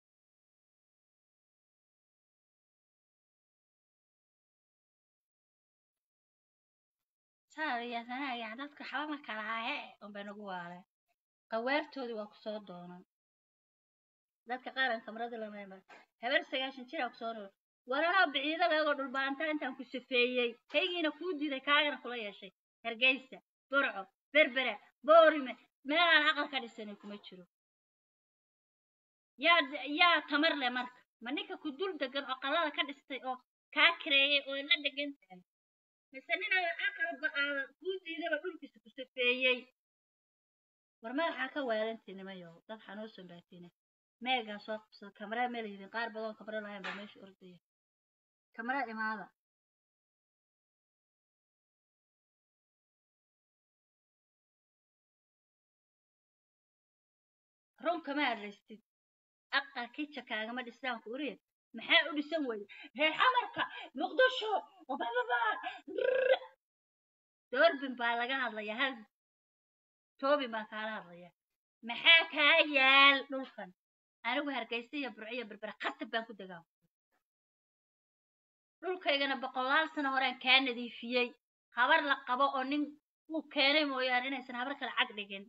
saariyasanaya dadka waxba ma kala hahe unbay nagu waale qawaartoodii waa kusoo doonan dadka qaaran kamarada lamayma habar sagaashan jira kusoo nool waranaa biciido leegoo dhulbaanta intaan ku safeeyey kaygiina kuu diiday kaagana kula yeeshay hargeysa burco berbera boorime meelaan aqal ka dhisanay kuma jiro yaa yaa tamar leh marka ma ninka ku dul degan oo qalada ka dhistay oo kaa kareeyay oo la degan tahay mise ninaa aqalba aada kuu diidaba dhulkiisa ku safeeyey war madaxaa ka waalantii nimayow dad xanuusan baatine meegaa soo qabsado kamaraa ma leydin qaar badan oo kamara lahayn baa meesha ordaya kamara imaada run kama hadlaystid aqal kica kaagama dhisaan ku uriya maxaa u dhisan weye reer xamarka muqdisho bababa doorbin baa laga hadlaya hal toobin baa kaala hadlaya maxaa kaa yaal dhulkan anigu hargeysa iyo burco iyo berbera khatab baan ku degaa dhulkaygana boqolaal sano horeen kaa nadiifiyey habar la qabo oo nin uu keenay mooyaane inaysan habar kale cag dhigin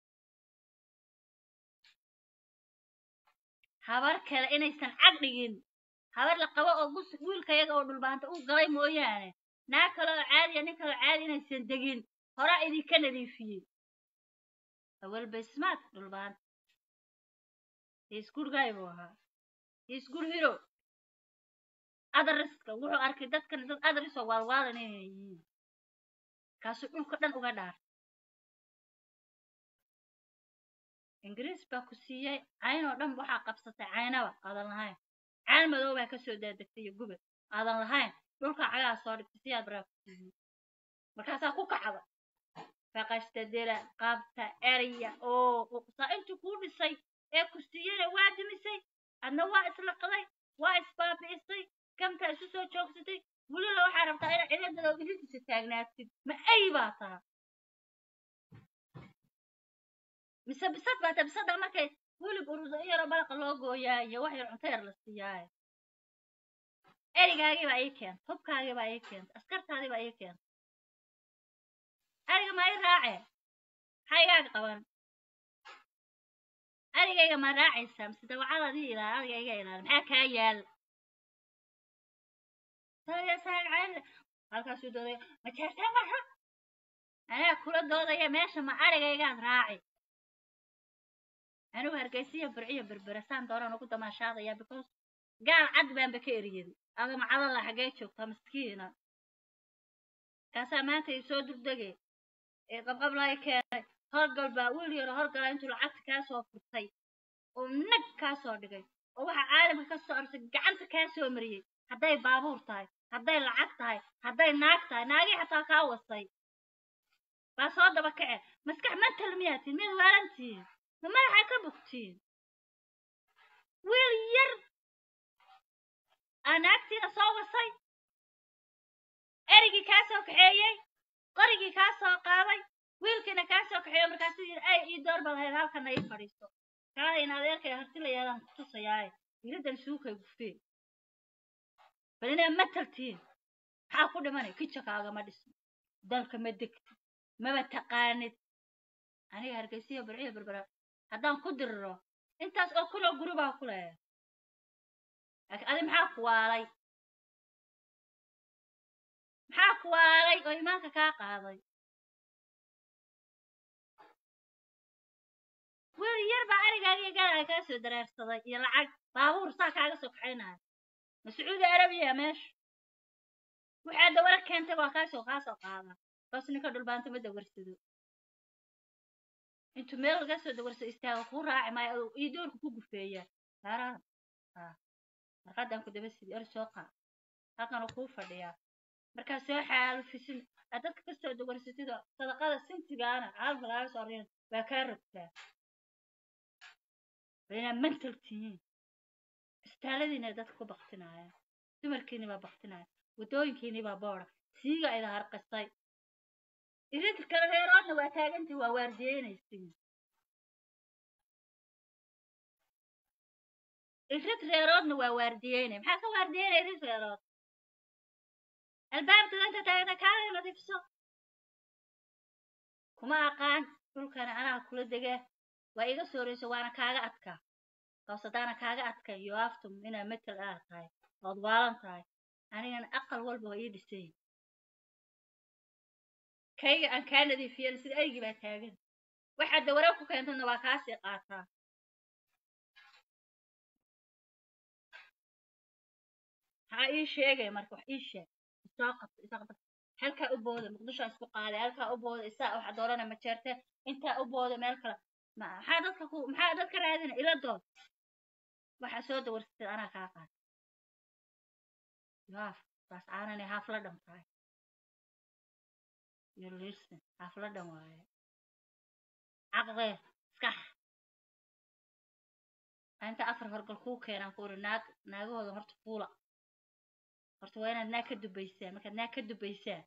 habar kale inaysan cag dhigin habar la qabo oo gus wiilkayaga oo dhulbaanta uu galay mooyaane naa kale oo caadiya nin kale oo caadi inaysan degin horaa idinka nadiifiyey awalba ismaad dhulbaanta hiisgurgaay buu ahaa hiisgur hiro adariska wuxuu arkay dadkan dad adarisoo waalwaalan inay yihiin kaasuu dhulka dhan uga dhaar ingiriis baa ku siiyey cayn oo dhan waxaa qabsatay caynaba aadan lahayn cayn madow baa kasoo daadegtay iyo gubad aadan lahayn dhulka cagaha soo dhigtay siyaa baraa ku siiyey markaasaa ku kacda faqashta dila qabta erya oo saa intuu kuu dhisay ee ku siiyeyna waa dimisay adna waa islaqday waa isbaabi'isay kamtaa isu soo joogsatay welila waxaa rabtaa inaad ciidadada idinkiisa taagnaatid ma ay baa taa mise bisad baa taa bisada markay wilib urusa in yaroo balaqa loo gooyaa iyo wax yar cunto yar la siiyaaye erigaagii baa ii keenta hubkaagii baa ii keenta askartaadii baa ii keenta ariga ma i raacee maxaa igaaga qaban arigayga ma raacaysaa mise dawacada adii ilaal ariga iga ilaali maxaa kaa yaal halkaasuu doodaya ma jeertaa maha anaa kula doodaya meesha ma arigaygaad raaci anigu hargeysiya burciyo berbera saan doonaan ugu damaashaadaya because gaal cad baanba ka eriyaday adama cadalla xaggee joogtaa miskiina kaasaa maanta i soo dugdege ee qabqablay keenay horgal baa wiil yaro horgala intuu lacagta kaa soo furtay oo nag kaa soo dhigay oo waxa caalamka ka soo arsay gacanta kaa soo mariyey hadday baabuur tahay hadday lacag tahay hadday naag tahay naagii xataa kaa wasay baa soo daba kace maskax mantal miyaatiin mid waalantihiin ma madaxa ka bugtiin wiil yar aa naagtiina soo wasay erigii kaa soo kaxeeyey qorigii kaa soo qaaday wiilkiina kaa soo kaxeeyo markaasuu yidhi ay ii door baad hayd halkana ii fadhiisto kaada in adeerkay hartilayaadaan ku tusayaaye iridan suukay gufee bal inaa mataltiin maxaa ku dhimanay kijakaaga dhisno dalka ma degtid maba taqaanid aniga hargeysiya burciya berbera haddaan ku diriro intaas oo kuloo guri baa ku leeyahay laakiin adi maxaa ku waalay maxaa ku waalay oo imaanka kaa qaaday wiil yar baa arigaaga iyo galaaga kaa soo dareersaday iyo lacag baabuur saa kaaga soo kaxaynaya ma sacuudi arabiya meesha waxaa dawara keentay waa kaasoo kaa soo qaada bas ninka dhulbaanta ma dawarsado intuu meel laga soo dawarso istaaga kuu raaci maayo iyo doorku ku gufeeyaa saaraan marqadan ku daba sidi er soo qaa halkan kuu fadhiyaa markaa soo xaalufisin aad dadka kasoo dawarsatid sadaqada sintigaana caalamka laaga soo riyan waa kaa rogtaa waa inaad mantal tihiin istaaladiina dadka ku baktinaya dumarkiini baa baktinaya waddooyinkiini baa boora siiga ida harqisay idinka kale reeroodna waa taagantii waa waardiyeynaysiin irid reeroodna waa waardiyeynay maxaa ka waardiyeynay irid reerood albaabka danta taagna kaaga nadiifso kuma aqaan dhulkana anaa kula dega waa iga sooreyso waana kaaga adkaa kaas haddaana kaaga adkay yo aftum inaa metel aad tahay ood waalan tahay anigana aqal walba waa ii dhisay kayga aan kaa nadiifiyan sida aygii baa taagan waxaad dawara ku keentadna waa kaasii qaataa maxaa ii sheegay marka wax ii sheeg isoo qabta isoo qabta halkaa u booda muqdisho isku qaaday halkaa u booda isaa waxa doorana ma jeerte intaa u booda meel kale maxaa dadka ku maxaa dadka raadina ila dood waxaa soo dawarsatay anaa kaa qaad yaaf baas aanani haaf la dham tahay iyo liirsan haaf la dham waaye caqdee iskax inta afar horgal kuu keenaan ku uri naag naagahooda horta fuula horta waa inaad naag ka dubaysaa markaad naag ka dubaysaa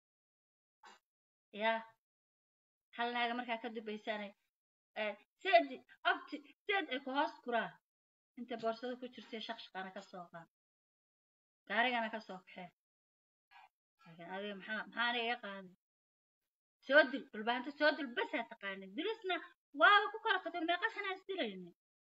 yaa hal naaga markaa ka dubaysaanay seedi abti seed ay ku hoos guraa inta boorsada ku jirtay shaqshaqana ka soo qaan gaarigana ka soo kaxee laakiin adiga maxaa maxaa aniga iga qaaday soo dil dhulbaanta soo dil basaa taqaanay dilisna waaba ku kala qatay meeqa sanaa isdilayna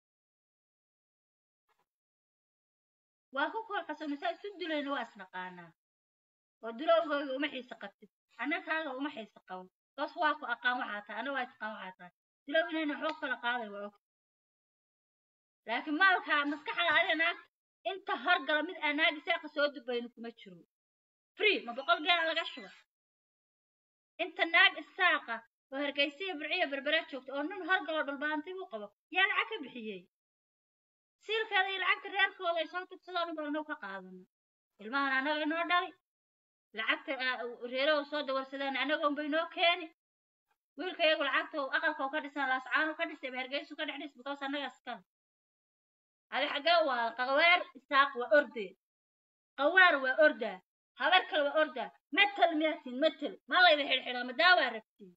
waa ku kala qasabnay saa isu dilayna waa isnaqaanaa oo dilowgooga uma xiisa qabtid annagaaga uma xiisa qaban bas waa ku aqaan waxaa tahay anna waa taqaan waxaa tahay dilow inayna waxba kala qaaday waa ogta laakiin maalkaa maskaxda adiga naagta inta horgala mid aan naagi saaqa soo dubayno kuma jiro free ma boqol gaala laga shuba inta naag isaaqa oo hargeysiya burciya berbera joogta oo nin horgaloo dhulbaantay u qabo yaa lacag ka bixiyey siilkeeda iyo lacagta reerkooda ay soo tugsadaan baa inuu ka qaadano ilmahan annaga inoo dhali lacagta reerahu soo dawarsadaan annagoon ba inoo keeni wiilka iyagu lacagta aqalka ka dhisan laascaanu ka dhisay hargeysu ka dhex dhis because annaga iskale adi xaggee waa qawaar isaaq waa orde qawaar waa orda habar kale waa orda metel miyaatiin metel ma layda xidhxidhaa madaawaa rabtiin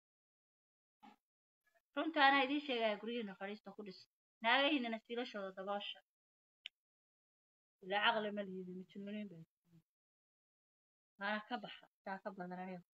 runta anaa idiin sheegaya guryihiina fadhiista ku dhis naagahiinana siilashooda daboosha ilaa caqli ma liidi majnuuniin bay waana ka baxa saa ka badan aniga